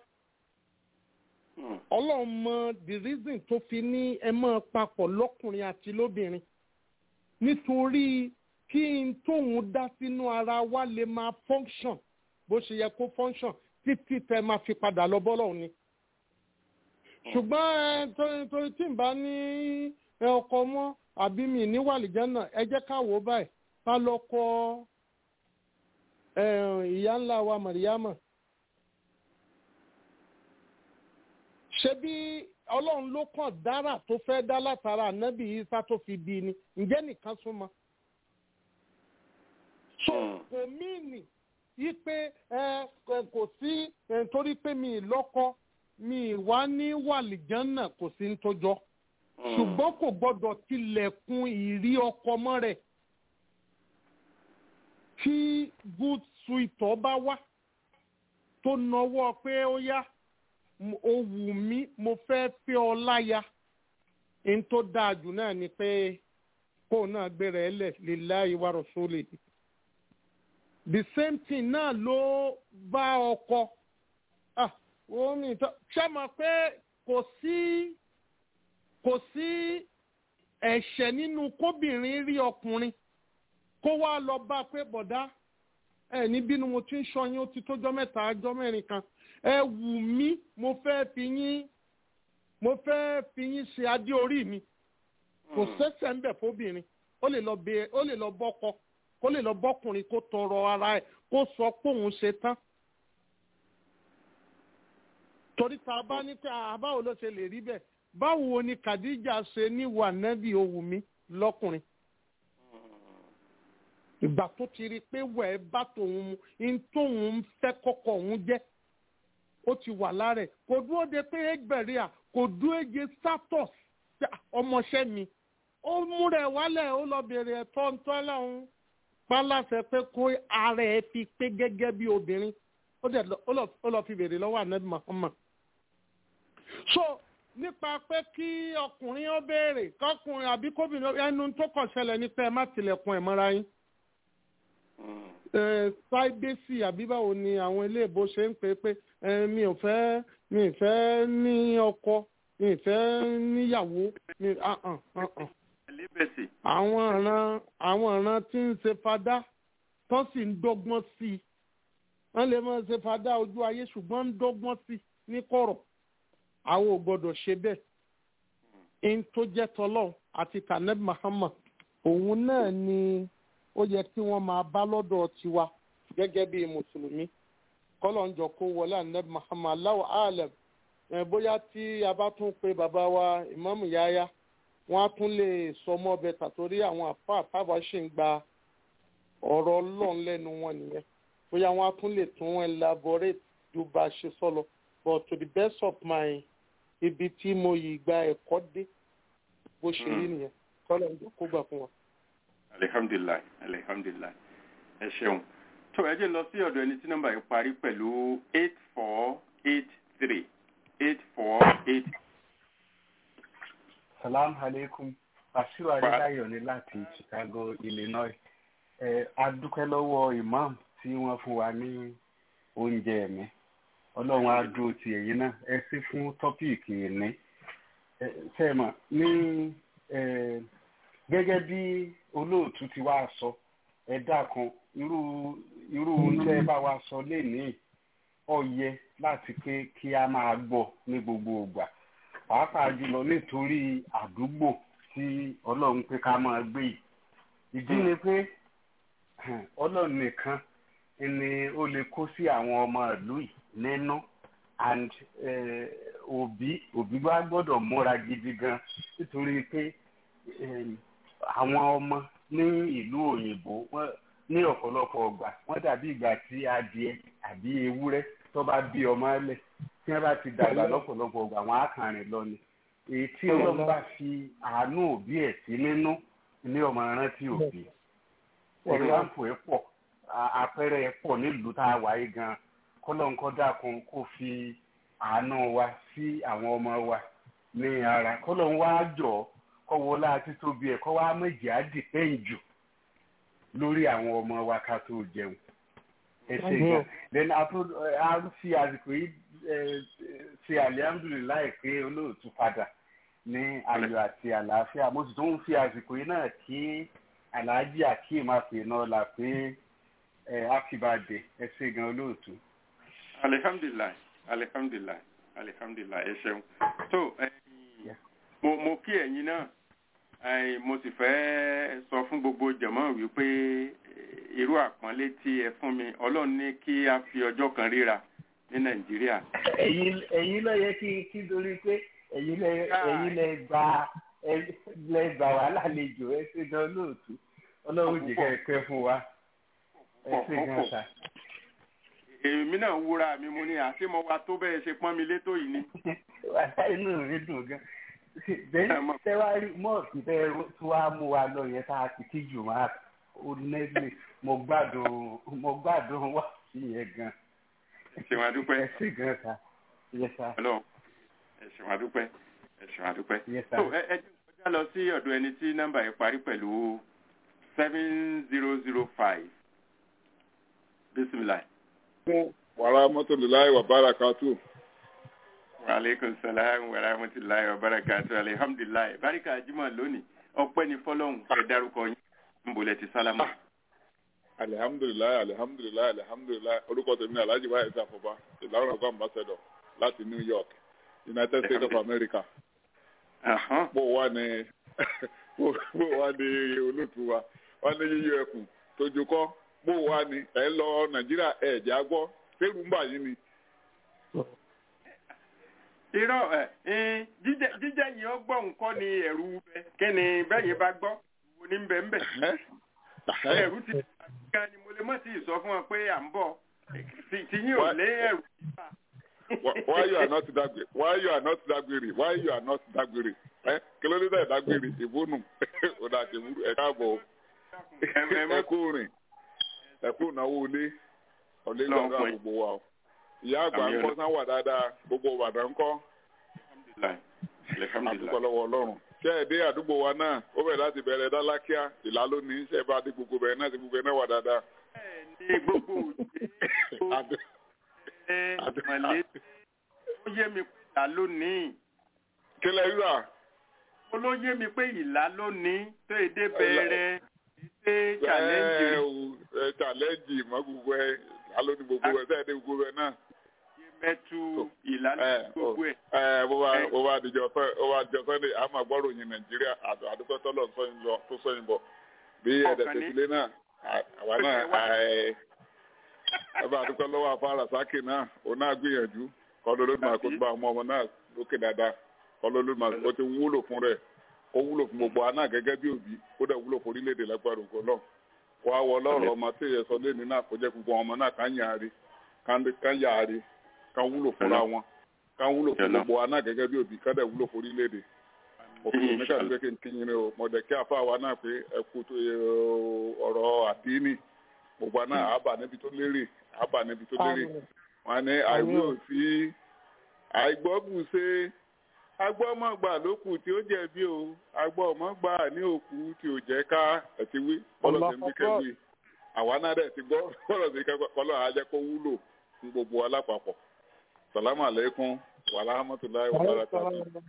ọlọ́run mọ the reason tó fi ní ẹ máa papọ̀ lọ́kùnrin àti lóbìnrin nítorí kí n tóun dá sínú ara wa lè máa function bó ṣe yẹ kó function títí tẹ máa fi padà lọ bọ́lọ̀ ni. ṣùgbọ́n ẹ torí tí n bá ní ọkọ mọ́ àbí mi ní wàlìjẹ́ náà ẹ jẹ́ ká wò ó báyìí ká lọ kọ ìyá ńlá wa màríyámà. ṣebí ọlọ́run ló kàn dára tó fẹ́ dá látara ànábì isa tó fi bí ni ǹjẹ́ nìkan súnmọ́. so kò míìnì yí pé ẹ kò sí torí pé mi lọ́kọ mi wá ní wàlìjánà kò sí ń tójọ́ ṣùgbọ́n kò gbọ́dọ̀ tilẹ̀kùn ìrí ọkọ mọ́ rẹ̀ tí good sweetọ̀ bá wá tó nawọ́ pé ó yá ó wù mí mo fẹ́ fẹ́ ọ láya n tó dáa jù náà ni pé kó náà gbéra ẹ lẹ̀ lillahi wa rasulihi the same thing náà ló bá ọkọ ah omi tó ṣe mọ̀ pé kò sí kò sí ẹ̀ṣẹ̀ nínú kóbìnrin rí ọkùnrin kó wá lọ bá pé bọ̀dá ẹ ní bínú mo ti ń ṣọyún ó ti tójọ́ mẹ́ta ọjọ́ mẹ́rin kan ẹ wù mí mo fẹ́ fi yín mo fẹ́ fi yín ṣe adé orí mi kò sẹ́sẹ̀ ń bẹ̀ fóbìnrin ó lè lọ bẹ ó lè lọ bọ́kọ kó lè lọ bọ́kùnrin kó tọrọ ara ẹ̀ kó sọ pé òun ṣe tán torí tá a bá ní pé àbáwo ló ṣe lè rí bẹ́ẹ̀ báwo ni Khadija ṣe ní wà nẹ́bí owó mi lọ́kùnrin ìgbà tó ti rí i pé wẹ̀ ẹ́ bá tòun mu in tóun ń fẹ́ kọ́kọ́ òun jẹ́ ó ti wà lára ẹ̀ kò dúró de pé ẹgbẹ̀rẹ́ à kò dúró de status ọmọọṣẹ́ mi ó múra ẹ̀ wálẹ̀ ó lọ bèrè ẹ̀tọ́ ntọ́ lẹ́hún pálásẹ̀ pé kó ara ẹ̀ fi pé gẹ́gẹ́ bí obìnrin ó dẹ̀ ó lọ fi bèrè lọ́wọ́ ànábì Muhammad so nípa pé kí ọkùnrin ó béèrè kọkùnrin àbí kóbìnrin ẹnu tó kàn ṣẹlẹ̀ ní pé ẹ má tilẹ̀kùn ẹ̀ mọ́ra yín sáíbésì àbí báwo ni àwọn iléèbó ṣe ń pè é pé mi ò fẹ́ mi ò fẹ́ ní ọkọ mi ò fẹ́ níyàwó mi àwọn ọ̀ràn àwọn ọ̀ràn tí ń ṣe fadá tó sì ń dọ́gbọ́n sí i wọ́n lè máa ṣe fadá ojú ayé ṣùgbọ́n ń dọ́gbọ́n sí i ní kọ̀rọ̀ àwọn ò gbọ́dọ̀ ṣe bẹ́ẹ̀ ń tó jẹ́ tọ́lọ́ àti taneb Muhammad òun náà ni ó yẹ kí wọ́n máa bá lọ́dọ̀ tiwa gẹ́gẹ́ bí mùsùlùmí kọ́lọ̀ ń jọ kó wọlé ànẹ́bí Muhammad Allahu alam bóyá tí a bá tún pe bàbá wa ìmáàmù Yahya wọ́n á tún lè sọ mọ́ bẹ́tà torí àwọn àfa àtàwà ṣì ń gba ọ̀rọ̀ ọlọ́run lẹ́nu wọn nìyẹn bóyá wọ́n á tún lè tún elaborate ju bá a ṣe sọ lọ but to the best of my ibi tí mo yìí gba ẹ̀kọ́ dé bó ṣe rí nìyẹn kọ́lọ̀ ń jẹ́ kó gbà fún wa. alihamdulilayi alihamdulilayi ẹ ṣeun tó ẹ jẹ́ lọ sí ọ̀dọ̀ ẹni tí nọ́mbà yìí parí pẹ̀lú eight four eight three eight four eight. salam aleikum asiru adélayọ ni láti chicago illinois ẹ adúpẹ́ lọ́wọ́ imam tí wọ́n fún wa ní oúnjẹ ẹ̀mí ọlọ́run á dúró ti èyí náà ẹ sí fún tọ́píìkì ìní sẹ́mọ̀ ní gẹ́gẹ́ bí olóòtú ti wá sọ ẹ dákun irú irú oúnjẹ bá wa sọ lénìí ó yẹ láti pé kí a máa gbọ́ ní gbogbo ìgbà pàápàá jùlọ nítorí àdúgbò tí ọlọ́run pé ká máa gbé yìí ìdí ni pé ọlọ́run nìkan ni ó lè kó sí àwọn ọmọ ìlú yìí nínú and òbí òbí bá gbọ́dọ̀ múra gidi gan nítorí pé àwọn ọmọ ní ìlú òyìnbó ní ọ̀pọ̀lọpọ̀ ọgbà wọ́n dàbí ìgbà tí adìẹ àbí ewúrẹ́ tó bá bí ọmọ ẹlẹ̀ tí wọ́n bá ti dàgbà lọ́pọ̀lọpọ̀ ọgbà wọn á kàn rìn lọ ni èyí tí ọlọ́run bá fi àánú òbí ẹ̀ sí nínú ní ọmọ rántí òbí ẹ̀ráǹpù ẹ̀ pọ̀ àpẹẹrẹ ẹ̀ pọ̀ nílùú tá a wáyé gan kọ́lọ́nkọ́ dákun kó fi àánú wa sí àwọn ọmọ wa ní ara kọ́lọ́n wá jọ kọ́wọ́ láti tóbi ẹ̀ kọ́ wá méjì á dìpẹ́ǹ jù lórí àwọn ọmọ wa ká tó jẹun ẹ ṣe gan then a fi àsìkò yìí ṣe alihamudulilayi pé olóòtú padà ní ayọ̀ àti àlàáfíà mo sì tún ń fi àsìkò yìí náà kí alhaji akeem àfihàn la pé happy birthday ẹ ṣe gan olóòtú. alihamdulilayi alihamdulilayi alihamdulilayi ẹ ṣeun so mo mo kí ẹ̀yin náà mo sì fẹ́ sọ fún gbogbo jẹ̀mọ́ wípé irú àpọ́nlé tí ẹ fún mi ọlọ́run ní kí a fi ọjọ́ kan ríra ní nàìjíríà. ẹ̀yin ló yẹ kí kí torí pé ẹ̀yin lẹ ẹ̀yin lẹ gba lẹ gbà wá lálejò ẹ ṣe gan lóòtú ọlọ́run jẹ́ kẹ́ ẹ pẹ́ fún wa ẹ ṣe gan sa. èmi náà wúra mi mo ní àṣé mo wa tó bẹ́ẹ̀ ṣe pọ́n mi létò yìí ni. inú mi dùn gan bẹ́ẹ̀ tẹ́wárí mọ́ọ̀sì bẹ́ẹ̀ tó wá mú wa lọ yẹn tá a ti kí jù máa onẹ́gbẹ̀ mo gbádùn mo gbádùn wá sí yẹn gan. ẹ̀sìn àdúpẹ́. ẹ̀sìn gan sa. yes sir. ọlọ́run ẹ̀sìn àdúpẹ́ ẹ̀sìn àdúpẹ́. yes sir. so ẹ ẹ jẹ́ kọjá lọ sí ọ̀dọ̀ ẹni tí nọ́mbà yẹn parí pẹ̀lú seven zero zero five bisimilayi. wàrà mọ́tòléláì wà bára kàtó. Wàlékún sàlámù wa rahmatulahi wa barakatu alihamdulilayi. Barika Juma lónìí, ọpẹ́ ni fọlọ́hún ẹ dárúkọ yín. Ń bolẹ̀ ti sálámù. alihamdulilayi alihamdulilayi alihamdulilayi orúkọ tèmi náà alhaji wáyé sàfọ̀bá ìlànà ọgọ́ ambassador láti New York United States of America. bó wà ní bó wà ní olóòtú wa wà ní yíyọ ẹkùn tójú kọ́ bó wà ní ẹ lọ Nàìjíríà ẹ̀ jẹ́ àgbọ̀ fẹ́rù ń bà yín ni irọ́ ẹ̀ jíjẹ́ yìí ó gbọ́ nǹkan ni ẹ̀rù bẹ kí ni bẹ́yìn bá gbọ́ wo ní bẹ́ẹ̀ bẹ́ẹ̀ ẹ̀rù ti ga ni mo lè mọ̀ sí ìsọ fún wọn pé à ń bọ̀ tí yín ò lé ẹ̀rù nípa. why you are not dágbére why you are not dágbére why you are not dágbére ẹ kí ló dé dá ìdágbére ìbónú ọ̀dà àtẹ̀wúrú ẹ̀ káàbọ̀ ẹ kú rìn ẹ kú náwó ilé ọ̀lẹ́ gbàgbà gbogbo wa o ìyá àgbà ń kọ́ sáwà dáadáa gbogbo ìbàdàn ń kọ́. àdúgbò lọ́wọ́ ọlọ́run. ṣé ẹ dé àdúgbò wa náà ó bẹ̀rẹ̀ láti bẹ̀rẹ̀ dálákíá ìlà lónìí ṣe bá dé gbogbo bẹ̀rẹ̀ náà ti gbogbo ẹ̀ náà wà dáadáa. ní gbogbo òde mọ̀lẹ́ ó yé mi pé ìlà lónìí. kí lẹ rí rà. ó ló yé mi pé ìlà lónìí tó èdè bẹ̀rẹ̀ èdè challenge. ẹ challenge mọ gbogbo ẹ alóni gbogbo ẹ sẹ́yìn dé gbogbo ẹ náà mẹtu ìlànà gbogbo ẹ. ẹ bó bá bó bá dijọ fẹ bó bá dijọ fẹ a máa gbọ́rọ̀ yín nàìjíríà àdúgbò tọ́lọ̀ sọ́yìn lọ tó sọ́yìn bọ̀ bí ẹ̀dẹ̀ tẹ̀sílẹ̀ náà àwa náà ẹ bá àdúgbò lọ́wọ́ afárá sákì náà òun náà gbìyànjú kọ́lọ́ ló máa kó tó bá ọmọ ọmọ náà lókè dáadáa kọ́lọ́ ló máa ó ti wúlò fún rẹ̀ kó wúlò fún gbogbo aná gẹ́gẹ́ bí òbí kó dẹ̀ wúlò fún orílẹ̀-èdè lágbára ògo náà wá wọ lọ́rọ̀ ọmọ tí èyẹ sọ lẹ́ni náà kó jẹ́ gbogbo ọmọ náà ká yàrá ká yàrá ká wúlò fúnra wọn ká wúlò fún gbogbo aná gẹ́gẹ́ bí òbí ká dẹ̀ wúlò fún orílẹ̀-èdè òfin oníkà tó kékeré kí yín o mọ̀dẹ̀ kí afa wa náà pé ẹ kú tó ọ̀rọ̀ àdínì gbogbo aná àbà níbi tó lérè àbà níbi tó lérè wọn ní àìwé òsì àìgbọ́gùn ṣe agbọ́mọ̀gbà ló kù tí ó jẹ̀bi o agbọ́mọ̀gbà ní òkú tí ò jẹ́ ká ẹ̀tí wí bọ́lọ̀ ṣe ń bí kẹ́wì àwa náà dẹ̀ ti gbọ́ bọ́lọ̀ ṣe kẹ́kọ̀ọ́ kọ́lọ́ àjẹ́ kó wúlò fún gbogbo alápapọ̀ sàlámù àlékún wàláhàmọ́tòláì wàláhàmọ́tòláì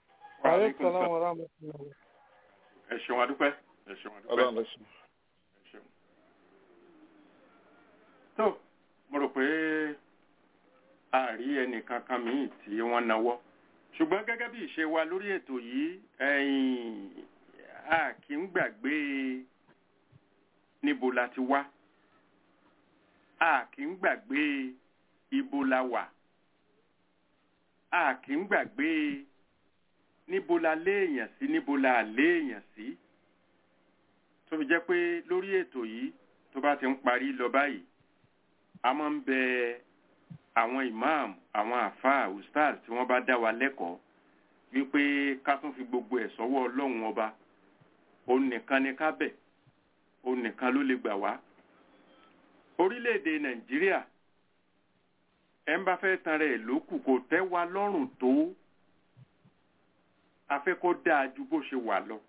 ẹ ṣeun adúpẹ́ ẹ ṣeun adúpẹ́ ẹ ṣeun. tó mo rò pé a rí ẹnìkan kan míì tí wọ́n náwó ṣùgbọ́n gẹ́gẹ́ bí ìṣe wa lórí ètò yìí a kì í gbàgbé níbo la ti wá a kì í gbàgbé ibo la wà a kì í gbàgbé níbo la léèyàn sí níbo la léèyàn sí tó fi jẹ́ pé lórí ètò yìí tó bá ti ń parí lọ báyìí a máa ń bẹ àwọn imam àwọn àfáà ustaz tí wọ́n bá dá wa lẹ́kọ̀ọ́ wípé ká tún fi gbogbo ẹ̀ sọ́wọ́ ọlọ́run ọba òun nìkan ni ká bẹ̀ òun nìkan ló lè gbà wá orílẹ̀-èdè nàìjíríà ẹ̀ ń bá fẹ́ tan rẹ̀ lókù kò tẹ́ wa lọ́rùn tó afẹ́ kó dáa ju bó ṣe wà lọ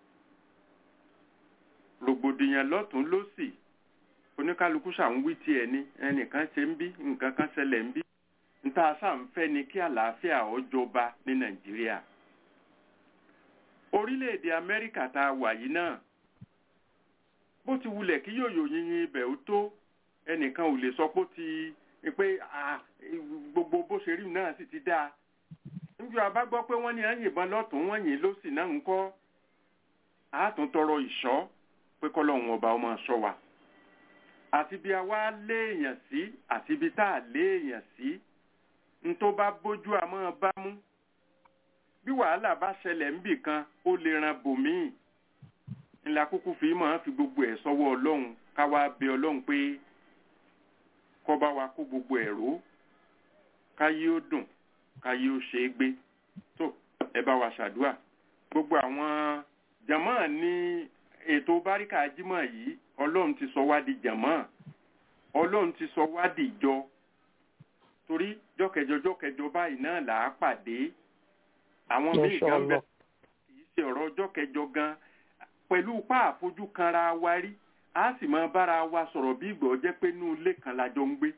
rògbòdìyàn lọ́tún lọ́sì oníkálukú ṣàn wí tiẹ̀ ní ẹnìkan ṣe ń bí nǹkan kan ṣẹlẹ̀ ń bí níta sáǹfẹ́ ni kí àlàáfíà ó jọba ní nàìjíríà orílẹ̀-èdè amẹ́ríkà tá a wà yìí náà bó ti wulẹ̀ kí yòyò yìnyín ibẹ̀ ó tó ẹnìkan ò lè sọ pé ó ti pé gbogbo bó ṣe rí náà sì ti dáa níjọ abá gbọ́ pé wọ́n ní à ń yìnbọn lọ́tún wọ́n yìn lọ́sì náà ń kọ́ àátún tọrọ ìṣọ́ pé kọ́lọ́hún ọba ọmọ ṣọ́ wa àti bí a wá léèyàn sí àti bí tá a léèyàn sí n tó bá bójú àmọ́ bá mú bí wàhálà bá ṣẹlẹ̀ ńbì kan ó lè ran bòmíì ńlá kúkú fi máa fi gbogbo ẹ̀ sọ́wọ́ ọlọ́run ká wá bẹ ọlọ́run pé kó bá wa kó gbogbo ẹ̀rọ káyé ó dùn káyé ó ṣe é gbé tó ẹ bá wa ṣàdúrà gbogbo àwọn jàmọ́ ní ètò báríkà jímọ̀ yìí ọlọ́run ti sọ wá di jàmọ́ ọlọ́run ti sọ wá di ìjọ torí jọ́kẹjọ jọ́kẹjọ báyìí náà là á pàdé àwọn míì gan bẹ kì í ṣe ọ̀rọ̀ jọ́kẹjọ gan pẹ̀lú pa àfojú kanra wa rí a sì máa bára wa sọ̀rọ̀ bí ìgbọ̀ jẹ́ pé inú ilé kan la jọ ń gbé.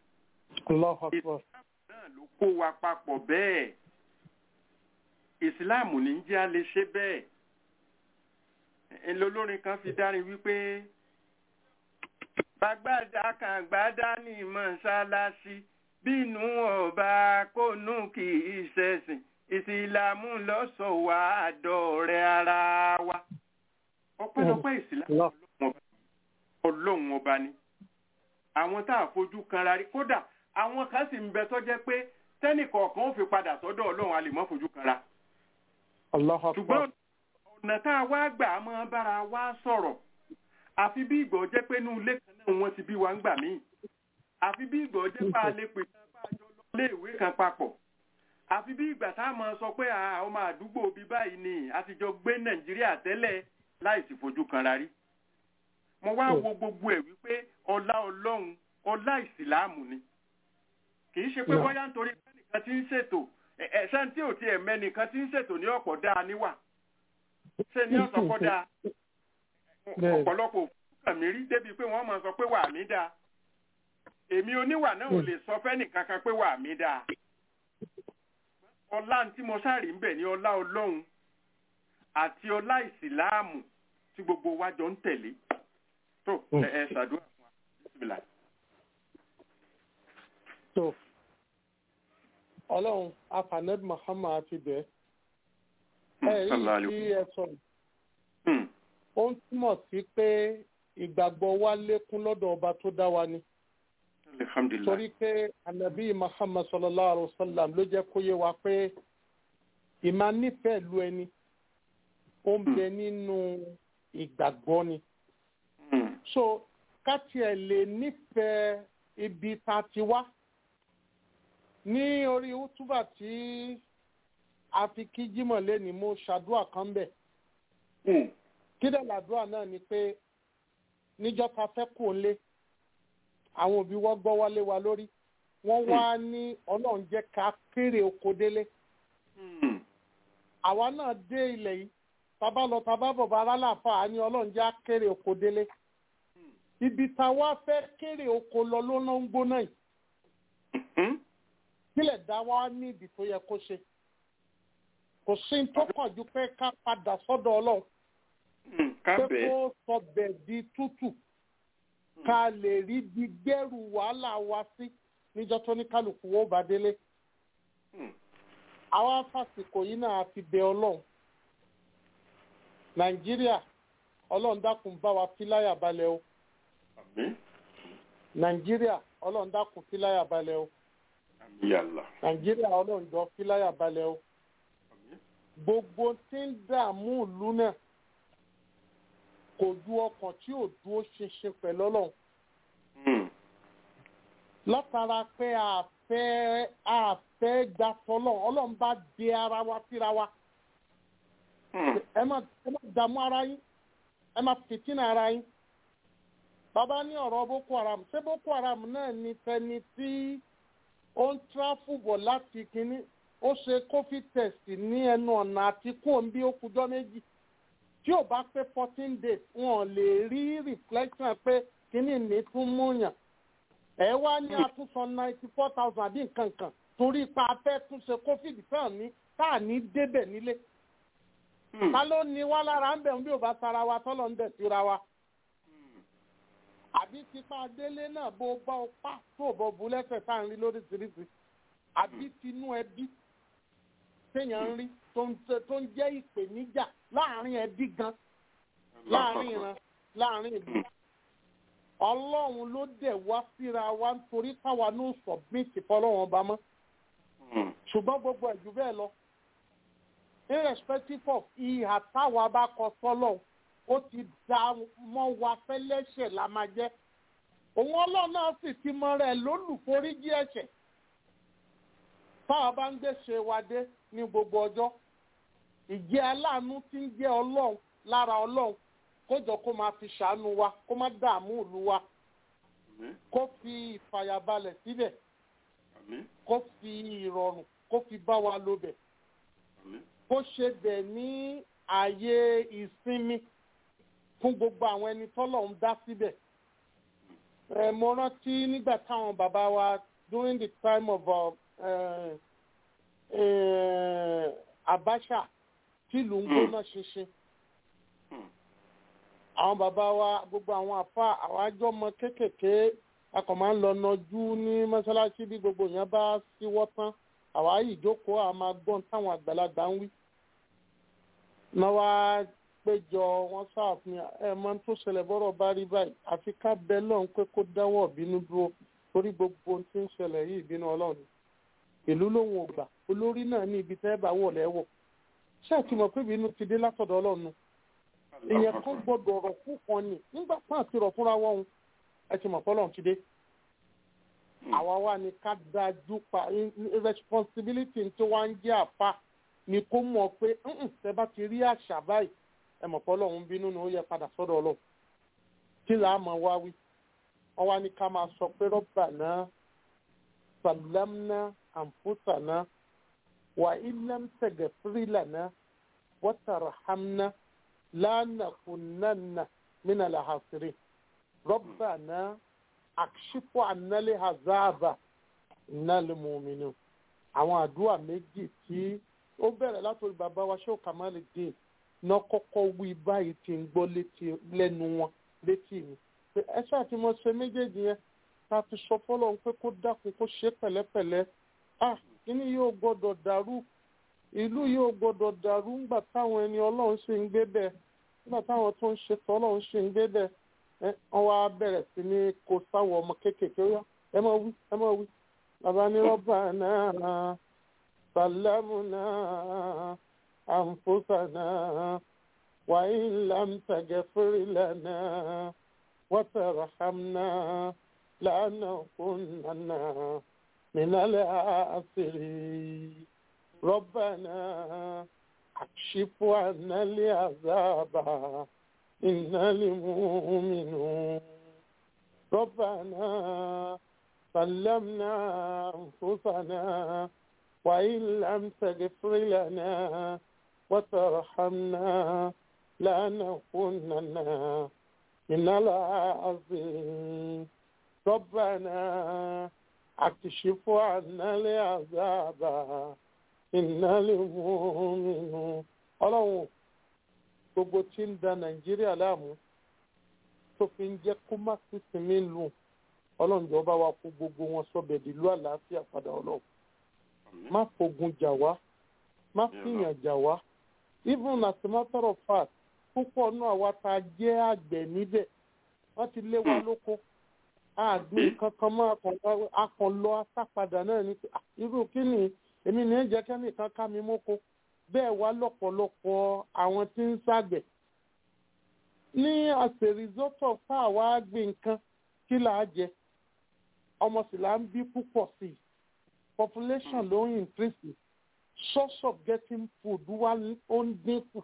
náà ló kó wa papọ̀ bẹ́ẹ̀ ìsìláàmù ní jẹ́ a lè ṣe bẹ́ẹ̀ ńlọlọ́rin kan fi dárin wípé gbàgbàdà kan gbàdá ní mọ́ṣáláṣí bínú ọba kónú kì í ṣẹ̀sìn ìsìláàmù lọ́sọ̀ wá àdọ̀rẹ́ ara wa ọpẹ́lọpẹ́ ìsìláàmù ọlọ́run ọba ni àwọn tá a fojú kanra rí kódà àwọn kan sì ń bẹ tó jẹ́ pé tẹ́nìkọ̀ọ̀kan ó fi padà sọ́dọ̀ ọlọ́run a lè mọ́ fojú kanra ṣùgbọ́n ọ̀nà tá a wá gbà á máa bára wa sọ̀rọ̀ àfi bí ìgbọ̀ jẹ́ pé inú ilé kan náà wọ́n ti bí wa ń gbà míì àfi bí ìgbọ̀ jẹ́ pé a lè pè kan bá a jọ lọ ilé ìwé kan papọ̀ àfi bí ìgbà tá a máa sọ pé ọmọ àdúgbò bí báyìí ni a ti jọ gbé nàìjíríà tẹ́lẹ̀ láì sì fojú kanra rí mo wá wo gbogbo ẹ̀ wípé ọlá ọlọ́run ọlá ìsìláàmù ni kì í ṣe pé bóyá nítorí pé nìkan ti ń ṣètò ẹ̀ṣẹ́ tí ò tiẹ̀ mẹ́nìkan ti ń ṣètò ní ọ̀pọ̀ dáa níwà ṣe ní ọ̀sán kọ́ dáa ọ̀pọ̀lọpọ̀ òkúkàn mi rí débi pé wọ́n máa sọ pé wà mí dáa èmi oníwà náà ò lè sọ fẹ́nì kankan pé wà mí dáa ọlá tí mo sáré ń bẹ̀ ní ọlá ọlọ́run àti ọlá ìsìláàmù tí gbogbo wa jọ ń tẹ̀lé tó ẹ ẹ ṣàdúrà fún wa bísímìlà. tó ọlọ́run afaned muhammad ti bẹ̀ ẹ rí sí ẹ sọ ó ń túmọ̀ sí pé ìgbàgbọ́ wa lékún lọ́dọ̀ ọba tó dá wa ni torí pé anabi muhammad sallallahu alaihi wa sallam ló jẹ́ kó yé wa pé ìmá nífẹ̀ẹ́ lu ẹni ó ń bẹ nínú ìgbàgbọ́ ni. so ká tiẹ̀ lè nífẹ̀ẹ́ ibi tá a ti wá ní orí útúbà tí a fi kí jímọ̀ lẹ́ni mo ṣàdúrà kan bẹ̀. kí dẹ̀ làdúrà náà ni pé níjọ́ ta fẹ́ kò lé àwọn òbí wọ́n gbọ́ wálé wa lórí wọ́n wá ní ọlọ́run jẹ́ ká kéré oko délé. àwa náà dé ilẹ̀ yìí tábà lọ tábà bọ̀ bá aláàfà á ní ọlọ́run jẹ́ kéré oko délé. ibi tá a wá fẹ́ kéré oko lọ ló ná ń gbóná yìí. kílẹ̀ dá wa ní ìdí tó yẹ kó ṣe. kò sí tó kàn ju pé ká padà sọ́dọ̀ ọlọ́run. pé kó sọ bẹ̀ di tútù ká lè rí bí gbẹ́rù wàhálà wa sí níjọ́ tó ní kálukú wo bá délé. àwa fàsìkò yìí náà fi bẹ ọlọ́run. nàìjíríà ọlọ́run dákun bá wa fi láyà balẹ̀ o. nàìjíríà ọlọ́run dákun fi láyà balẹ̀ o. nàìjíríà ọlọ́run jọ fi láyà balẹ̀ o. gbogbo tí ń dààmú ìlú náà kò ju ọkàn tí ò dúró ṣinṣin pẹ̀lú ọlọ́run. látara pé àfẹ́ àfẹ́ gba tọ́lọ́run ọlọ́run bá di ara wa síra wa. ẹ má ẹ má dààmú ara yín ẹ má fìtínà ara yín. bàbá ní ọ̀rọ̀ boko haram ṣé boko haram náà ní tẹni tí ó ń tráfù bọ̀ láti kínní ó ṣe covid test ní ẹnu ọ̀nà àti kó ń bí ó kújọ́ méjì tí ò bá pé fourteen days wọn lè rí reflection pé kíní ní tún múyàn ẹ wá ní àtúnṣe ninety four thousand àbí nǹkan kan torí ipa afẹ́ túnṣe covid tán ní tá à ní débẹ̀ nílé ta ló ní wá lára ń bẹ̀ ń bí ò bá tara wa tọ́lọ̀ ń bẹ̀ síra wa àbí tipa délé náà bó bá ọ pa tó bọ bu lẹ́sẹ̀ tá à ń rí lóríṣiríṣi àbí tinú ẹbí téèyàn ń rí tó ń jẹ́ ìpèníjà láàrin ẹbí gan láàrin ìran láàrin ìlú ọlọ́run ló dẹ̀ wá síra wa nítorí táwa ní sọ̀bíìtì fọlọ́run ọba mọ́ ṣùgbọ́n gbogbo ẹ̀jú bẹ́ẹ̀ lọ irrespective of ìhà táwa bá kọ sọ́lọ̀ ó ti dá mọ́ wa fẹ́lẹ́ṣẹ̀ la máa jẹ́ òun ọlọ́run náà sì ti mọ rẹ̀ lólùforíjì ẹ̀ṣẹ̀ táwa bá ń gbèsè wa dé ní gbogbo ọjọ́ ìjẹ́ aláàánú tí ń jẹ́ ọlọ́run lára ọlọ́run kójọ kó máa fi ṣàánú wa kó má dààmú ìlú wa kó fi ìfàyàbalẹ̀ síbẹ̀ kó fi ìrọ̀rùn kó fi bá wa lò bẹ̀ kó ṣe bẹ̀ ní ààyè ìsinmi fún gbogbo àwọn ẹni tọ́lọ̀ ń dá síbẹ̀. mo rántí nígbà táwọn bàbá wa during the time of uh, uh, uh, Abacha tìlú ń gbóná ṣinṣin. àwọn bàbá wa gbogbo àwọn àfa àwọn àjọmọ kéékèèké a kàn máa ń lọ nọjú ní mọ́ṣáláṣí bí gbogbo yẹn bá síwọ́ tán àwa yìí jókòó a máa gbọ́n táwọn àgbàlagbà ń wí. náà wá péjọ wọn ṣàfihàn ẹ mọ tó ṣẹlẹ̀ bọ́rọ̀ bá rí báyìí àfi ká bẹ lọ́hùn pé kó dáwọ́ bínú dúró torí gbogbo ohun tí ń ṣẹlẹ̀ yìí ìbínú ọlọ́run ìlú lòun ò gbà olórí náà ní ibi tẹ́ bá wọ̀ lẹ́wọ̀ ṣé àti mọ̀ pé ìbínú ti dé látọ̀dọ̀ ọlọ́run ìyẹn kan gbọ́dọ̀ rọ̀ fún kan ni nígbà tán àti rọ̀ fúnra wọn ẹ ti mọ̀ pọ́lọ́run ti dé àwa wà ní ká dájú pa responsibility tó wá ń jẹ́ àpá ni kó mọ̀ pé tẹ bá ti rí àṣà báyìí ẹ mọ̀ pé ọlọ́run bínú ni ó yẹ padà sọ́dọ̀ ọlọ́run kí là á mọ̀ wá wí wọ́n wá ní ká máa sọ pé rọ́bà náà sàlámná àǹfùsànà wà ilẹ̀m tẹ̀gẹ̀ fírílànà wọ́tàràhámná lánàkúnnánà mínà làhàsírí rọ́bà náà àkṣípọ̀ ànálẹ́ hazaba ìnálẹ́ mọ̀mìnú àwọn àdúrà méjì tí ó bẹ̀rẹ̀ látòrí bàbá wa ṣé òkàmálẹ̀ dé náà kọ́kọ́ wí báyìí tí ń gbọ́ létí lẹ́nu wọn létí mi pé ẹ ṣáà tí mo ṣe méjèèjì yẹn ká fi sọ fọlọ́run pé kó dákun kó ṣe pẹ̀lẹ́pẹ̀lẹ́ ah kíní yóò gbọ́dọ̀ dàrú ìlú yóò gbọ́dọ̀ dàrú ńgbà táwọn ẹni ọlọ́run ṣe ń gbé bẹ́ẹ̀ nígbà táwọn tó ń ṣe tọ́lọ́run ṣe ń gbé bẹ́ẹ̀ wọ́n wá bẹ̀rẹ̀ sí ní kó sáwọ́ ọmọ kéékèèké ó yá ẹ máa wí ẹ máa wí bàbá ní rọ́bà náà sàlámù náà àǹfóṣà náà وإن لم تغفر لنا وترحمنا لنكونن من الآخرين ربنا اكشف عنا العذاب إنا المؤمنون ربنا سلمنا أنفسنا وإن لم تغفر لنا وترحمنا لنكونن من العظيم ربنا اكشف عنا العذاب إنا المؤمنون ọlọ́run gbogbo tí ń da nàìjíríà láàmú tó fi ń jẹ́ kó má sí sinmi lù ọlọ́run jọba wa kó gbogbo wọn sọ́bẹ̀ dìlú àlàáfíà padà ọlọ́run má fogun jà wá má fìyàn jà wá even as a matter of fact púpọ̀ náà wa ta jẹ́ àgbẹ̀ níbẹ̀ wọ́n ti lé wa lóko àgbẹ̀ kankan máa akàn lọ asápadà náà ní irú kí ni èmi ní jẹ́ kẹ́nìkan ká mi mọ́kó bẹ́ẹ̀ wá lọ́pọ̀lọpọ̀ àwọn tí ń ṣàgbẹ̀ ní as a result of fáà wá gbé nǹkan kí là á jẹ ọmọ sì là ń bí púpọ̀ sí i population ló ń increase source of getting food wá ó ń dínkù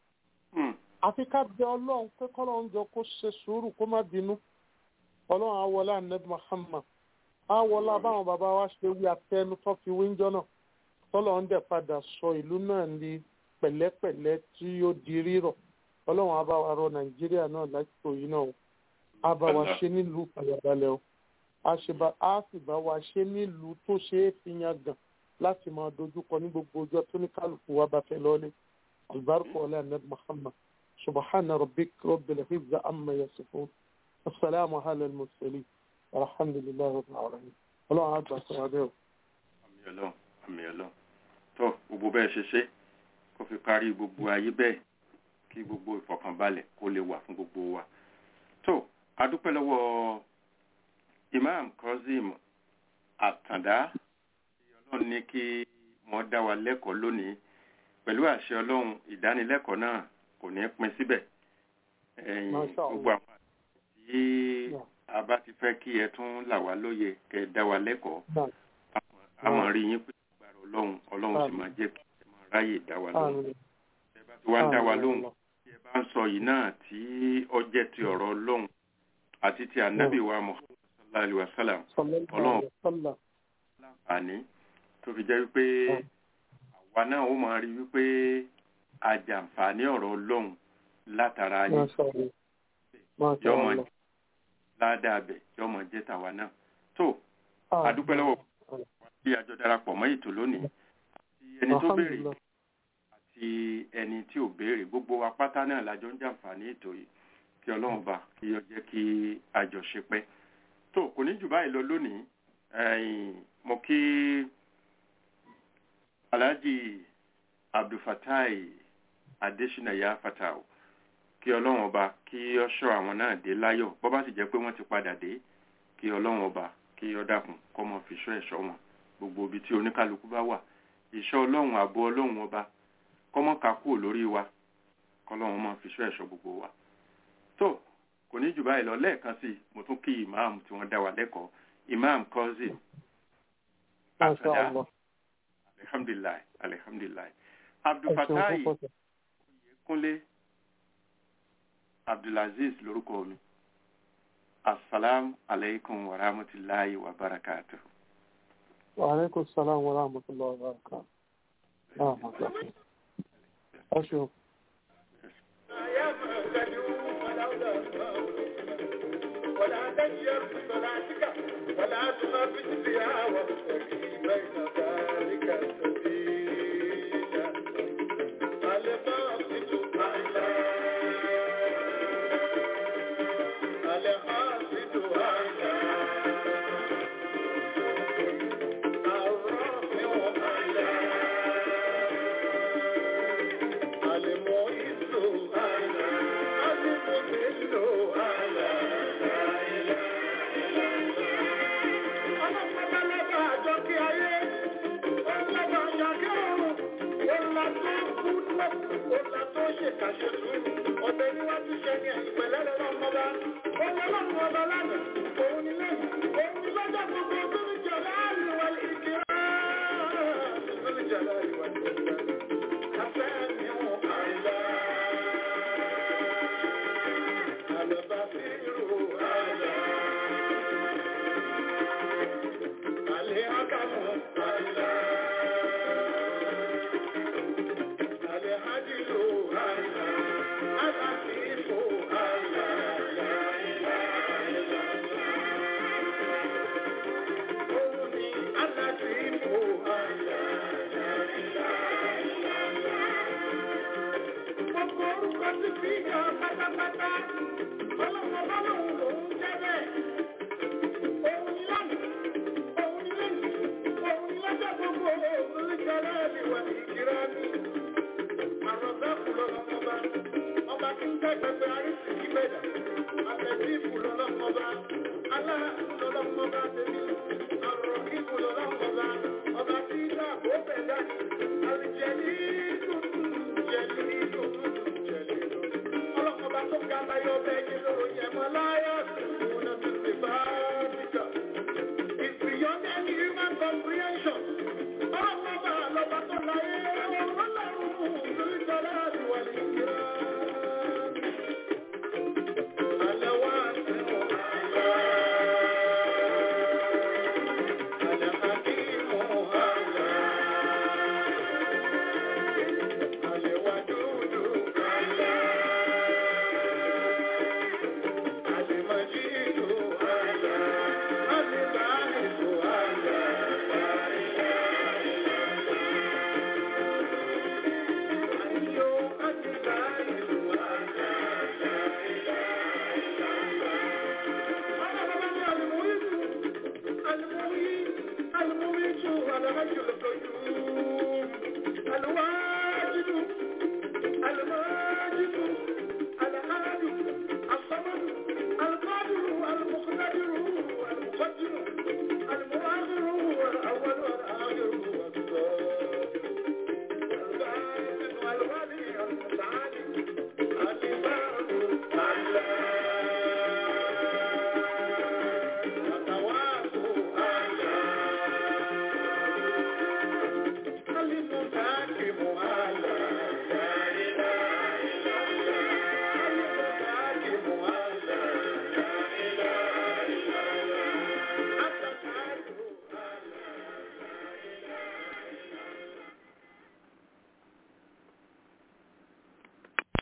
àfi ká bẹ ọlọ́run pé kọ́lọ́run jọ kó ṣe sùúrù kó má bínú ọlọ́run àwọlá anabi muhammad àwọlá báwọn bàbá wa ṣe wí àtẹnu tó fi wíńjọ náà tọ́lọ̀ ń dẹ̀ padà sọ ìlú náà ní pẹ̀lẹ́pẹ̀lẹ́ tí ó di rírọ̀ ọlọ́run á bá wa rọ nàìjíríà náà lásìkò yìí náà o á bá wa ṣe nílùú pàyàbalẹ̀ o á sì bá wa ṣe nílùú tó ṣe é fi yan gàn láti máa dojúkọ ní gbogbo ọjọ́ tó ní kálukú wa bá fẹ́ lọ́lé albarka ọlá anabi muhammad subhana rabbik rabbil izzati amma yasifun assalamu ala al-mursalin alhamdulillahi rabbil alamin ọlọ́run á gbà sọ adé o. àmì ọlọ́run àmì ọlọ́run tó gbogbo bẹ́ẹ̀ ṣe ṣe kó fi kárí gbogbo ayé bẹ́ẹ̀ kí gbogbo ìfọ̀kànbalẹ̀ kó lè wà fún gbogbo wa tó adúpẹ́ lọ́wọ́ imam kozim àtàndá ọlọ́run ní kí wọ́n dá wa lẹ́kọ̀ọ́ lónìí pẹ̀lú àṣẹ ọlọ́run ìdánilẹ́kọ̀ọ́ náà kò ní pin síbẹ̀ ẹ̀yìn gbogbo àwọn àti tí a bá ti fẹ́ kí ẹ tún là wá lóye kẹ́ dá wa lẹ́kọ̀ọ́ àmọ́ rí yín pé agbára ọlọ́run ọlọ́run sì máa jẹ́ kí ẹ máa ráyè dá wa lóhùn ẹ bá ti wá dá wa lóhùn tí ẹ bá ń sọ yìí náà tí ó jẹ́ ti ọ̀rọ̀ ọlọ́run àti ti ànábì wa muhammad sallallahu alayhi wa sallam ọlọ́run láǹfààní tó fi jẹ́ wípé àwa náà ó máa rí wípé àjàǹfààní ọ̀rọ̀ ọlọ́run látara yìí yọmọ ládàá bẹ̀ yọmọ jẹ́ tàwa náà tó adúpẹ́ lọ́wọ́ bí àjọ darapọ̀ mọ́ ètò lónìí àti ẹni tó béèrè àti ẹni tí ò béèrè gbogbo wa pátá náà lájọ ń jàǹfààní ètò yìí kí ọlọ́run bá kí ó jẹ́ kí àjọṣe pẹ́ tó kò ní jù báyìí lọ lónìí mo kí alhaji abdulfatai adesina ya fatao kí ọlọ́run ọba kí ó ṣọ́ àwọn náà dé láyọ̀ bó bá sì jẹ́ pé wọ́n ti padà dé kí ọlọ́run ọba kí ó dákun kó mọ fi ṣọ́ ẹ̀ṣọ́ wọn gbogbo ibi tí oníkálukú bá wà ìṣọ́ ọlọ́run àbọ̀ ọlọ́run ọba kó mọ́ ká kúrò lórí wa kọ́lọ́run mọ́ fi ṣọ́ ẹ̀ṣọ́ gbogbo wa. tó kò ní jù báyìí lọ lẹ́ẹ̀kan sí mo tún kí ìmáàmù tí wọ́n dá wa lẹ́kọ̀ọ́ imam kọ́sì àtàdá alihamdulilayi alihamdulilayi abdulfatai kúnlé abdulaziz lórúkọ mi assalamu alaikum wa rahmatullahi wa barakatuh. wa alaikum salam wa rahmatullahi wa barakatuh. Ọṣù. ولا تجر بصلاتك ولا تخافت بها وابتغي بين ذلك سبيلا القاصد أعلى القاصد أعلى الرافع أعلى المعز أعلى المذل أعلى ọlọ́pàá lábàá àjọ kí ayé ọlọ́pàá ṣèkà ṣe sùúrù ọ̀bẹ ni wọ́n ti ṣe ní ẹ̀yìn pẹ̀lẹ́ lọ́wọ́ ọmọba ó lọ lọ́rùn ọba lánàá òun ni lẹ́yìn òun ni lọ́jọ́ gbogbo tó ní jọ láàrin wa ìkírá tó ní jọ láàrin wa ìkírá afẹ́ mi ò àìlá àlọ́bà fi rò àìlá àlẹ́ àkàmù àìlá. Pátápátá, ọlọ́mọ bá lòun lòun jẹ́ bẹ́ẹ̀. Òun ni lánàá, òun ni lẹ́yìn, òun ni lọ́jọ́ gbogbo, òun ní jẹ́ láàrin ìwà ìkírá mi àrọ̀dáàkù lọ́lọ́mọba ọba tí ń tẹ́gbẹ̀gbẹ̀ àrísì ìgbẹ̀dà àtẹ̀jíìfù lọ́lọ́mọba aláàkù lọ́lọ́mọba tèmi àrọ̀kíkù lọ́lọ́mọba ọba tí ń dáàbò bẹ̀dá ni àrìjẹ̀lì dùdù jẹ̀lì dùdù jẹ̀lì dùdù ọlọ́mọba tó ga báyọ̀ bẹ́ẹ̀ yé lóró yẹn mọ́ láyà tuntun náà ti ti bá